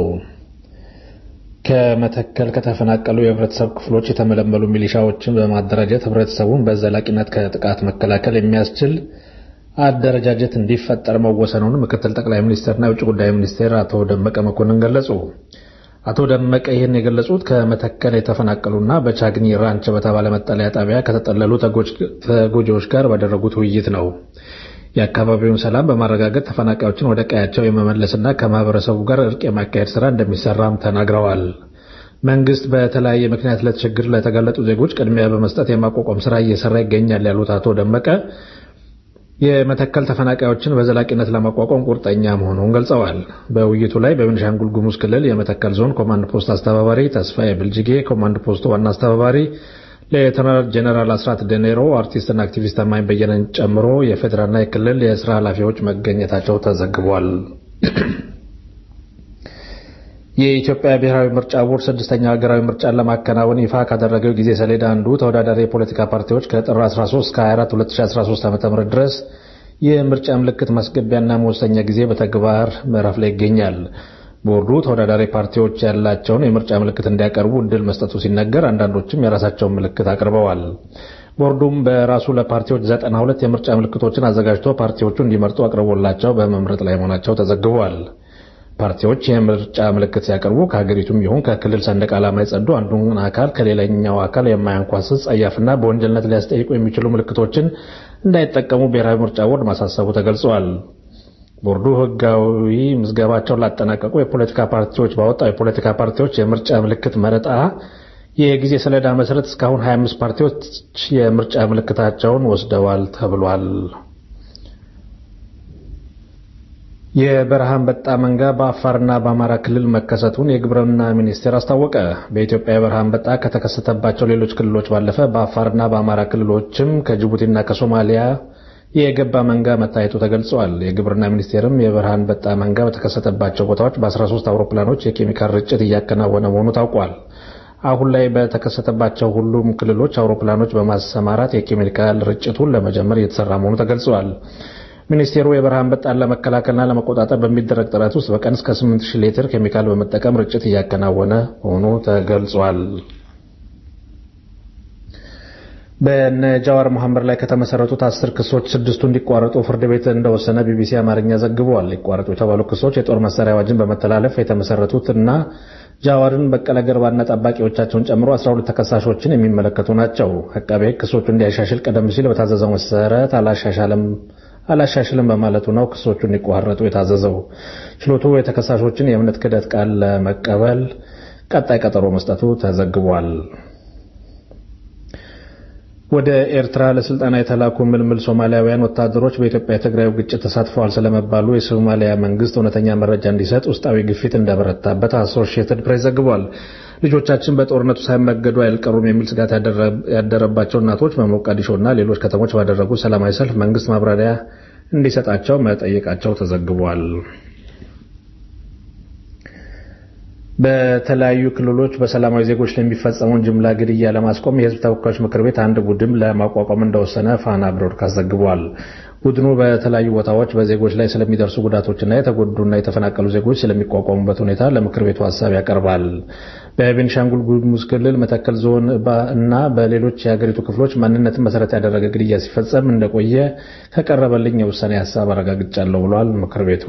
ከመተከል ከተፈናቀሉ የህብረተሰብ ክፍሎች የተመለመሉ ሚሊሻዎችን በማደራጀት ህብረተሰቡን በዘላቂነት ከጥቃት መከላከል የሚያስችል አደረጃጀት እንዲፈጠር መወሰኑን ምክትል ጠቅላይ ሚኒስትርና የውጭ ጉዳይ ሚኒስቴር አቶ ደመቀ መኮንን ገለጹ። አቶ ደመቀ ይህን የገለጹት ከመተከል የተፈናቀሉና በቻግኒ ራንች በተባለ መጠለያ ጣቢያ ከተጠለሉ ተጎጂዎች ጋር ባደረጉት ውይይት ነው። የአካባቢውን ሰላም በማረጋገጥ ተፈናቃዮችን ወደ ቀያቸው የመመለስና ከማህበረሰቡ ጋር እርቅ የማካሄድ ስራ እንደሚሰራም ተናግረዋል። መንግስት በተለያየ ምክንያት ለችግር ለተጋለጡ ዜጎች ቅድሚያ በመስጠት የማቋቋም ስራ እየሰራ ይገኛል ያሉት አቶ ደመቀ የመተከል ተፈናቃዮችን በዘላቂነት ለማቋቋም ቁርጠኛ መሆኑን ገልጸዋል። በውይይቱ ላይ በቤኒሻንጉል ጉሙዝ ክልል የመተከል ዞን ኮማንድ ፖስት አስተባባሪ ተስፋዬ ብልጅጌ፣ ኮማንድ ፖስቱ ዋና አስተባባሪ ሌተናል ጄኔራል አስራት ደኔሮ፣ አርቲስትና አክቲቪስት አማኝ በየነን ጨምሮ የፌዴራልና የክልል የስራ ኃላፊዎች መገኘታቸው ተዘግቧል። የኢትዮጵያ ብሔራዊ ምርጫ ቦርድ ስድስተኛ ሀገራዊ ምርጫን ለማከናወን ይፋ ካደረገው ጊዜ ሰሌዳ አንዱ ተወዳዳሪ የፖለቲካ ፓርቲዎች ከጥር 13 እስከ 24 2013 ዓ.ም ድረስ የምርጫ ምልክት ማስገቢያና መወሰኛ ጊዜ በተግባር ምዕራፍ ላይ ይገኛል። ቦርዱ ተወዳዳሪ ፓርቲዎች ያላቸውን የምርጫ ምልክት እንዲያቀርቡ እድል መስጠቱ ሲነገር፣ አንዳንዶችም የራሳቸውን ምልክት አቅርበዋል። ቦርዱም በራሱ ለፓርቲዎች ዘጠና ሁለት የምርጫ ምልክቶችን አዘጋጅቶ ፓርቲዎቹ እንዲመርጡ አቅርቦላቸው በመምረጥ ላይ መሆናቸው ተዘግቧል። ፓርቲዎች የምርጫ ምልክት ሲያቀርቡ ከሀገሪቱም ይሁን ከክልል ሰንደቅ ዓላማ የጸዱ አንዱን አካል ከሌላኛው አካል የማያንኳስስ ጸያፍና በወንጀልነት ሊያስጠይቁ የሚችሉ ምልክቶችን እንዳይጠቀሙ ብሔራዊ ምርጫ ቦርድ ማሳሰቡ ተገልጿል። ቦርዱ ሕጋዊ ምዝገባቸውን ላጠናቀቁ የፖለቲካ ፓርቲዎች ባወጣው የፖለቲካ ፓርቲዎች የምርጫ ምልክት መረጣ የጊዜ ሰሌዳ መሰረት እስካሁን 25 ፓርቲዎች የምርጫ ምልክታቸውን ወስደዋል ተብሏል። የበረሃ አንበጣ መንጋ በአፋርና በአማራ ክልል መከሰቱን የግብርና ሚኒስቴር አስታወቀ። በኢትዮጵያ የበረሃ አንበጣ ከተከሰተባቸው ሌሎች ክልሎች ባለፈ በአፋርና በአማራ ክልሎችም ከጅቡቲና ከሶማሊያ የገባ መንጋ መታየቱ ተገልጿል። የግብርና ሚኒስቴርም የበረሃ አንበጣ መንጋ በተከሰተባቸው ቦታዎች በ13 አውሮፕላኖች የኬሚካል ርጭት እያከናወነ መሆኑ ታውቋል። አሁን ላይ በተከሰተባቸው ሁሉም ክልሎች አውሮፕላኖች በማሰማራት የኬሚካል ርጭቱን ለመጀመር እየተሰራ መሆኑ ተገልጿል። ሚኒስቴሩ የበረሃ አንበጣን ለመከላከልና ለመቆጣጠር በሚደረግ ጥረት ውስጥ በቀን እስከ 8000 ሊትር ኬሚካል በመጠቀም ርጭት እያከናወነ መሆኑ ተገልጿል። በነ ጃዋር መሐመድ ላይ ከተመሰረቱት አስር ክሶች ስድስቱ እንዲቋረጡ ፍርድ ቤት እንደወሰነ ቢቢሲ አማርኛ ዘግቧል። ሊቋረጡ የተባሉ ክሶች የጦር መሳሪያ አዋጅን በመተላለፍ የተመሰረቱት እና ጃዋርን በቀለ ገርባና ጠባቂዎቻቸውን ጨምሮ 12 ተከሳሾችን የሚመለከቱ ናቸው። አቃቤ ሕግ ክሶቹ እንዲያሻሽል ቀደም ሲል በታዘዘው መሰረት አላሻሻለም አላሻሽልም በማለቱ ነው ክሶቹ እንዲቋረጡ የታዘዘው። ችሎቱ የተከሳሾችን የእምነት ክህደት ቃል ለመቀበል ቀጣይ ቀጠሮ መስጠቱ ተዘግቧል። ወደ ኤርትራ ለስልጠና የተላኩ ምልምል ሶማሊያውያን ወታደሮች በኢትዮጵያ የትግራዩ ግጭት ተሳትፈዋል ስለመባሉ የሶማሊያ መንግስት እውነተኛ መረጃ እንዲሰጥ ውስጣዊ ግፊት እንደበረታበት አሶሺየትድ ፕሬስ ዘግቧል። ልጆቻችን በጦርነቱ ሳይመገዱ አይልቀሩም የሚል ስጋት ያደረባቸው እናቶች በሞቃዲሾና ሌሎች ከተሞች ባደረጉ ሰላማዊ ሰልፍ መንግስት ማብራሪያ እንዲሰጣቸው መጠየቃቸው ተዘግቧል። በተለያዩ ክልሎች በሰላማዊ ዜጎች ላይ የሚፈጸመውን ጅምላ ግድያ ለማስቆም የህዝብ ተወካዮች ምክር ቤት አንድ ቡድን ለማቋቋም እንደወሰነ ፋና ብሮድካስት ዘግቧል። ቡድኑ በተለያዩ ቦታዎች በዜጎች ላይ ስለሚደርሱ ጉዳቶችና የተጎዱና የተፈናቀሉ ዜጎች ስለሚቋቋሙበት ሁኔታ ለምክር ቤቱ ሀሳብ ያቀርባል። በቤንሻንጉል ጉሙዝ ክልል መተከል ዞን እና በሌሎች የሀገሪቱ ክፍሎች ማንነትን መሰረት ያደረገ ግድያ ሲፈጸም እንደቆየ ከቀረበልኝ የውሳኔ ሀሳብ አረጋግጫለሁ ብሏል ምክር ቤቱ።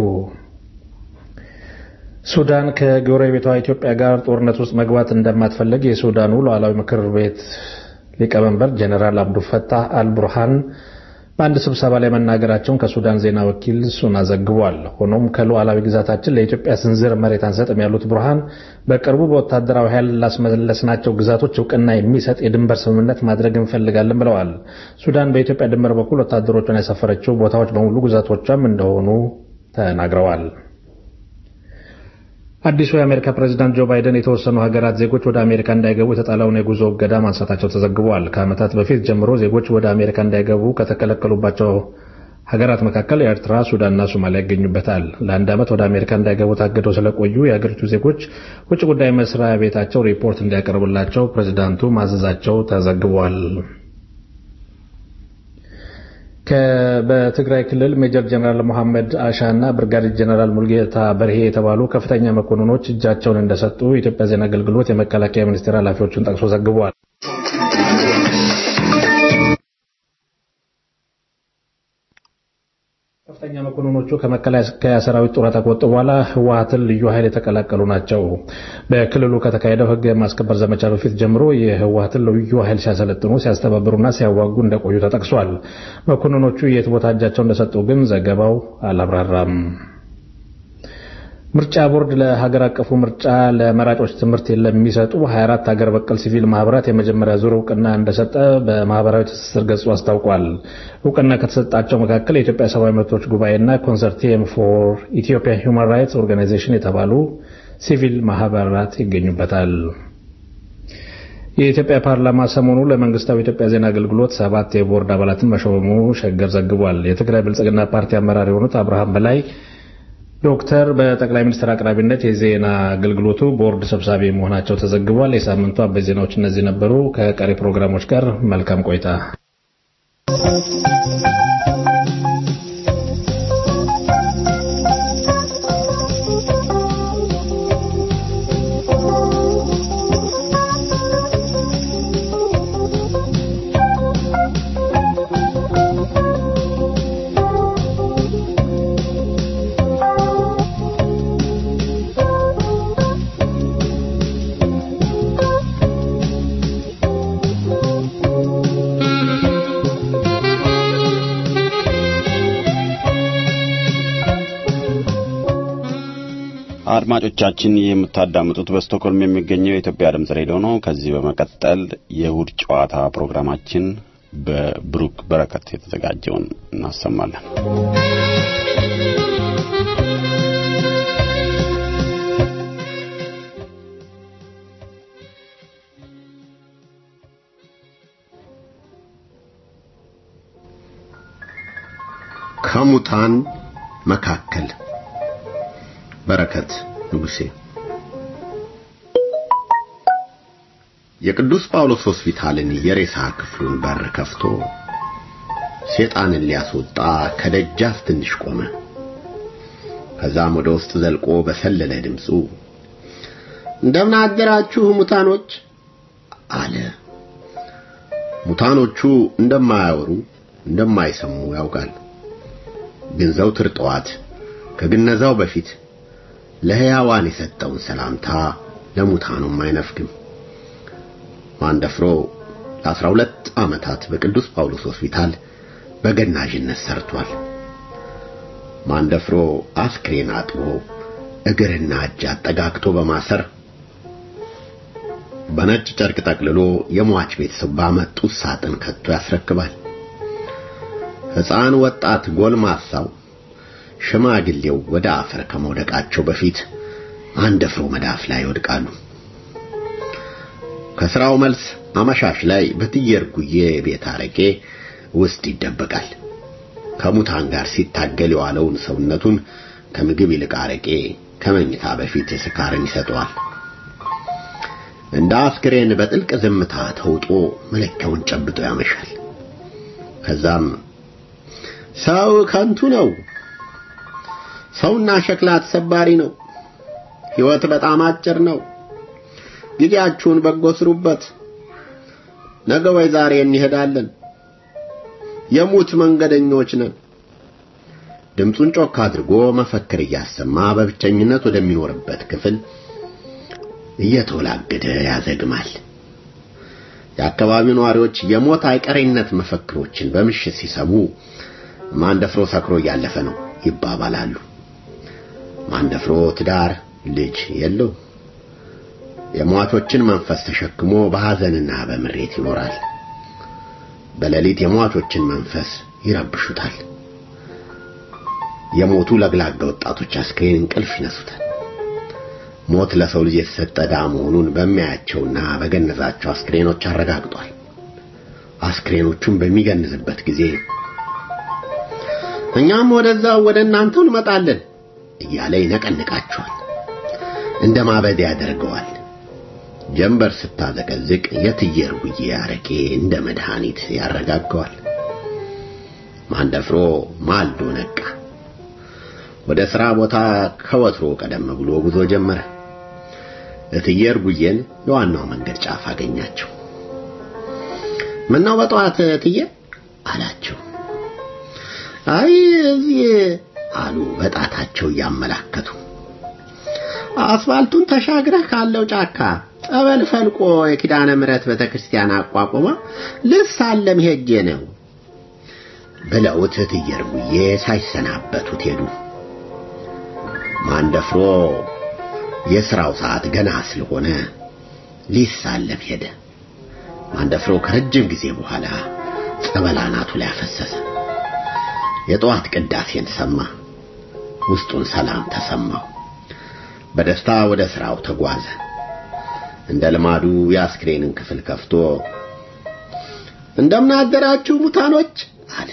ሱዳን ከጎረቤቷ ኢትዮጵያ ጋር ጦርነት ውስጥ መግባት እንደማትፈልግ የሱዳኑ ሉዓላዊ ምክር ቤት ሊቀመንበር ጀኔራል አብዱልፈታህ አልቡርሃን በአንድ ስብሰባ ላይ መናገራቸውን ከሱዳን ዜና ወኪል ሱና ዘግቧል። ሆኖም ከሉዓላዊ ግዛታችን ለኢትዮጵያ ስንዝር መሬት አንሰጥም ያሉት ቡርሃን በቅርቡ በወታደራዊ ኃይል ላስመለስናቸው ግዛቶች እውቅና የሚሰጥ የድንበር ስምምነት ማድረግ እንፈልጋለን ብለዋል። ሱዳን በኢትዮጵያ ድንበር በኩል ወታደሮቿን ያሰፈረችው ቦታዎች በሙሉ ግዛቶቿም እንደሆኑ ተናግረዋል። አዲሱ የአሜሪካ ፕሬዝዳንት ጆ ባይደን የተወሰኑ ሀገራት ዜጎች ወደ አሜሪካ እንዳይገቡ የተጣለውን የጉዞ እገዳ ማንሳታቸው ተዘግቧል። ከዓመታት በፊት ጀምሮ ዜጎች ወደ አሜሪካ እንዳይገቡ ከተከለከሉባቸው ሀገራት መካከል ኤርትራ፣ ሱዳንና ሶማሊያ ይገኙበታል። ለአንድ ዓመት ወደ አሜሪካ እንዳይገቡ ታግደው ስለቆዩ የአገሪቱ ዜጎች ውጭ ጉዳይ መስሪያ ቤታቸው ሪፖርት እንዲያቀርብላቸው ፕሬዝዳንቱ ማዘዛቸው ተዘግቧል። በትግራይ ክልል ሜጀር ጀነራል መሐመድ አሻ እና ብርጋዴር ጀነራል ሙልጌታ በርሄ የተባሉ ከፍተኛ መኮንኖች እጃቸውን እንደሰጡ የኢትዮጵያ ዜና አገልግሎት የመከላከያ ሚኒስቴር ኃላፊዎችን ጠቅሶ ዘግቧል። ከፍተኛ መኮንኖቹ ከመከላከያ ሰራዊት ጡረታ ከወጡ በኋላ ህወሀትን ልዩ ኃይል የተቀላቀሉ ናቸው። በክልሉ ከተካሄደው ህግ የማስከበር ዘመቻ በፊት ጀምሮ የህወሀትን ልዩ ኃይል ሲያሰለጥኑ፣ ሲያስተባብሩና ሲያዋጉ እንደቆዩ ተጠቅሷል። መኮንኖቹ የት ቦታ እጃቸው እንደሰጡ ግን ዘገባው አላብራራም። ምርጫ ቦርድ ለሀገር አቀፉ ምርጫ ለመራጮች ትምህርት ለሚሰጡ 24 ሀገር በቀል ሲቪል ማህበራት የመጀመሪያ ዙር እውቅና እንደሰጠ በማህበራዊ ትስስር ገጹ አስታውቋል። እውቅና ከተሰጣቸው መካከል የኢትዮጵያ ሰብአዊ መብቶች ጉባኤና ኮንሰርቲየም ፎር ኢትዮጵያ ሁማን ራይትስ ኦርጋናይዜሽን የተባሉ ሲቪል ማህበራት ይገኙበታል። የኢትዮጵያ ፓርላማ ሰሞኑ ለመንግስታዊ ኢትዮጵያ ዜና አገልግሎት ሰባት የቦርድ አባላትን መሾሙ ሸገር ዘግቧል። የትግራይ ብልጽግና ፓርቲ አመራር የሆኑት አብርሃም በላይ ዶክተር በጠቅላይ ሚኒስትር አቅራቢነት የዜና አገልግሎቱ ቦርድ ሰብሳቢ መሆናቸው ተዘግቧል። የሳምንቱ አበይት ዜናዎች እነዚህ ነበሩ። ከቀሪ ፕሮግራሞች ጋር መልካም ቆይታ። አድማጮቻችን የምታዳምጡት በስቶክሆልም የሚገኘው የኢትዮጵያ ድምጽ ሬዲዮ ነው። ከዚህ በመቀጠል የእሁድ ጨዋታ ፕሮግራማችን በብሩክ በረከት የተዘጋጀውን እናሰማለን። ከሙታን መካከል በረከት ንጉሴ የቅዱስ ጳውሎስ ሆስፒታልን የሬሳ ክፍሉን በር ከፍቶ ሴጣንን ሊያስወጣ ከደጃፍ ትንሽ ቆመ። ከዛም ወደ ውስጥ ዘልቆ በሰለለ ድምፁ እንደምን አደራችሁ ሙታኖች አለ። ሙታኖቹ እንደማያወሩ እንደማይሰሙ ያውቃል። ግን ዘውትር ጠዋት ከግነዛው በፊት ለሕያዋን የሰጠውን ሰላምታ ለሙታኑም አይነፍግም። ማንደፍሮ ለአስራ ሁለት ዓመታት በቅዱስ ጳውሎስ ሆስፒታል በገናዥነት ሰርቷል። ማንደፍሮ አስክሬን አጥቦ እግርና እጅ አጠጋግቶ በማሰር በነጭ ጨርቅ ጠቅልሎ የሟች ቤተሰብ ባመጡት ሳጥን ከቶ ያስረክባል። ሕፃን፣ ወጣት፣ ጎልማሳው፣ ሽማግሌው ወደ አፈር ከመውደቃቸው በፊት አንደፍሮ መዳፍ ላይ ይወድቃሉ። ከስራው መልስ አመሻሽ ላይ በትየርጉዬ ቤት አረቄ ውስጥ ይደበቃል። ከሙታን ጋር ሲታገል የዋለውን ሰውነቱን ከምግብ ይልቅ አረቄ ከመኝታ በፊት ስካርን ይሰጠዋል። እንደ አስክሬን በጥልቅ ዝምታ ተውጦ መለኪያውን ጨብጦ ያመሻል። ከዛም ሰው ከንቱ ነው፣ ሰውና ሸክላ ተሰባሪ ነው፣ ሕይወት በጣም አጭር ነው፣ ጊዜያችሁን በጎ ስሩበት፣ ነገ ወይ ዛሬ እንሄዳለን፣ የሙት መንገደኞች ነን። ድምፁን ጮክ አድርጎ መፈክር እያሰማ በብቸኝነት ወደሚኖርበት ክፍል እየተወላገደ ያዘግማል። የአካባቢው ነዋሪዎች የሞት አይቀሬነት መፈክሮችን በምሽት ሲሰሙ ማንደፍሮ ሰክሮ እያለፈ ነው ይባባላሉ። ማንደፍሮ ትዳር፣ ልጅ የለው። የሟቾችን መንፈስ ተሸክሞ በሐዘንና በምሬት ይኖራል። በሌሊት የሟቾችን መንፈስ ይረብሹታል። የሞቱ ለግላጋ ወጣቶች አስክሬን እንቅልፍ ይነሱታል። ሞት ለሰው ልጅ የተሰጠ ዕዳ መሆኑን በሚያያቸውና በገነዛቸው አስክሬኖች አረጋግጧል። አስክሬኖቹን በሚገንዝበት ጊዜ እኛም ወደዛው ወደ እናንተው እንመጣለን እያለ ይነቀንቃቸዋል። እንደ ማበድ ያደርገዋል። ጀንበር ስታዘቀዝቅ የትየር ጉዬ አረቄ እንደ መድኃኒት ያረጋገዋል። ማንደፍሮ ማልዶ ነቃ። ወደ ሥራ ቦታ ከወትሮ ቀደም ብሎ ጉዞ ጀመረ። እትየር ጉዬን የዋናው መንገድ ጫፍ አገኛቸው። ምነው በጠዋት እትዬ አላቸው። አይ እዚህ አሉ በጣታቸው እያመላከቱ። አስፋልቱን ተሻግረህ ካለው ጫካ ጸበል ፈልቆ የኪዳነ ምሕረት ቤተክርስቲያን አቋቁማ ልሳለም ሄጄ ነው ብለውት እትየር ጉዬ ሳይሰናበቱት ሄዱ። ማንደፍሮ የሥራው ሰዓት ገና ስለሆነ ሊሳለም ሄደ። ማንደፍሮ ከረጅም ጊዜ በኋላ ጸበል አናቱ ላይ አፈሰሰ። የጠዋት ቅዳሴን ሰማ። ውስጡን ሰላም ተሰማው። በደስታ ወደ ሥራው ተጓዘ። እንደ ልማዱ የአስክሬንን ክፍል ከፍቶ እንደምን አደራችሁ ሙታኖች አለ።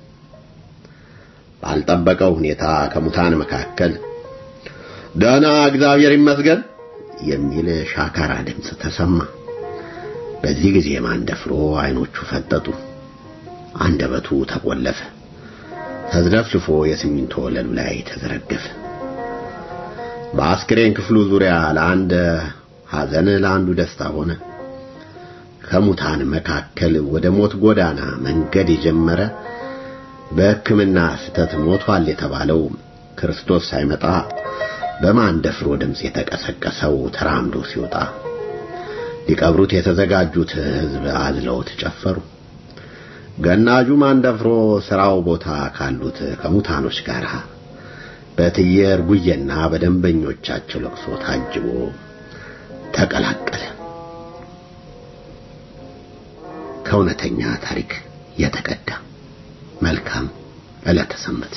ባልጠበቀው ሁኔታ ከሙታን መካከል ደህና እግዚአብሔር ይመስገን የሚል ሻካራ ድምፅ ተሰማ። በዚህ ጊዜ ማንደፍሮ አይኖቹ ፈጠጡ፣ አንደበቱ ተቆለፈ፣ ተዝለፍልፎ የሲሚንቶ ወለሉ ላይ ተዘረገፈ። በአስክሬን ክፍሉ ዙሪያ ለአንድ ሐዘን ለአንዱ ደስታ ሆነ። ከሙታን መካከል ወደ ሞት ጎዳና መንገድ የጀመረ በሕክምና ስህተት ሞቷል የተባለው ክርስቶስ ሳይመጣ በማንደፍሮ ድምፅ የተቀሰቀሰው ተራምዶ ሲወጣ ሊቀብሩት የተዘጋጁት ሕዝብ አዝለውት ጨፈሩ። ገናጁ ማንደፍሮ ሥራው ቦታ ካሉት ከሙታኖች ጋር በትየር ጉየና በደንበኞቻቸው ለቅሶ ታጅቦ ተቀላቀለ። ከእውነተኛ ታሪክ የተቀዳ መልካም ዕለተ ሰንበት።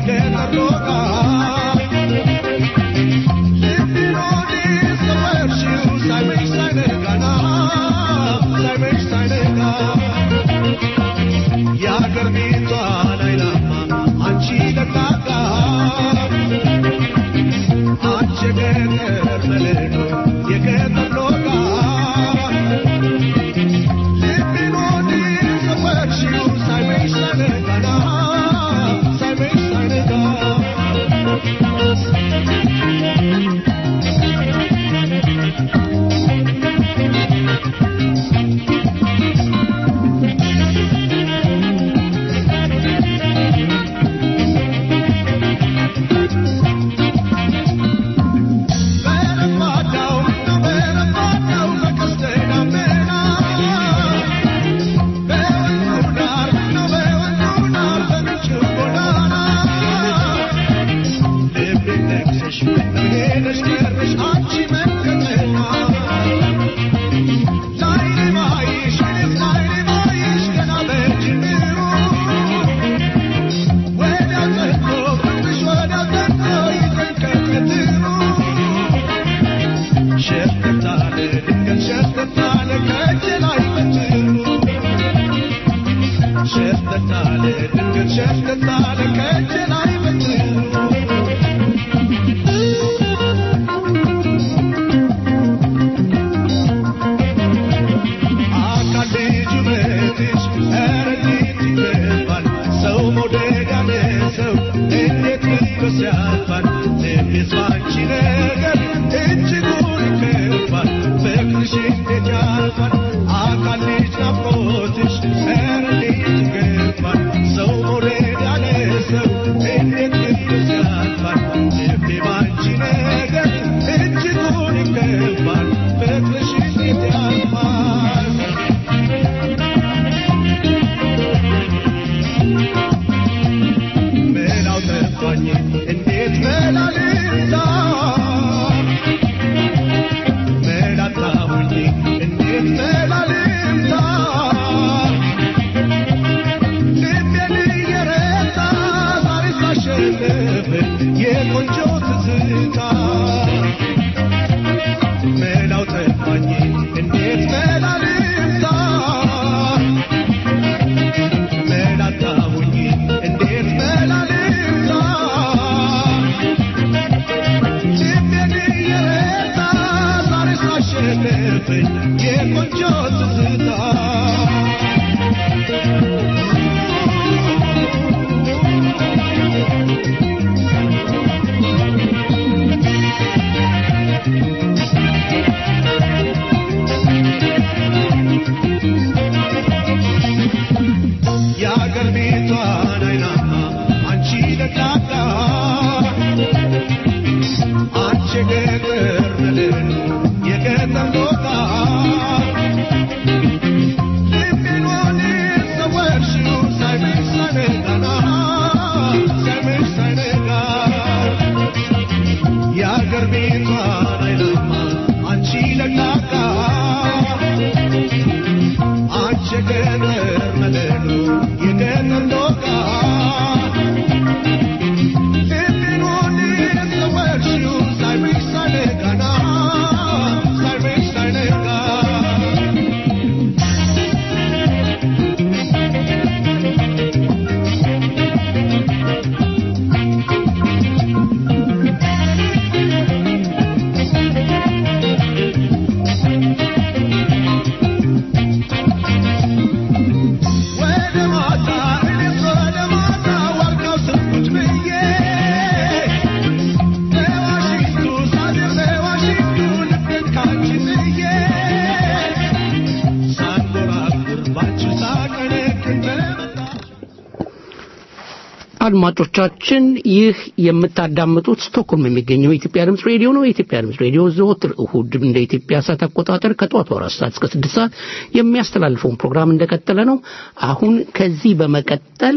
አድማጮቻችን ይህ የምታዳምጡት ስቶክሆልም የሚገኘው የኢትዮጵያ ድምፅ ሬዲዮ ነው። የኢትዮጵያ ድምፅ ሬዲዮ ዘወትር እሁድ እንደ ኢትዮጵያ ሰዓት አቆጣጠር ከጠዋቱ አራት ሰዓት እስከ ስድስት ሰዓት የሚያስተላልፈውን ፕሮግራም እንደቀጠለ ነው። አሁን ከዚህ በመቀጠል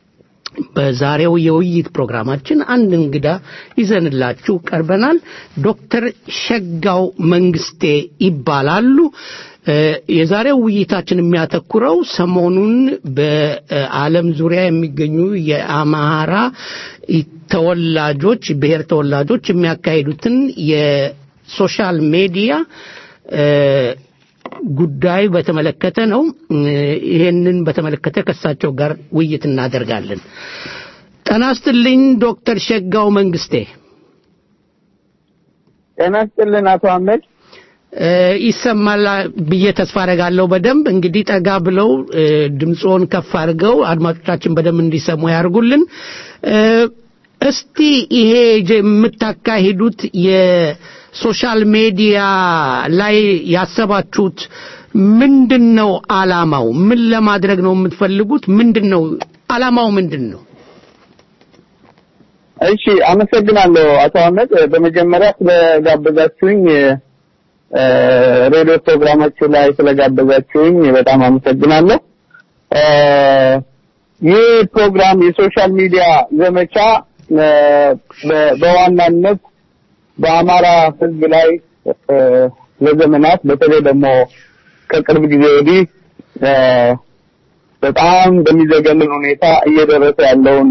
በዛሬው የውይይት ፕሮግራማችን አንድ እንግዳ ይዘንላችሁ ቀርበናል። ዶክተር ሸጋው መንግስቴ ይባላሉ። የዛሬው ውይይታችን የሚያተኩረው ሰሞኑን በዓለም ዙሪያ የሚገኙ የአማራ ተወላጆች ብሔር ተወላጆች የሚያካሂዱትን የሶሻል ሜዲያ ጉዳይ በተመለከተ ነው። ይሄንን በተመለከተ ከእሳቸው ጋር ውይይት እናደርጋለን። ጤና ይስጥልኝ ዶክተር ሸጋው መንግስቴ። ጤና ይስጥልን አቶ አህመድ። ይሰማል ብዬ ተስፋ አደርጋለሁ። በደንብ እንግዲህ ጠጋ ብለው ድምፅዎን ከፍ አድርገው አድማጮቻችን በደንብ እንዲሰሙ ያርጉልን። እስቲ ይሄ የምታካሂዱት የሶሻል ሜዲያ ላይ ያሰባችሁት ምንድን ነው? አላማው ምን ለማድረግ ነው የምትፈልጉት? ምንድን ነው አላማው? ምንድን ነው? እሺ፣ አመሰግናለሁ አቶ አህመድ። በመጀመሪያ ስለጋበዛችሁኝ ሬዲዮ ፕሮግራማችሁ ላይ ስለጋበዛችሁኝ በጣም አመሰግናለሁ። ይህ ፕሮግራም የሶሻል ሚዲያ ዘመቻ በዋናነት በአማራ ሕዝብ ላይ ለዘመናት በተለይ ደግሞ ከቅርብ ጊዜ ወዲህ በጣም በሚዘገንን ሁኔታ እየደረሰ ያለውን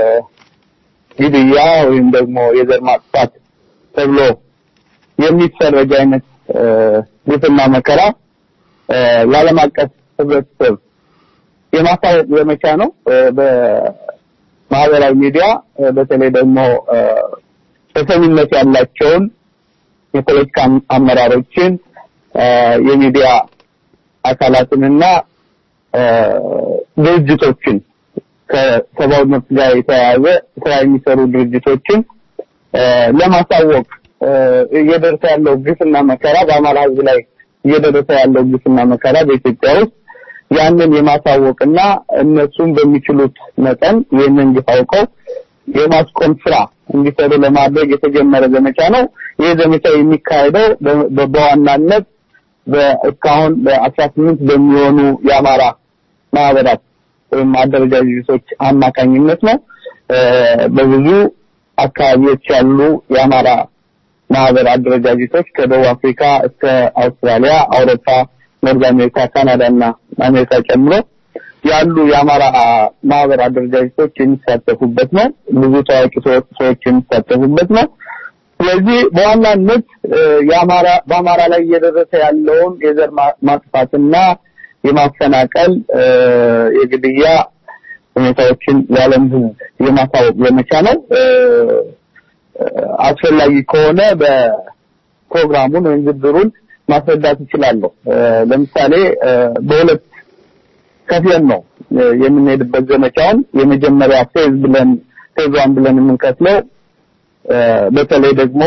ግድያ ወይም ደግሞ የዘር ማጥፋት ተብሎ የሚፈረጅ አይነት ግፍና መከራ ለዓለም አቀፍ ህብረተሰብ የማሳወቅ ዘመቻ ነው። በማህበራዊ ሚዲያ በተለይ ደግሞ ተሰሚነት ያላቸውን የፖለቲካ አመራሮችን የሚዲያ አካላትንና ድርጅቶችን ከሰብአዊ መብት ጋር የተያያዘ ስራ የሚሰሩ ድርጅቶችን ለማሳወቅ እየደረሰ ያለው ግፍና መከራ በአማራ ህዝብ ላይ እየደረሰ ያለው ግፍና መከራ በኢትዮጵያ ውስጥ ያንን የማሳወቅና እነሱም በሚችሉት መጠን ይህንን ግፍ አውቀው የማስቆም ስራ እንዲሰሩ ለማድረግ የተጀመረ ዘመቻ ነው። ይህ ዘመቻ የሚካሄደው በዋናነት እስካሁን በአስራ ስምንት በሚሆኑ የአማራ ማህበራት ወይም አደረጃጀቶች አማካኝነት ነው። በብዙ አካባቢዎች ያሉ የአማራ ማህበር አደረጃጀቶች ከደቡብ አፍሪካ እስከ አውስትራሊያ፣ አውሮፓ፣ ኖርዝ አሜሪካ፣ ካናዳ እና አሜሪካ ጨምሮ ያሉ የአማራ ማህበር አደረጃጀቶች የሚሳተፉበት ነው። ብዙ ታዋቂ ሰዎች የሚሳተፉበት ነው። ስለዚህ በዋናነት የአማራ በአማራ ላይ እየደረሰ ያለውን የዘር ማጥፋትና የማፈናቀል የግድያ ሁኔታዎችን ለዓለም ሕዝብ የማሳወቅ ዘመቻ ነው። አስፈላጊ ከሆነ በፕሮግራሙን ወይም ዝርዝሩን ማስረዳት እችላለሁ። ለምሳሌ በሁለት ከፍለን ነው የምንሄድበት ዘመቻውን። የመጀመሪያ ፌዝ ብለን ፌዝ ዋን ብለን የምንከፍለው በተለይ ደግሞ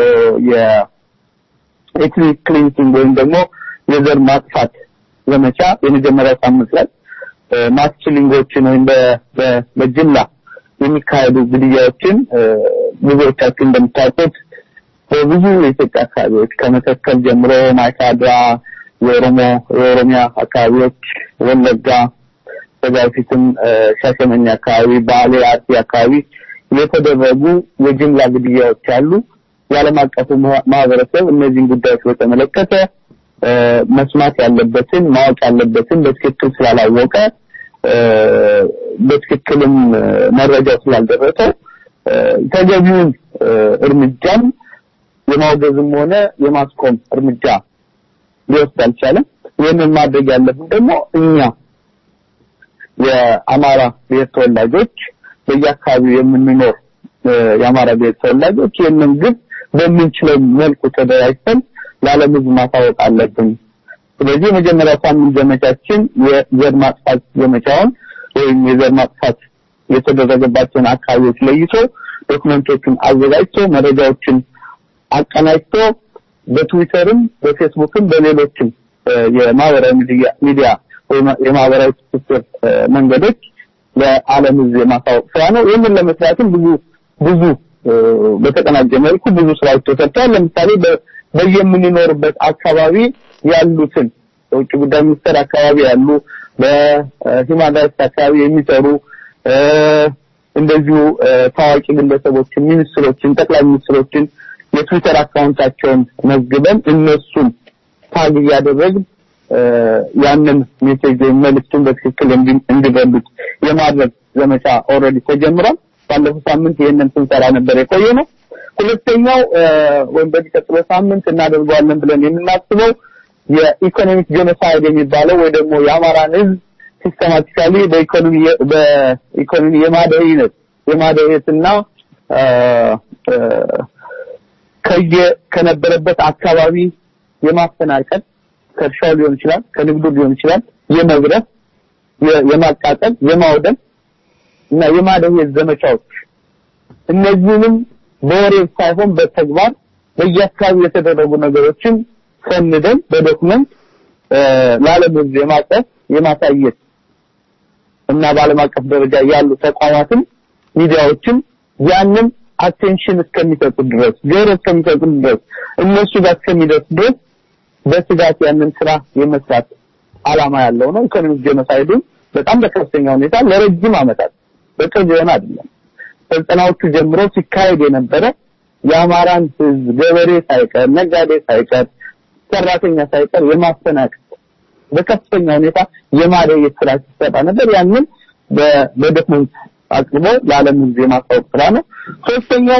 የኤትኒክ ክሊንሲንግ ወይም ደግሞ የዘር ማጥፋት ዘመቻ የመጀመሪያው ሳምንት ላይ ማስ ኪሊንጎችን ወይም በጅምላ የሚካሄዱ ግድያዎችን ብዙዎቻችሁ እንደምታውቁት በብዙ የኢትዮጵያ አካባቢዎች ከመተከል ጀምሮ ማይካድራ፣ የኦሮሞ የኦሮሚያ አካባቢዎች፣ ወለጋ፣ ከዛ በፊትም ሻሸመኔ አካባቢ፣ ባሌ፣ አርሲ አካባቢ የተደረጉ የጅምላ ግድያዎች አሉ። የዓለም አቀፉ ማህበረሰብ እነዚህን ጉዳዮች በተመለከተ መስማት ያለበትን ማወቅ ያለበትን በትክክል ስላላወቀ በትክክልም መረጃው ስላልደረሰው ተገቢውን እርምጃም የማውገዝም ሆነ የማስቆም እርምጃ ሊወስድ አልቻለም። ይህንን ማድረግ ያለብን ደግሞ እኛ የአማራ ብሔር ተወላጆች በየአካባቢው የምንኖር የአማራ ብሔር ተወላጆች ይህንን ግብ በምንችለው መልኩ ተደራጅተን ለዓለም ሕዝብ ማሳወቅ አለብን። ስለዚህ የመጀመሪያ ሳምንት ዘመቻችን የዘር ማጥፋት ዘመቻውን ወይም የዘር ማጥፋት የተደረገባቸውን አካባቢዎች ለይቶ ዶክመንቶችን አዘጋጅቶ መረጃዎችን አቀናጅቶ በትዊተርም በፌስቡክም በሌሎችም የማህበራዊ ሚዲያ ወይም የማህበራዊ ትስስር መንገዶች ለዓለም ሕዝብ የማሳወቅ ስራ ነው። ይህንን ለመስራትም ብዙ ብዙ በተቀናጀ መልኩ ብዙ ስራዎች ተሰርተዋል። ለምሳሌ በየምንኖርበት አካባቢ ያሉትን በውጭ ጉዳይ ሚኒስቴር አካባቢ ያሉ በሂውማን ራይትስ አካባቢ የሚሰሩ እንደዚሁ ታዋቂ ግለሰቦችን፣ ሚኒስትሮችን፣ ጠቅላይ ሚኒስትሮችን የትዊተር አካውንታቸውን መዝግበን እነሱን ታግ እያደረግን ያንን ሜሴጅ ወይም መልዕክቱን በትክክል እንዲረዱት የማድረግ ዘመቻ ኦልሬዲ ተጀምሯል። ባለፈው ሳምንት ይህንን ስንሰራ ነበር የቆየ ነው። ሁለተኛው ወይም በሚቀጥለው ሳምንት እናደርገዋለን ብለን የምናስበው የኢኮኖሚክ ጄኖሳይድ የሚባለው ወይ ደግሞ የአማራን ህዝብ ሲስተማቲካሊ በኢኮኖሚ በኢኮኖሚ የማደህነት የማደህየትና ከየ ከነበረበት አካባቢ የማፈናቀል ከእርሻው ሊሆን ይችላል፣ ከንግዱ ሊሆን ይችላል፣ የመዝረፍ፣ የማቃጠል፣ የማውደም እና የማደህየት ዘመቻዎች እነዚህንም በወሬ ሳይሆን በተግባር በየአካባቢው የተደረጉ ነገሮችን ሰንደን በዶክመንት ለዓለም ህዝብ የማቀፍ የማሳየት እና በዓለም አቀፍ ደረጃ ያሉ ተቋማትን ሚዲያዎችን ያንን አቴንሽን እስከሚሰጡ ድረስ ጆሮ እስከሚሰጡ ድረስ እነሱ ጋር እስከሚደርስ ድረስ በስጋት ያንን ስራ የመስራት አላማ ያለው ነው። ኢኮኖሚክ ጄኖሳይዱን በጣም በከፍተኛ ሁኔታ ለረጅም ዓመታት በቅርብ የሆነ አይደለም ዘጠናዎቹ ጀምሮ ሲካሄድ የነበረ የአማራን ህዝብ ገበሬ ሳይቀር ነጋዴ ሳይቀር ሰራተኛ ሳይቀር የማፈናቀል በከፍተኛ ሁኔታ የማደየት ስራ ሲሰራ ነበር። ያንን በዶክመንት አቅርቦ ለዓለም ህዝብ የማስታወቅ ስራ ነው። ሶስተኛው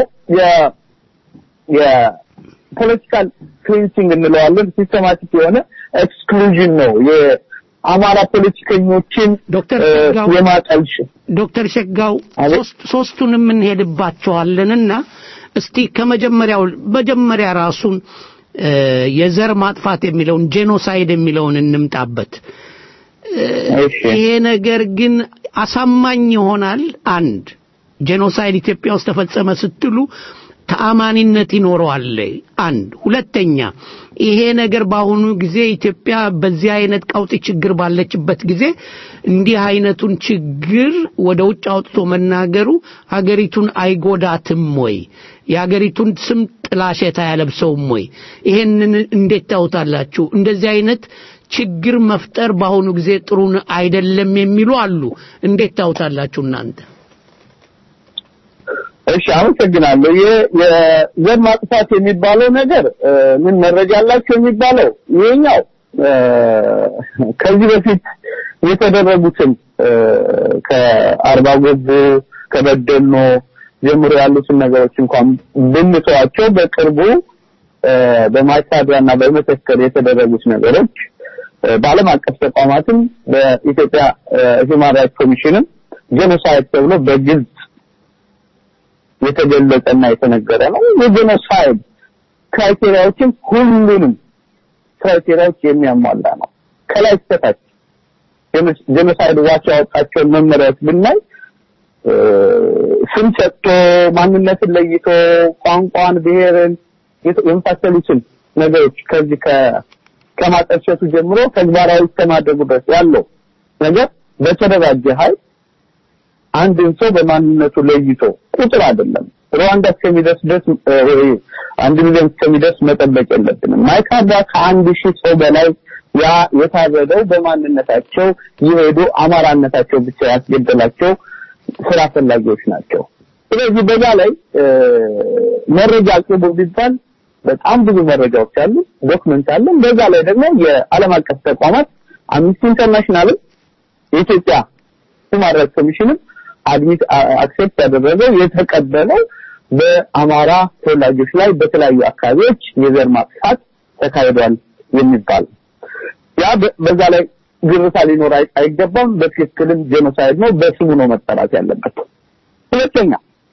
የፖለቲካል ክሊንሲንግ እንለዋለን። ሲስተማቲክ የሆነ ኤክስክሉዥን ነው። የአማራ ፖለቲከኞችን ዶክተር የማጠልሽ ዶክተር ሸጋው ሶስቱንም እንሄድባቸዋለንና እስቲ ከመጀመሪያው መጀመሪያ ራሱን የዘር ማጥፋት የሚለውን ጄኖሳይድ የሚለውን እንምጣበት። ይሄ ነገር ግን አሳማኝ ይሆናል። አንድ ጄኖሳይድ ኢትዮጵያ ውስጥ ተፈጸመ ስትሉ ተአማኒነት ይኖረዋል። አንድ ሁለተኛ ይሄ ነገር በአሁኑ ጊዜ ኢትዮጵያ በዚህ አይነት ቀውጢ ችግር ባለችበት ጊዜ እንዲህ አይነቱን ችግር ወደ ውጭ አውጥቶ መናገሩ ሀገሪቱን አይጎዳትም ወይ? የሀገሪቱን ስም ጥላሸት አያለብሰውም ወይ? ይሄንን እንዴት ታውታላችሁ? እንደዚህ አይነት ችግር መፍጠር በአሁኑ ጊዜ ጥሩ አይደለም የሚሉ አሉ። እንዴት ታውታላችሁ እናንተ? እሺ አመሰግናለሁ። የዘር ማጥፋት የሚባለው ነገር ምን መረጃ አላቸው የሚባለው ይሄኛው ከዚህ በፊት የተደረጉትን ከአርባ ጎጆ ከበደኖ ጀምሮ ያሉትን ነገሮች እንኳን ብንተዋቸው በቅርቡ በማይካድራና በመተከል የተደረጉት ነገሮች በዓለም አቀፍ ተቋማትም በኢትዮጵያ ሂውማን ራይትስ ኮሚሽንም ጄኖሳይድ ተብሎ በግልጽ የተገለጸና የተነገረ ነው። የጄኖሳይድ ክራይቴሪያዎችን ሁሉንም ክራይቴሪያዎች የሚያሟላ ነው። ከላይ እስከታች ጄኖሳይድ ዋች ያወጣቸውን መመሪያዎች ብናይ ስም ሰጥቶ ማንነትን ለይቶ ቋንቋን፣ ብሔርን የመሳሰሉትን ነገሮች ከዚህ ከማጠልሸቱ ጀምሮ ተግባራዊ እስከማድረጉ ድረስ ያለው ነገር በተደራጀ ኃይል አንድን ሰው በማንነቱ ለይቶ ቁጥር አይደለም ሩዋንዳ እስከሚደርስ ድረስ አንድ ሚሊዮን እስከሚደርስ መጠበቅ የለብንም። ማይካድራ ከአንድ ሺህ ሰው በላይ ያ የታረደው በማንነታቸው የሄዱ አማራነታቸው ብቻ ያስገደላቸው ስራ ፈላጊዎች ናቸው። ስለዚህ በዛ ላይ መረጃ አቅርቡ ቢባል በጣም ብዙ መረጃዎች አሉ፣ ዶክመንት አለን። በዛ ላይ ደግሞ የዓለም አቀፍ ተቋማት አምነስቲ ኢንተርናሽናልም የኢትዮጵያ ሁማን ራይትስ ኮሚሽንም አድሚት አክሴፕት ያደረገው የተቀበለው በአማራ ተወላጆች ላይ በተለያዩ አካባቢዎች የዘር ማጥፋት ተካሂዷል የሚባል ያ በዛ ላይ ግርታ ሊኖር አይገባም። በትክክልም ጄኖሳይድ ነው፣ በስሙ ነው መጠራት ያለበት። ሁለተኛ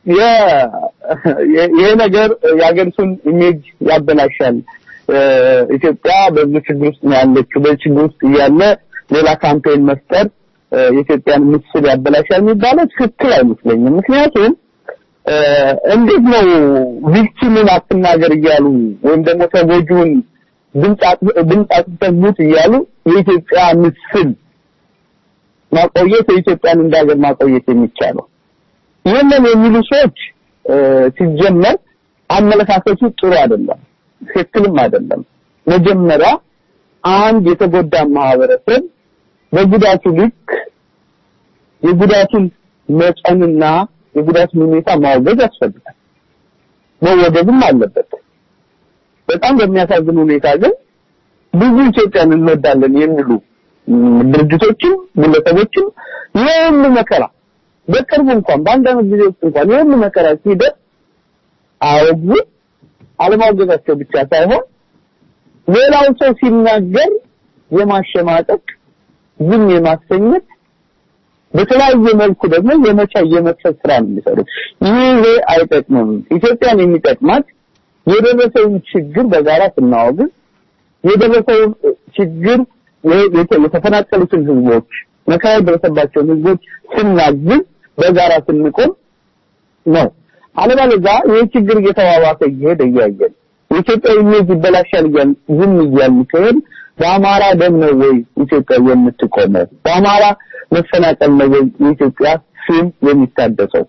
ይሄ ነገር የሀገሪቱን ኢሜጅ ያበላሻል። ኢትዮጵያ በብዙ ችግር ውስጥ ነው ያለችው። በችግር ውስጥ እያለ ሌላ ካምፔን መፍጠር የኢትዮጵያን ምስል ያበላሻል የሚባለው ትክክል አይመስለኝም። ምክንያቱም እንዴት ነው ቪክቲምን አትናገር እያሉ ወይም ደግሞ ተጎጂውን ድምፅ አጥፍተህ ሙት እያሉ የኢትዮጵያ ምስል ማቆየት የኢትዮጵያን እንደ ሀገር ማቆየት የሚቻለው ይህንን የሚሉ ሰዎች ሲጀመር አመለካከቱ ጥሩ አይደለም፣ ትክክልም አይደለም። መጀመሪያ አንድ የተጎዳ ማህበረሰብ በጉዳቱ ልክ የጉዳቱን መጠንና የጉዳቱን ሁኔታ ማውገዝ ያስፈልጋል፣ መወገዝም አለበት። በጣም በሚያሳዝን ሁኔታ ግን ብዙ ኢትዮጵያን እንወዳለን የሚሉ ድርጅቶችም ግለሰቦችም የሁሉ መከራ በቅርቡ እንኳን በአንድ ዓመት ጊዜ ውስጥ እንኳን የሁሉ መከራ ሲደርስ አወግዙ አለማውገዛቸው ብቻ ሳይሆን ሌላው ሰው ሲናገር የማሸማቀቅ ዝም የማሰኘት በተለያየ መልኩ ደግሞ የመቻ የመክሰስ ስራ ነው የሚሰሩት። ይሄ አይጠቅምም። ኢትዮጵያን የሚጠቅማት የደረሰውን ችግር በጋራ ስናወግዝ የደረሰውን ችግር የተፈናቀሉትን ህዝቦች መከራ የደረሰባቸውን ህዝቦች ስናግዝ በጋራ ስንቆም ነው። አለበለዚያ ይህ ችግር እየተባባሰ እየሄደ እያየን የኢትዮጵያ ኢሜጅ ይበላሻል እያልን ዝም እያልን ከሄድ በአማራ ደም ነው ወይ ኢትዮጵያ የምትቆመው? በአማራ መፈናቀል ነው ወይ የኢትዮጵያ ስም የሚታደሰው?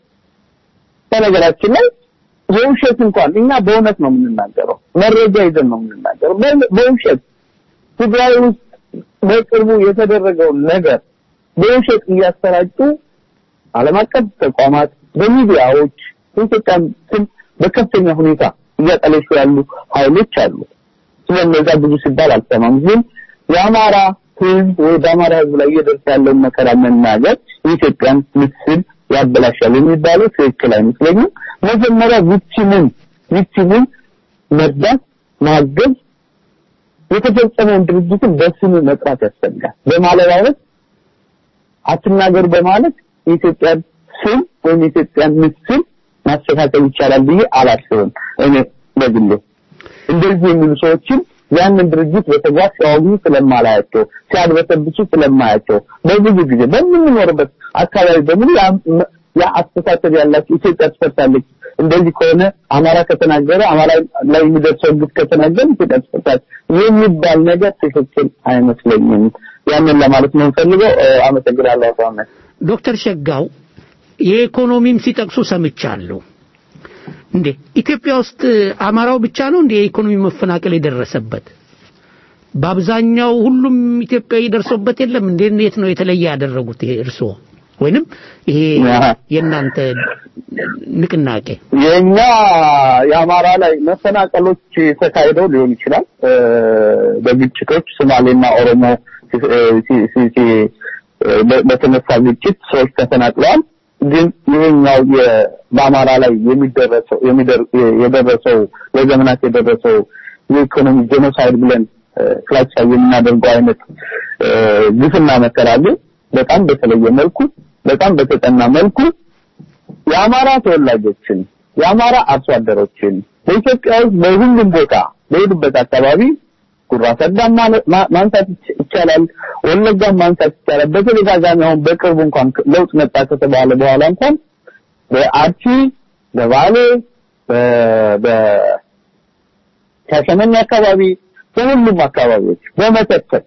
በነገራችን ላይ የውሸት እንኳን እኛ በእውነት ነው የምንናገረው፣ መረጃ ይዘን ነው የምንናገረው። በውሸት ትግራይ ውስጥ በቅርቡ የተደረገውን ነገር በውሸት እያሰራጩ ዓለም አቀፍ ተቋማት በሚዲያዎች የኢትዮጵያን ስም በከፍተኛ ሁኔታ እያጠለሹ ያሉ ኃይሎች አሉ። ስለነዛ ብዙ ሲባል አልሰማም። ግን የአማራ ህዝብ ወይ በአማራ ህዝብ ላይ እየደረሰ ያለውን መከራ መናገር የኢትዮጵያን ምስል ያበላሻል የሚባለው ትክክል አይመስለኝም። መጀመሪያ ቪክቲሙን ቪክቲሙን መርዳት ማገዝ የተፈጸመውን ድርጅትን በስሙ መጥራት ያስፈልጋል። በማለባበስ አትናገሩ በማለት የኢትዮጵያን ስም ወይም የኢትዮጵያን ምስል ማስተካከል ይቻላል ብዬ አላስብም። እኔ በግሌ እንደዚህ የሚሉ ሰዎችን ያንን ድርጅት በተግባር ሲያወግዙ ስለማላያቸው፣ ሲያድበሰብሱ ስለማያቸው በብዙ ጊዜ በምንኖርበት አካባቢ በሙሉ ያ አስተሳሰብ ያላቸው ኢትዮጵያ ትፈርሳለች፣ እንደዚህ ከሆነ አማራ ከተናገረ አማራ ላይ የሚደርሰው ግፍ ከተናገረ ኢትዮጵያ ትፈርሳለች የሚባል ነገር ትክክል አይመስለኝም። ያንን ለማለት ነው የምፈልገው። አመሰግናለሁ አቶ አህመድ። ዶክተር ሸጋው የኢኮኖሚም ሲጠቅሱ ሰምቻለሁ። እንዴ ኢትዮጵያ ውስጥ አማራው ብቻ ነው እንዴ የኢኮኖሚ መፈናቀል የደረሰበት? በአብዛኛው ሁሉም ኢትዮጵያዊ ደርሶበት የለም እንዴ? እንዴት ነው የተለየ ያደረጉት ይሄ እርስዎ ወይንም ይሄ የእናንተ ንቅናቄ? የኛ የአማራ ላይ መፈናቀሎች ተካሂደው ሊሆን ይችላል። በግጭቶች ሶማሌና ኦሮሞ በተነሳ ግጭት ሰዎች ተፈናቅለዋል። ግን ይሄኛው በአማራ ላይ የሚደረሰው የደረሰው ለዘመናት የደረሰው የኢኮኖሚ ጄኖሳይድ ብለን ክላሲፋይ የምናደርገው አይነት ግፍና መከራ ግን በጣም በተለየ መልኩ በጣም በተጠና መልኩ የአማራ ተወላጆችን የአማራ አርሶ አደሮችን በኢትዮጵያ ውስጥ በሁሉም ቦታ በሄዱበት አካባቢ ጉራ ሰዳም ማንሳት ይቻላል፣ ወለጋም ማንሳት ይቻላል። በተደጋጋሚ አሁን በቅርቡ እንኳን ለውጥ መጣ ከተባለ በኋላ እንኳን በአርሲ በባሌ በሻሸመኔ አካባቢ በሁሉም አካባቢዎች በመተከል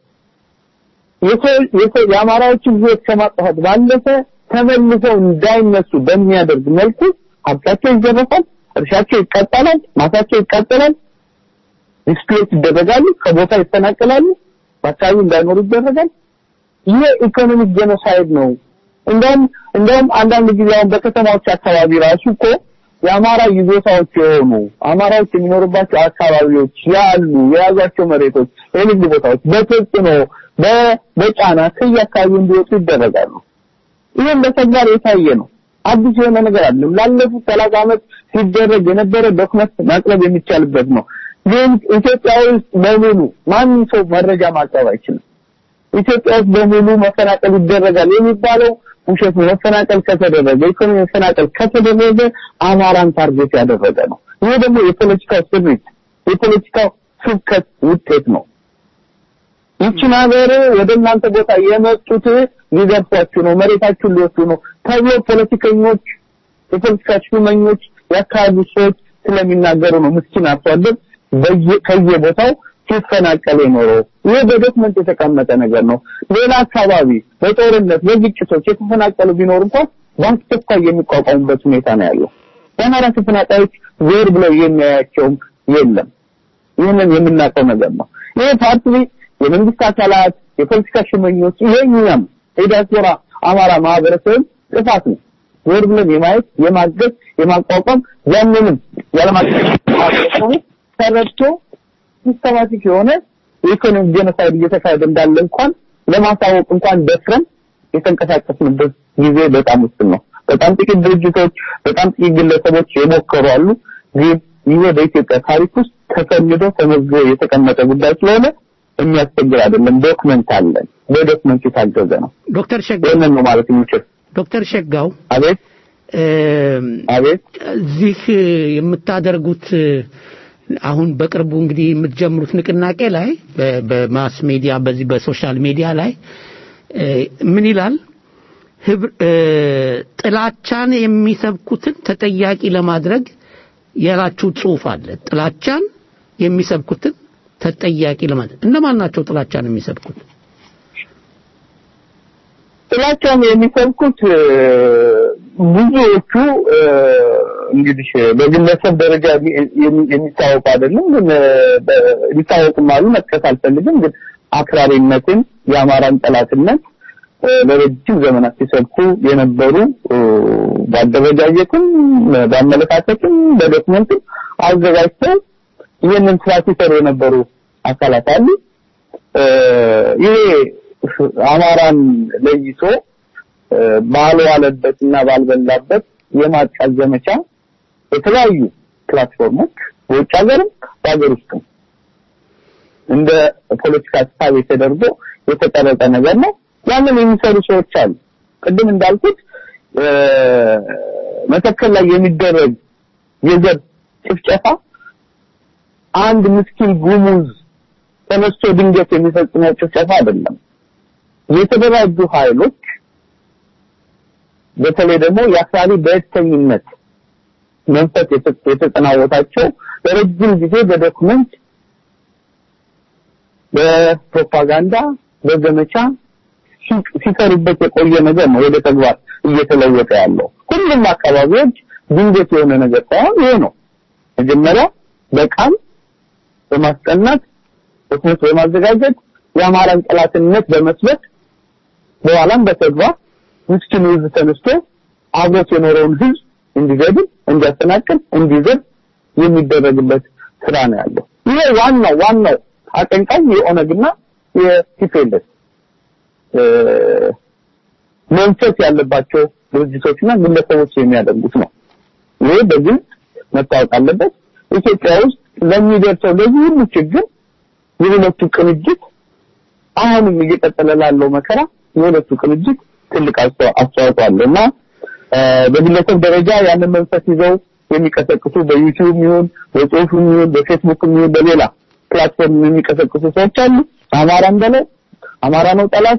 የአማራዎችን ህይወት ከማጥፋት ባለፈ ተመልሰው እንዳይነሱ በሚያደርግ መልኩ ሀብታቸው ይዘረፋል፣ እርሻቸው ይቃጠላል፣ ማሳቸው ይቃጠላል፣ ዲስፕሌት ይደረጋሉ፣ ከቦታ ይፈናቀላሉ፣ በአካባቢ እንዳይኖሩ ይደረጋል። ይሄ ኢኮኖሚክ ጄኖሳይድ ነው። እንደውም እንደውም አንዳንድ ጊዜ አሁን በከተማዎች አካባቢ ራሱ እኮ የአማራ ይዞታዎች የሆኑ አማራዎች የሚኖሩባቸው አካባቢዎች ያሉ የያዟቸው መሬቶች፣ የንግድ ቦታዎች በተጽዕኖ በጫና ከየአካባቢው እንዲወጡ ይደረጋሉ። ይህም በተግባር የታየ ነው። አዲስ የሆነ ነገር አይደለም። ላለፉት ሰላሳ ዓመት ሲደረግ የነበረ ዶክመንት ማቅረብ የሚቻልበት ነው። ግን ኢትዮጵያ ውስጥ በሙሉ ማንም ሰው መረጃ ማቅረብ አይችልም። ኢትዮጵያ ውስጥ በሙሉ መፈናቀል ይደረጋል የሚባለው ውሸት ነው። መፈናቀል ከተደረገ ኢኮኖሚ መፈናቀል ከተደረገ አማራን ታርጌት ያደረገ ነው። ይሄ ደግሞ የፖለቲካው ስሪት የፖለቲካው ስብከት ውጤት ነው። ይችን ሀገር ወደ እናንተ ቦታ የመጡት ሊዘርፏችሁ ነው፣ መሬታችሁን ሊወስዱ ነው ተብሎ ፖለቲከኞች፣ የፖለቲካ ሹመኞች፣ የአካባቢ ሰዎች ስለሚናገሩ ነው ምስኪን አርሶ አደር ከየቦታው ሲፈናቀል የኖረው። ይህ በዶክመንት የተቀመጠ ነገር ነው። ሌላ አካባቢ በጦርነት በግጭቶች የተፈናቀሉ ቢኖር እንኳን በአስቸኳይ የሚቋቋሙበት ሁኔታ ነው ያለው። የአማራ ተፈናቃዮች ዞር ብለው የሚያያቸውም የለም። ይህንን የምናውቀው ነገር ነው። ይህ ፓርቲ የመንግስት አካላት፣ የፖለቲካ ሽመኞች፣ ይሄኛም የዲያስፖራ አማራ ማህበረሰብ ጥፋት ነው። ዞር ብለን የማየት የማገዝ የማቋቋም ያንንም ያለማቀፍ ተረድቶ ሲስተማቲክ የሆነ የኢኮኖሚ ጄኖሳይድ እየተካሄደ እንዳለ እንኳን ለማሳወቅ እንኳን ደፍረን የተንቀሳቀስንበት ጊዜ በጣም ውስን ነው። በጣም ጥቂት ድርጅቶች፣ በጣም ጥቂት ግለሰቦች የሞከሩ አሉ። ግን ይህ በኢትዮጵያ ታሪክ ውስጥ ተሰንዶ ተመዝግቦ የተቀመጠ ጉዳይ ስለሆነ የሚያስቸግር አይደለም። ዶክመንት አለን። በዶክመንት የታገዘ ነው። ዶክተር ሸጋው ይህንን ነው ማለት የሚችል ዶክተር ሸጋው አቤት አቤት እዚህ የምታደርጉት አሁን በቅርቡ እንግዲህ የምትጀምሩት ንቅናቄ ላይ በ- በማስ ሚዲያ በዚህ በሶሻል ሚዲያ ላይ እ፣ ምን ይላል ህብር- እ፣ ጥላቻን የሚሰብኩትን ተጠያቂ ለማድረግ ያላችሁ ጽሁፍ አለ ጥላቻን የሚሰብኩትን ተጠያቂ ለማድረግ እነማን ናቸው ጥላቻን የሚሰብኩት ጥላቻን የሚሰብኩት እ፣ ብዙዎቹ እ፣ እንግዲህ በግለሰብ ደረጃ የሚ- የሚ- የሚታወቁ አይደለም፣ ግን እ፣ በ- ሊታወቁም አሉ። መጥቀስ አልፈልግም። ግን አክራሪነትን፣ የአማራን ጠላትነት እ፣ ለረጅም ዘመናት ሲሰብኩ የነበሩ እ፣ በአደረጃጀትም በአመለካከትም በዶክመንትም አዘጋጅተው ይህንን ስራ ሲሰሩ የነበሩ አካላት አሉ። እ፣ ይሄ አማራን ለይቶ እ፣ ባልዋለበትና ባልበላበት የማጥቃት ዘመቻ የተለያዩ ፕላትፎርሞች በውጭ ሀገርም በሀገር ውስጥም እንደ ፖለቲካ ሀሳብ ተደርጎ የተቀረጸ ነገር ነው። ያንን የሚሰሩ ሰዎች አሉ። ቅድም እንዳልኩት እ፣ መተከል ላይ የሚደረግ የዘር ጭፍጨፋ አንድ ምስኪን ጉሙዝ ተነስቶ ድንገት የሚፈጽመው ጭፍጨፋ አይደለም። የተደራጁ ኃይሎች በተለይ ደግሞ የአክራሪ ብሔርተኝነት መንፈስ የተ- የተጠናወታቸው ለረጅም ጊዜ በዶክመንት በፕሮፓጋንዳ በዘመቻ ሲ- ሲሰሩበት የቆየ ነገር ነው ወደ ተግባር እየተለወጠ ያለው። ሁሉም አካባቢዎች ድንገት የሆነ ነገር ሳይሆን ይሄ ነው። መጀመሪያ በቃል በማስጠናት ዶክመንት በማዘጋጀት የአማራን ጠላትነት በመስበክ በኋላም በተግባር ምስኪኑ ህዝብ ተነስቶ አብሮት የኖረውን ህዝብ እንዲገድል፣ እንዲያሰናክል፣ እንዲዘር የሚደረግበት ስራ ነው ያለው። ይሄ ዋናው ዋናው አቀንቃኝ የኦነግና የቲፒኤልኤፍ እ፣ መንፈስ ያለባቸው ድርጅቶችና ግለሰቦች የሚያደርጉት ነው። ይሄ በግልጽ መታወቅ አለበት። ኢትዮጵያ ውስጥ ለሚደርሰው ለዚህ ሁሉ ችግር የሁለቱ ቅንጅት አሁንም እየቀጠለ ላለው መከራ የሁለቱ ቅንጅት ትልቅ አስተዋ- አስተዋጽኦ አለው እና እ፣ በግለሰብ ደረጃ ያንን መንፈስ ይዘው የሚቀሰቅሱ በዩቲዩብ ይሁን በጽሁፍም ይሁን በፌስቡክም ይሁን በሌላ ፕላትፎርም የሚቀሰቅሱ ሰዎች አሉ። አማራን በለው አማራ ነው ጠላቱ፣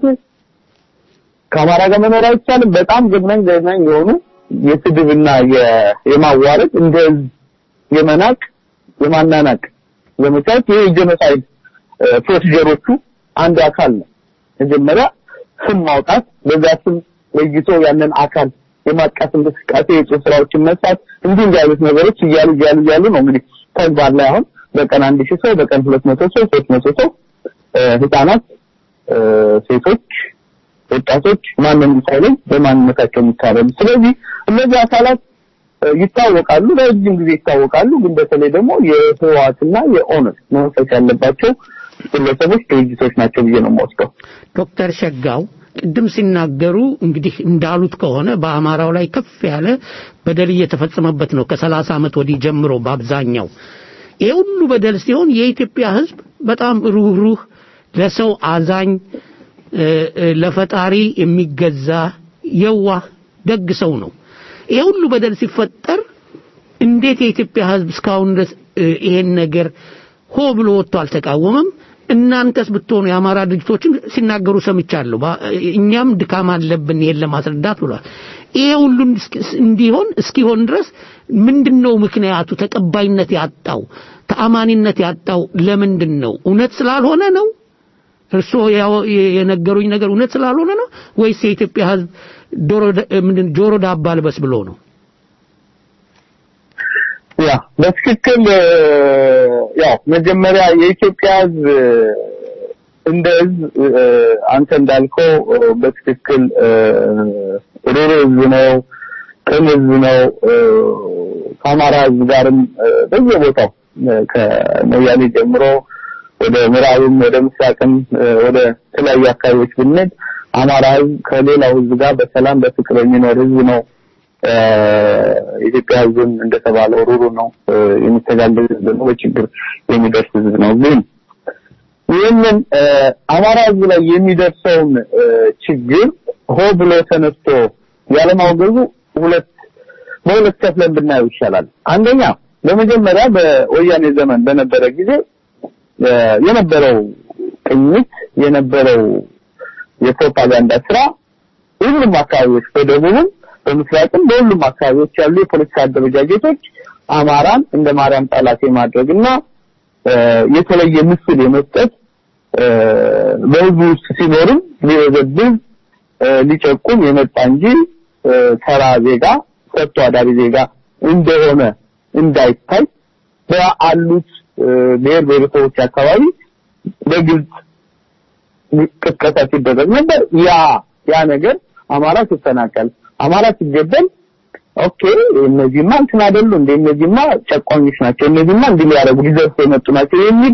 ከአማራ ጋር መኖር አይቻልም። በጣም ዘግናኝ ዘግናኝ የሆኑ የስድብና የ- የማዋረድ እንደ ህዝብ የመናቅ የማናናቅ ዘመቻዎች ይህ የጄኖሳይድ እ፣ ፕሮሲጀሮቹ አንዱ አካል ነው። መጀመሪያ ስም ማውጣት፣ በዛ ስም ለይቶ ያንን አካል የማጥቃት እንቅስቃሴ፣ የጽሁፍ ስራዎችን መስራት፣ እንዲህ እንዲህ አይነት ነገሮች እያሉ እያሉ እያሉ ነው እንግዲህ ተግባር ላይ አሁን በቀን አንድ ሺህ ሰው በቀን ሁለት መቶ ሰው ሶስት መቶ ሰው እ፣ ህጻናት፣ እ፣ ሴቶች፣ ወጣቶች ማንም ሳይለይ በማንነታቸው የሚታረዱ ስለዚህ እነዚህ አካላት እ፣ ይታወቃሉ፣ ለረጅም ጊዜ ይታወቃሉ። ግን በተለይ ደግሞ የህወሓትና የኦነግ መንፈስ ያለባቸው ግለሰቦች፣ ድርጅቶች ናቸው ብዬ ነው የምወስደው። ዶክተር ሸጋው ቅድም ሲናገሩ እንግዲህ እንዳሉት ከሆነ በአማራው ላይ ከፍ ያለ በደል እየተፈጸመበት ነው ከሰላሳ ዓመት ወዲህ ጀምሮ በአብዛኛው ይሄ ሁሉ በደል ሲሆን የኢትዮጵያ ህዝብ በጣም ሩህሩህ ለሰው አዛኝ እ፣ እ፣ ለፈጣሪ የሚገዛ የዋህ ደግ ሰው ነው ይሄ ሁሉ በደል ሲፈጠር እንዴት የኢትዮጵያ ህዝብ እስካሁን ድረስ እ፣ ይሄን ነገር ሆ ብሎ ወጥቶ አልተቃወመም? እናንተስ ብትሆኑ የአማራ ድርጅቶችን ሲናገሩ ሰምቻለሁ። ባ- እኛም ድካም አለብን ይሄን ለማስረዳት ብሏል። ይሄ ሁሉ እስኪ- እንዲሆን እስኪሆን ድረስ ምንድነው ምክንያቱ? ተቀባይነት ያጣው ተአማኒነት ያጣው ለምንድን ነው? እውነት ስላልሆነ ነው? እርስዎ ያው- የነገሩኝ ነገር እውነት ስላልሆነ ነው ወይስ የኢትዮጵያ ህዝብ ዶሮ ደ- ምንድን ጆሮ ዳባ ልበስ ብሎ ነው? ያ በትክክል እ፣ ያው መጀመሪያ የኢትዮጵያ ህዝብ እ፣ እንደ ህዝብ እ፣ አንተ እንዳልከው እ፣ በትክክል እ፣ ሩሩ ህዝብ ነው፣ ቅን ህዝብ ነው። እ፣ ከአማራ ህዝብ ጋርም እ፣ በየቦታው እ፣ ከሞያሌ ጀምሮ ወደ ምዕራብም ወደ ምስራቅም ወደ ተለያዩ አካባቢዎች ብንሄድ አማራ ህዝብ ከሌላው ህዝብ ጋር በሰላም በፍቅር የሚኖር ህዝብ ነው። የኢትዮጵያ ህዝብም እንደተባለው ሩሩ ነው፣ የሚተጋገዝ ህዝብ ነው፣ በችግር የሚደርስ ህዝብ ነው። ግን ይህንን አማራ ህዝብ ላይ የሚደርሰውን ችግር ሆ ብሎ ተነስቶ ያለማውገዙ ሁለት በሁለት ከፍለን ብናየው ይሻላል። አንደኛ በመጀመሪያ በወያኔ ዘመን በነበረ ጊዜ የነበረው ቅኝት የነበረው የፕሮፓጋንዳ ስራ ሁሉም አካባቢዎች በደቡብም በምስራቅም በሁሉም አካባቢዎች ያሉ የፖለቲካ አደረጃጀቶች አማራን እንደ ማርያም ጠላት የማድረግና የተለየ ምስል የመስጠት በህዝቡ ውስጥ ሲኖርም ሊበዘብዝ ሊጨቁም የመጣ እንጂ ተራ ዜጋ ሰጥቶ አዳሪ ዜጋ እንደሆነ እንዳይታይ በአሉት ብሔር ብሔረሰቦች አካባቢ በግልጽ ቅስቀሳ ሲደረግ ነበር። ያ ያ ነገር አማራ ሲፈናቀል፣ አማራ ሲገደል ኦኬ እነዚህማ እንትን አይደሉ እንደ እነዚህማ ጨቋኞች ናቸው፣ እነዚህማ እንዲህ ሊያደርጉ ሊዘርፉ የመጡ ናቸው የሚል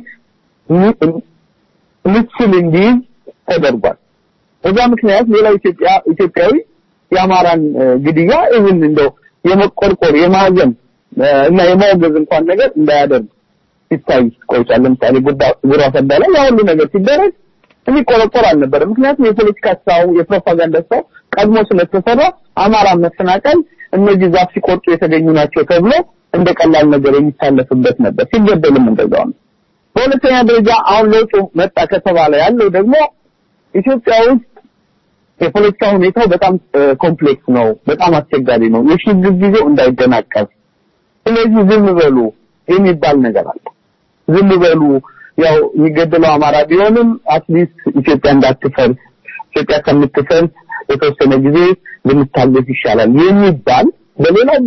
ምስል እንዲይዝ ተደርጓል። በዛ ምክንያት ሌላው ኢትዮጵያ ኢትዮጵያዊ የአማራን ግድያ ይህን እንደው የመቆርቆር የማዘን እና የማውገዝ እንኳን ነገር እንዳያደርግ ሲታይ ቆይቷል። ለምሳሌ ጉራ ፈዳ ላይ ያ ሁሉ ነገር ሲደረግ የሚቆረቆር አልነበረም። ምክንያቱም የፖለቲካ ስራው የፕሮፓጋንዳ ስራው ቀድሞ ስለተሰራ አማራ መፈናቀል እነዚህ ዛፍ ሲቆርጡ የተገኙ ናቸው ተብሎ እንደ ቀላል ነገር የሚታለፍበት ነበር። ሲገደልም እንደዛው ነው። በሁለተኛ ደረጃ አሁን ለውጡ መጣ ከተባለ ያለው ደግሞ ኢትዮጵያ ውስጥ የፖለቲካ ሁኔታው በጣም ኮምፕሌክስ ነው፣ በጣም አስቸጋሪ ነው። የሽግግር ጊዜው እንዳይደናቀፍ ስለዚህ ዝም በሉ የሚባል ነገር አለ። ዝም በሉ ያው የሚገደለው አማራ ቢሆንም አትሊስት ኢትዮጵያ እንዳትፈርስ ኢትዮጵያ ከምትፈርስ የተወሰነ ጊዜ ልንታገስ ይሻላል የሚባል በሌላው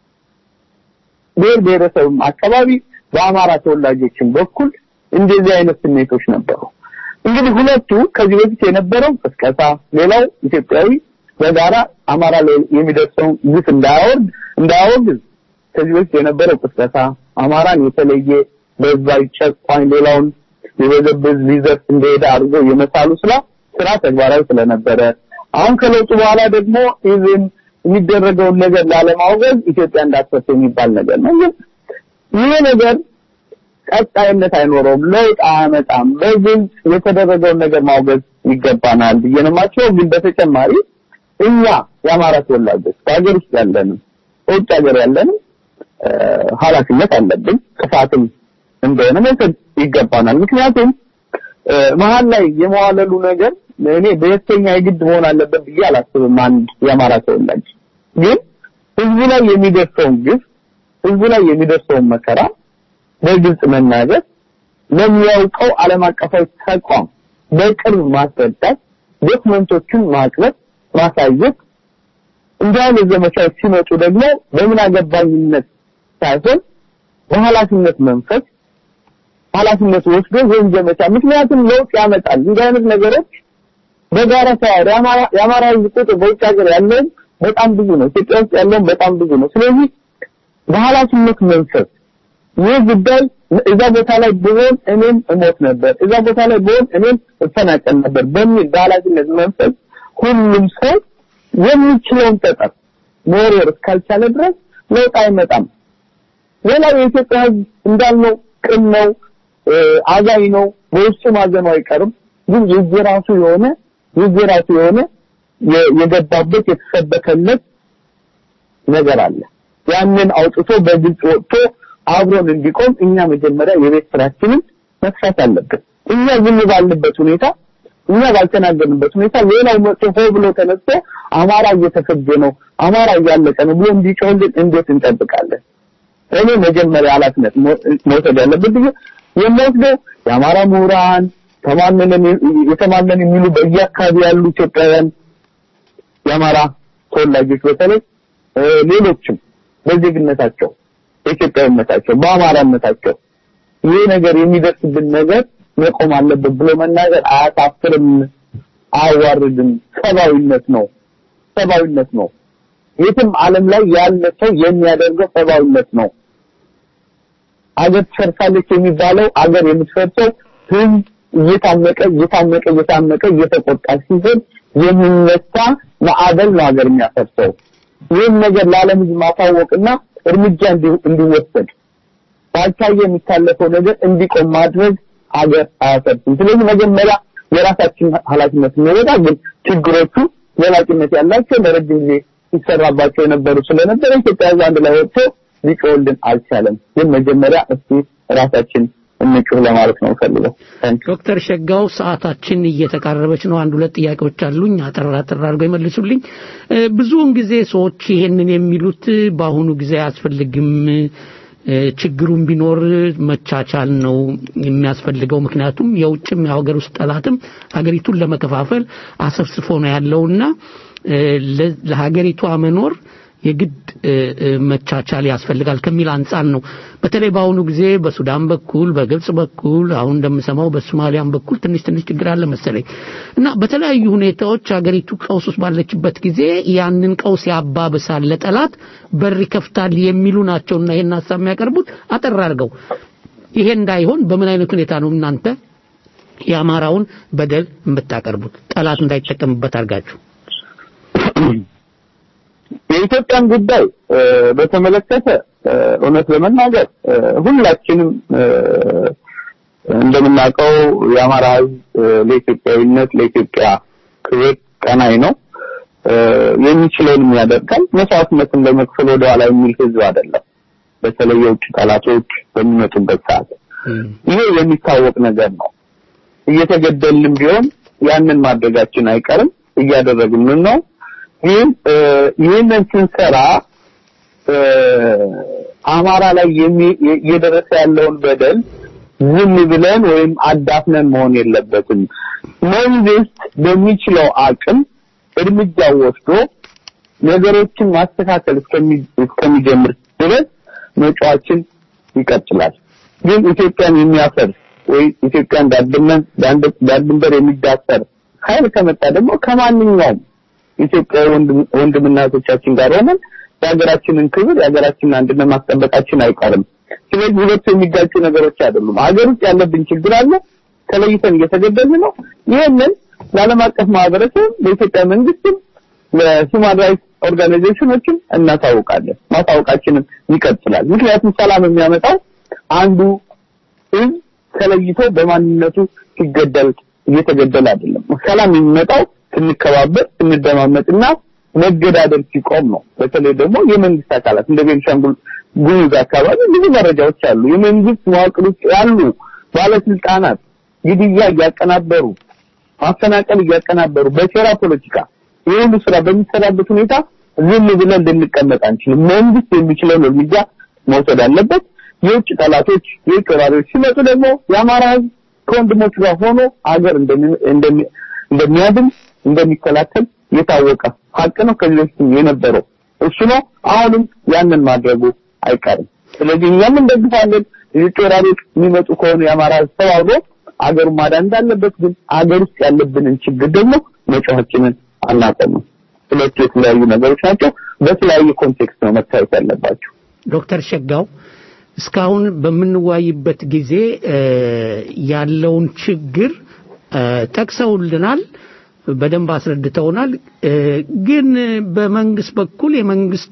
ብሔር ብሔረሰብም አካባቢ በአማራ ተወላጆችም በኩል እንደዚህ አይነት ስሜቶች ነበሩ። እንግዲህ ሁለቱ ከዚህ በፊት የነበረው ቅስቀሳ፣ ሌላው ኢትዮጵያዊ በጋራ አማራ ላይ የሚደርሰውን ግፍ እንዳያወርድ እንዳያወግዝ ከዚህ በፊት የነበረው ቅስቀሳ አማራን የተለየ በዛይ ጨቋኝ ሌላውን ሊበዘብዝ ሊዘርፍ እንደሄደ አድርጎ የመሳሉ ስራ ስራ ተግባራዊ ስለነበረ አሁን ከለውጡ በኋላ ደግሞ ኢቭን የሚደረገውን ነገር ላለማውገዝ ኢትዮጵያ እንዳትፈርስ የሚባል ነገር ነው። ግን ይሄ ነገር ቀጣይነት አይኖረውም፣ ለውጥ አያመጣም። በግልጽ የተደረገውን ነገር ማውገዝ ይገባናል ብዬ ነው የማስበው። ግን በተጨማሪ እኛ የአማራ ተወላጆች በሀገር ውስጥ ያለንም በውጭ ሀገር ያለንም ኃላፊነት አለብን። ጥፋትም እንደሆነ መውሰድ ይገባናል። ምክንያቱም መሀል ላይ የመዋለሉ ነገር እኔ በየተኛ የግድ መሆን አለበት ብዬ አላስብም። አንድ የአማራ ተወላጅ ግን ህዝቡ ላይ የሚደርሰውን ግፍ፣ ህዝቡ ላይ የሚደርሰውን መከራ በግልጽ መናገር፣ ለሚያውቀው ዓለም አቀፋዊ ተቋም በቅርብ ማስረዳት፣ ዶክመንቶችን ማቅረብ፣ ማሳየት እንዲህ አይነት ዘመቻዎች ሲመጡ ደግሞ በምን አገባኝነት ሳይሆን በኃላፊነት መንፈስ ኃላፊነት ወስዶ ይህን ዘመቻ ምክንያቱም ለውጥ ያመጣል። እንዲህ አይነት ነገሮች በጋራ ሳይሆን የአማራ ህዝብ ቁጥር በውጭ ሀገር ያለውም በጣም ብዙ ነው። ኢትዮጵያ ውስጥ ያለውም በጣም ብዙ ነው። ስለዚህ በኃላፊነት መንፈስ ይህ ጉዳይ እዛ ቦታ ላይ ብሆን እኔም እሞት ነበር፣ እዛ ቦታ ላይ ብሆን እኔም እፈናቀል ነበር በሚል በኃላፊነት መንፈስ ሁሉም ሰው የሚችለውን ጠጠር መወርወር እስካልቻለ ድረስ ለውጥ አይመጣም። ሌላው የኢትዮጵያ ህዝብ እንዳልነው ቅን ነው፣ አዛኝ ነው፣ በውስጡ ማዘኑ አይቀርም። ግን የየራሱ የሆነ የየራሱ የሆነ የገባበት የተሰበከለት ነገር አለ። ያንን አውጥቶ በግልጽ ወጥቶ አብሮን እንዲቆም እኛ መጀመሪያ የቤት ስራችንን መስራት አለብን። እኛ ዝም ባልንበት ሁኔታ እኛ ባልተናገርንበት ሁኔታ ሌላው መጥቶ ሆ ብሎ ተነስቶ አማራ እየተፈጀ ነው፣ አማራ እያለቀ ነው ብሎ እንዲጮህልን እንዴት እንጠብቃለን? እኔ መጀመሪያ ኃላፊነት መውሰድ ያለብን ብዬ የምወስደው የአማራ ምሁራን ተማመንን የተማመን የሚሉ በየአካባቢ ያሉ ኢትዮጵያውያን የአማራ ተወላጆች በተለይ ሌሎችም በዜግነታቸው በኢትዮጵያዊነታቸው በአማራነታቸው ይህ ነገር የሚደርስብን ነገር መቆም አለበት ብሎ መናገር አያሳፍርም፣ አያዋርድም። ሰብአዊነት ነው፣ ሰብአዊነት ነው። የትም ዓለም ላይ ያለ ሰው የሚያደርገው ሰብአዊነት ነው። አገር ትፈርሳለች የሚባለው አገር የምትፈርሰው ህዝብ እየታመቀ እየታመቀ እየታመቀ እየተቆጣ ሲሄድ የሚነሳ ማዕበል ነው ሀገር የሚያፈርሰው። ይህን ነገር ለዓለም ህዝብ ማሳወቅና እርምጃ እንዲ- እንዲወሰድ ባልታየ የሚታለፈው ነገር እንዲቆም ማድረግ ሀገር አያፈርስም። ስለዚህ መጀመሪያ የራሳችን ኃላፊነት እንወጣ። ግን ችግሮቹ ዘላቂነት ያላቸው ለረጅም ጊዜ ሲሰራባቸው የነበሩ ስለነበረ ኢትዮጵያ ህዝብ አንድ ላይ ወጥቶ ሊጮህልን አልቻለም። ግን መጀመሪያ እስቲ ራሳችን እንጩህ ለማለት ነው ፈልገው። ዶክተር ሸጋው ሰዓታችን እየተቃረበች ነው። አንድ ሁለት ጥያቄዎች አሉኝ። አጠር አጠር አድርገው ይመልሱልኝ። እ፣ ብዙውን ጊዜ ሰዎች ይሄንን የሚሉት በአሁኑ ጊዜ አያስፈልግም እ፣ ችግሩም ቢኖር መቻቻል ነው የሚያስፈልገው። ምክንያቱም የውጭም የሀገር ውስጥ ጠላትም ሀገሪቱን ለመከፋፈል አሰፍስፎ ነው ያለውና እ፣ ለ- ለሀገሪቷ መኖር የግድ እ፣ እ፣ መቻቻል ያስፈልጋል ከሚል አንጻር ነው። በተለይ በአሁኑ ጊዜ በሱዳን በኩል በግብጽ በኩል አሁን እንደምሰማው በሶማሊያም በኩል ትንሽ ትንሽ ችግር አለ መሰለኝ እና በተለያዩ ሁኔታዎች ሀገሪቱ ቀውስ ውስጥ ባለችበት ጊዜ ያንን ቀውስ ያባብሳል፣ ለጠላት በር ይከፍታል የሚሉ ናቸውና ይሄን ሀሳብ የሚያቀርቡት አጠር አድርገው ይሄ እንዳይሆን በምን አይነት ሁኔታ ነው እናንተ የአማራውን በደል የምታቀርቡት ጠላት እንዳይጠቀምበት አድርጋችሁ? የኢትዮጵያን ጉዳይ እ፣ በተመለከተ እ፣ እውነት ለመናገር እ፣ ሁላችንም እ፣ እንደምናውቀው የአማራ ሕዝብ እ፣ ለኢትዮጵያዊነት ለኢትዮጵያ ክብር ቀናይ ነው። እ፣ የሚችለውንም ያደርጋል። መስዋዕትነትን ለመክፈል ወደኋላ የሚል ሕዝብ አይደለም። በተለይ የውጭ ጠላቶች በሚመጡበት ሰዓት ይሄ የሚታወቅ ነገር ነው። እየተገደልንም ቢሆን ያንን ማድረጋችን አይቀርም፣ እያደረግንም ነው። ግን እ፣ ይህንን ስንሰራ እ፣ አማራ ላይ የሚ- የ- እየደረሰ ያለውን በደል ዝም ብለን ወይም አዳፍነን መሆን የለበትም። መንግስት በሚችለው አቅም እርምጃ ወስዶ ነገሮችን ማስተካከል እስከሚ- እስከሚጀምር ድረስ መጫዋችን ይቀጥላል። ግን ኢትዮጵያን የሚያፈርስ ወይ ኢትዮጵያን ዳር ድንበር ዳር ድንበር የሚዳፈር ኃይል ከመጣ ደግሞ ከማንኛውም ኢትዮጵያዊ ወንድም- ወንድምና እህቶቻችን ጋር ሆነን የሀገራችንን ክብር የሀገራችንን አንድነት ማስጠበቃችን አይቀርም። ስለዚህ ሁለቱ የሚጋጩ ነገሮች አይደሉም። ሀገር ውስጥ ያለብን ችግር አለ፣ ተለይተን እየተገደልን ነው። ይህንን ለዓለም አቀፍ ማህበረሰብ ለኢትዮጵያ መንግስትም ለሂውማን ራይትስ ኦርጋናይዜሽኖችም እናሳውቃለን። ማሳወቃችንም ይቀጥላል። ምክንያቱም ሰላም የሚያመጣው አንዱ ህዝብ ተለይቶ በማንነቱ ሲገደል እየተገደለ አይደለም። ሰላም የሚመጣው ስንከባበር፣ ስንደማመጥና መገዳደል ሲቆም ነው። በተለይ ደግሞ የመንግስት አካላት እንደ ቤንሻንጉል ጉሙዝ አካባቢ ብዙ መረጃዎች አሉ። የመንግስት መዋቅር ውስጥ ያሉ ባለስልጣናት ግድያ እያቀናበሩ ማፈናቀል እያቀናበሩ በሴራ ፖለቲካ ይህ ሁሉ ስራ በሚሰራበት ሁኔታ ዝም ብለን ልንቀመጥ አንችልም። መንግስት የሚችለውን እርምጃ መውሰድ አለበት። የውጭ ጠላቶች፣ የውጭ ወራሪዎች ሲመጡ ደግሞ የአማራ ህዝብ ከወንድሞቹ ጋር ሆኖ አገር እንደሚ- እንደሚ- እንደሚያድን እንደሚከላከል የታወቀ ሀቅ ነው። ከዚህ በፊትም የነበረው እሱ ነው። አሁንም ያንን ማድረጉ አይቀርም። ስለዚህ እኛም እንደግፋለን። የውጭ ወራሪዎች የሚመጡ ከሆነ የአማራ ህዝብ ተባብሮ አገሩን ማዳን እንዳለበት፣ ግን አገር ውስጥ ያለብንን ችግር ደግሞ መጮኻችንን አናቆምም። ሁለቱ የተለያዩ ነገሮች ናቸው። በተለያየ ኮንቴክስት ነው መታየት ያለባቸው። ዶክተር ሸጋው እስካሁን በምንወያይበት ጊዜ እ፣ ያለውን ችግር እ፣ ጠቅሰውልናል፣ በደንብ አስረድተውናል። እ፣ ግን በመንግስት በኩል የመንግስት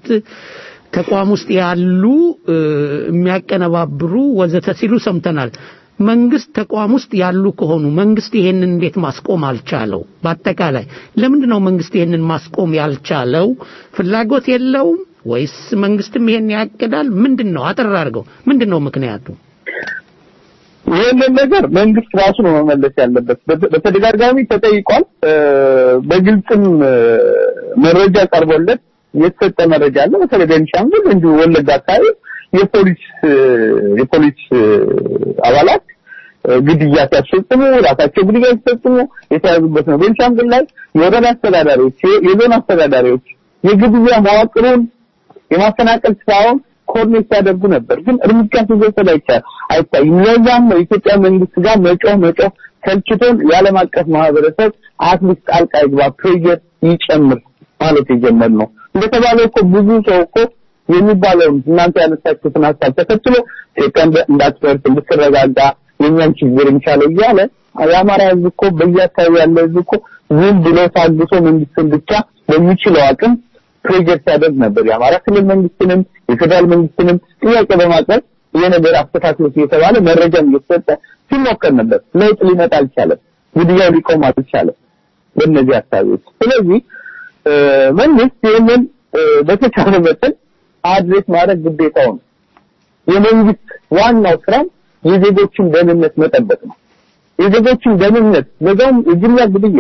ተቋም ውስጥ ያሉ እ፣ የሚያቀነባብሩ ወዘተ ሲሉ ሰምተናል። መንግስት ተቋም ውስጥ ያሉ ከሆኑ መንግስት ይሄንን እንዴት ማስቆም አልቻለው? በአጠቃላይ ለምንድን ነው መንግስት ይሄንን ማስቆም ያልቻለው? ፍላጎት የለውም ወይስ መንግስትም ይሄን ያቅዳል? ምንድን ነው አጠር አድርገው ምንድን ነው ምክንያቱ? ይህንን ነገር መንግስት ራሱ ነው መመለስ ያለበት። በተ- በተደጋጋሚ ተጠይቋል። እ፣ በግልጽም እ፣ መረጃ ቀርቦለት የተሰጠ መረጃ አለ። በተለይ ቤንሻንጉል እንዲሁ ወለጋ አካባቢ የፖሊስ እ፣ የፖሊስ እ፣ አባላት እ፣ ግድያ ሲያስፈጽሙ ራሳቸው ግድያ ሲፈጽሙ የተያዙበት ነው። ቤንሻንጉል ላይ የወረዳ አስተዳዳሪዎች፣ የ- የዞን አስተዳዳሪዎች የግድያ መዋቅሩን የማፈናቀል ስራውን ኮርኔት ሲያደርጉ ነበር። ግን እርምጃ ሲወሰድ አይቻል አይታይም። ለዛም ነው የኢትዮጵያ መንግስት ጋር መጮህ መጮህ ሰልችቶን የዓለም አቀፍ ማህበረሰብ አትሊስት ጣልቃ ይግባ፣ ፕሬዠር ይጨምር ማለት የጀመርነው። እንደተባለው እኮ ብዙ ሰው እኮ የሚባለውን እናንተ ያነሳችሁትን ሀሳብ ተከትሎ ኢትዮጵያ እንደ- እንዳትፈርስ እንድትረጋጋ የኛን ችግር እንቻለው እያለ የአማራ ህዝብ እኮ በየአካባቢ ያለ ህዝብ እኮ ዝም ብሎ ታግሶ መንግስትን ብቻ በሚችለው አቅም ፕሬጀር ሲያደርግ ነበር። የአማራ ክልል መንግስትንም የፌዴራል መንግስትንም ጥያቄ በማቅረብ ይሄ ነገር አስተካክሎት እየተባለ መረጃም እየተሰጠ ሲሞከር ነበር። ለውጥ ሊመጣ አልቻለም። ግድያው ሊቆም አልቻለም በእነዚህ አካባቢዎች። ስለዚህ መንግስት ይህንን በተቻለ መጠን አድሬስ ማድረግ ግዴታው ነው። የመንግስት ዋናው ስራ የዜጎችን ደህንነት መጠበቅ ነው። የዜጎችን ደህንነት ለዛውም የጅምላ ግድያ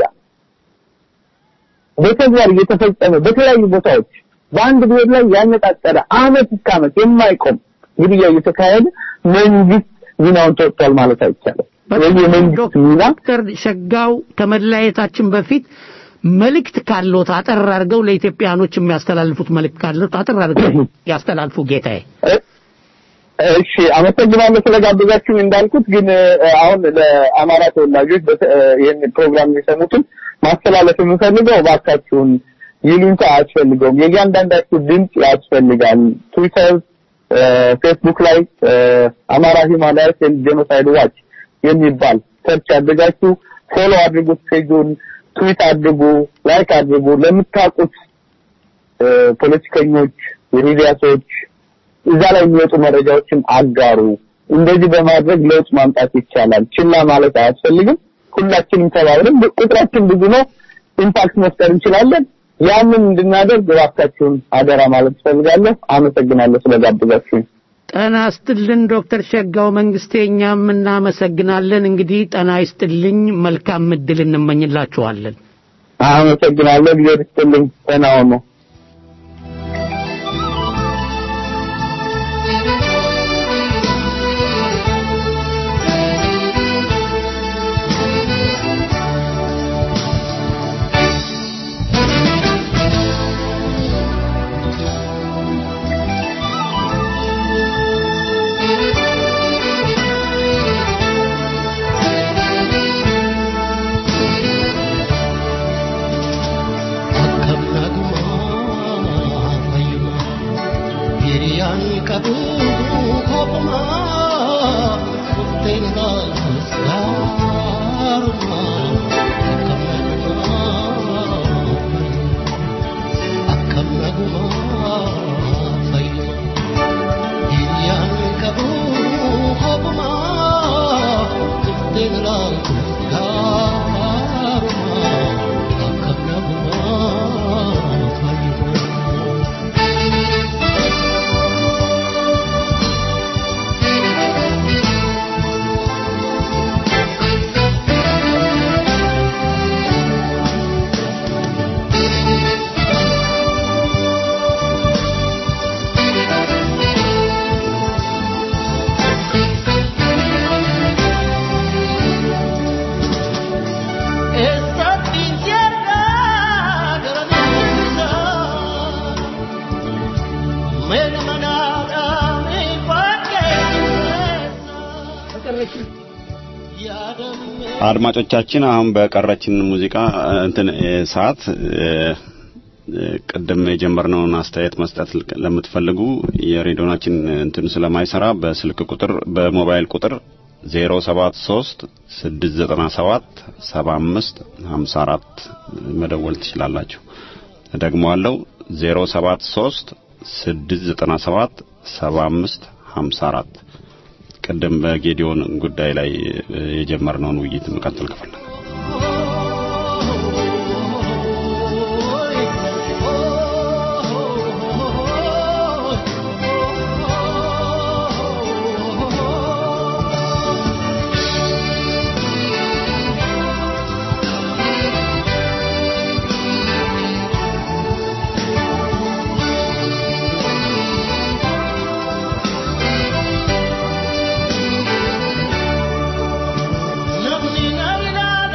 በተግባር እየተፈጸመ በተለያዩ ቦታዎች በአንድ ብሔር ላይ ያነጣጠረ አመት እስከ አመት የማይቆም ግድያ እየተካሄደ መንግስት ሚናውን ተወጥቷል ማለት አይቻልም። ስለዚህ የመንግስት ሚና ዶክተር ሸጋው ከመለያየታችን በፊት መልእክት ካሎት አጠር አድርገው ለኢትዮጵያኖች የሚያስተላልፉት መልእክት ካሎት አጠር አድርገው ያስተላልፉ ጌታዬ። እሺ አመሰግናለሁ ስለጋበዛችሁኝ። እንዳልኩት ግን አሁን ለአማራ ተወላጆች ይህን ፕሮግራም የሚሰሙትን ማስተላለፍ የምፈልገው እባካችሁን ይሉኝታ አያስፈልገውም። የእያንዳንዳችሁ ድምፅ ያስፈልጋል። ትዊተር፣ ፌስቡክ ላይ አማራ ሂውማን ራይትስ ኤንድ ጄኖሳይድ ዋች የሚባል ሰርች አድርጋችሁ ፎሎ አድርጉት ፔጁን፣ ትዊት አድርጉ፣ ላይክ አድርጉ። ለምታውቁት ፖለቲከኞች፣ የሚዲያ ሰዎች እዛ ላይ የሚወጡ መረጃዎችን አጋሩ። እንደዚህ በማድረግ ለውጥ ማምጣት ይቻላል። ችላ ማለት አያስፈልግም። ሁላችንም ተባብረን ቁጥራችን ብዙ ነው፣ ኢምፓክት መፍጠር እንችላለን። ያንን እንድናደርግ እባካችሁን አደራ ማለት እፈልጋለሁ። አመሰግናለሁ ስለጋበዛችሁኝ። ጤና ይስጥልን ዶክተር ሸጋው መንግስቴ፣ እኛም እናመሰግናለን። እንግዲህ ጤና ይስጥልኝ፣ መልካም እድል እንመኝላችኋለን። አመሰግናለሁ። እግዚአብሔር ይስጥልኝ። ደህና ሁኑ። አድማጮቻችን አሁን በቀረችን ሙዚቃ እንትን ሰዓት ቅድም የጀመርነውን አስተያየት መስጠት ለምትፈልጉ የሬዲዮናችን እንትን ስለማይሰራ በስልክ ቁጥር በሞባይል ቁጥር 073 697 75 54 መደወል ትችላላችሁ። ደግሞአለው 073 697 75 54 ቅድም በጌዲዮን ጉዳይ ላይ የጀመርነውን ውይይት መቀጠል ከፈለገ Namni na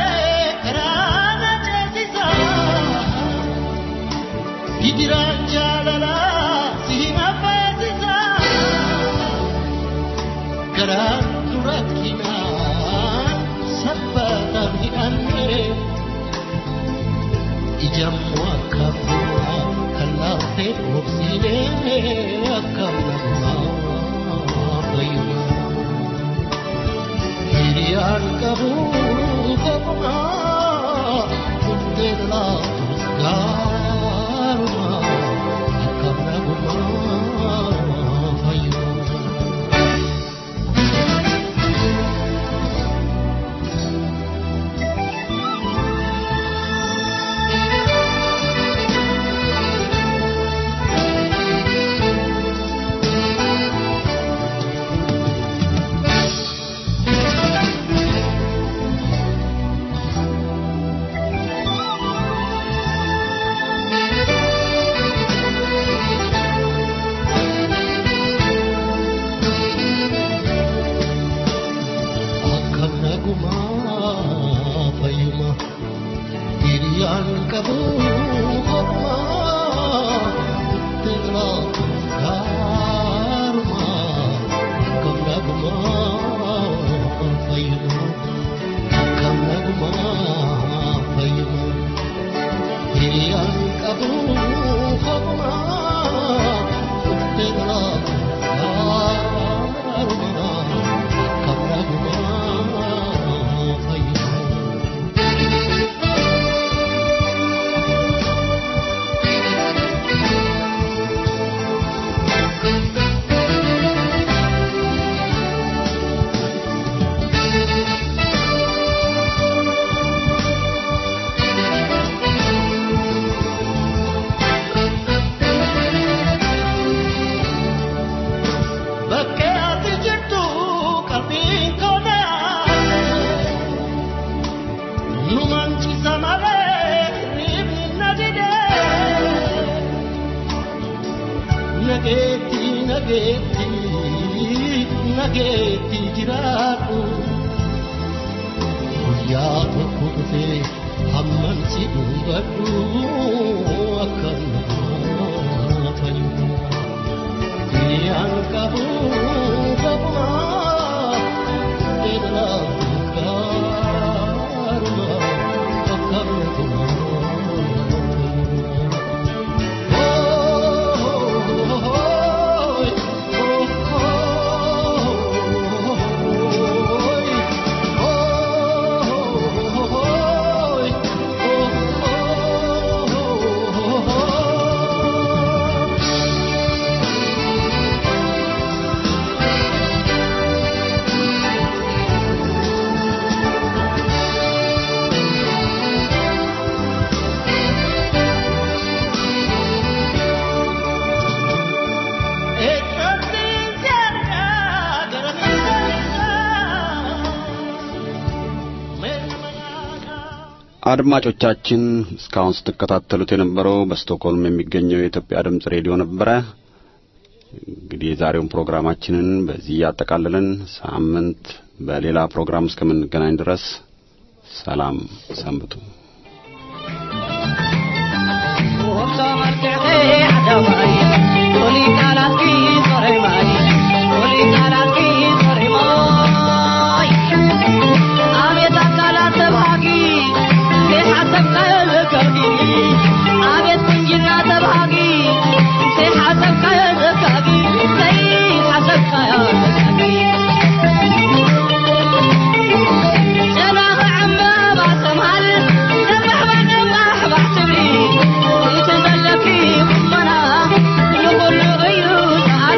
አድማጮቻችን እስካሁን ስትከታተሉት የነበረው በስቶክሆልም የሚገኘው የኢትዮጵያ ድምጽ ሬዲዮ ነበረ። እንግዲህ የዛሬውን ፕሮግራማችንን በዚህ ያጠቃልለን። ሳምንት በሌላ ፕሮግራም እስከምንገናኝ ድረስ ሰላም ሰንብቱ። Thank you.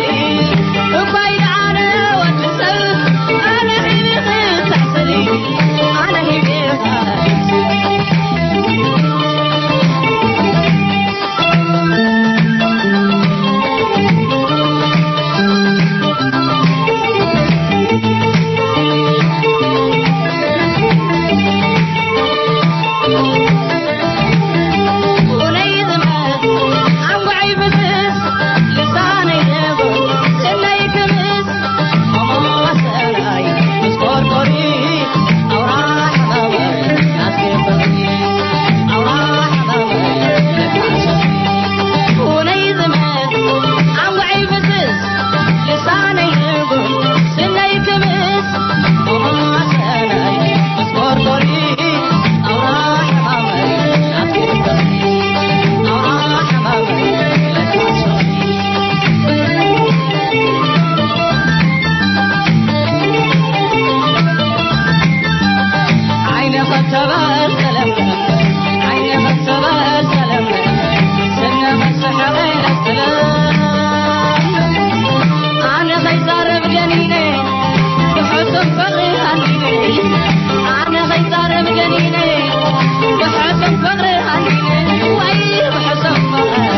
جنيني بحسن فقري هنيني أنا خيزارب جنيني بحسن فقري هنيني وي بحسن فقري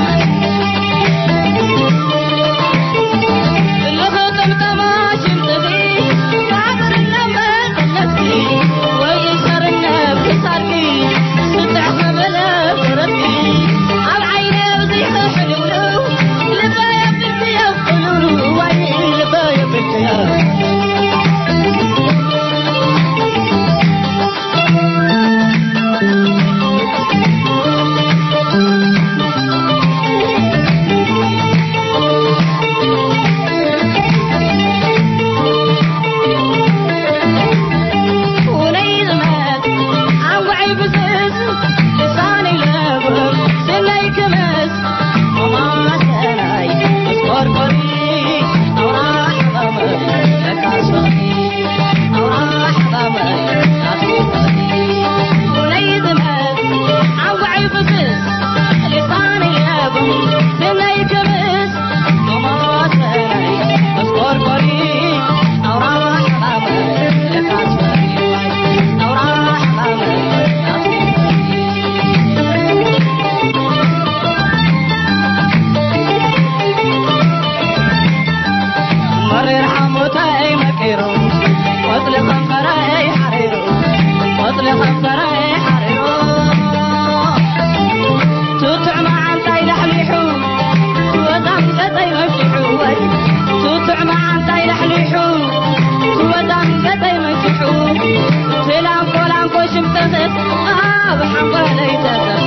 الخطم تماشي تغي صابر النمر نفسي ويسر النب صاركي ستع خبلا فرقي على عيني وزيها حلولو لبايا بنتي يا قلولو وي لبايا بنتي يا ونيل مات عوعي بزز لساني لابر سلي كمس وما سناي اصبر قري او راح ضمر لك عصري او راح ضمر عصري ونيل مات عوعي بزز لساني لابر سلي كمس وما سناي اصبر قري او راح ضمر لك عصري او راح ضمر مرر حموتي مكيرو واطلق خنفري حريرو واطلق خنفري حريرو توتع مع انتي لحليحو ودم قطي مفتحو توتع مع انتي لحليحو ودم قطي مفتحو تلام فلان كوشم تغت آه بحنقلي تغت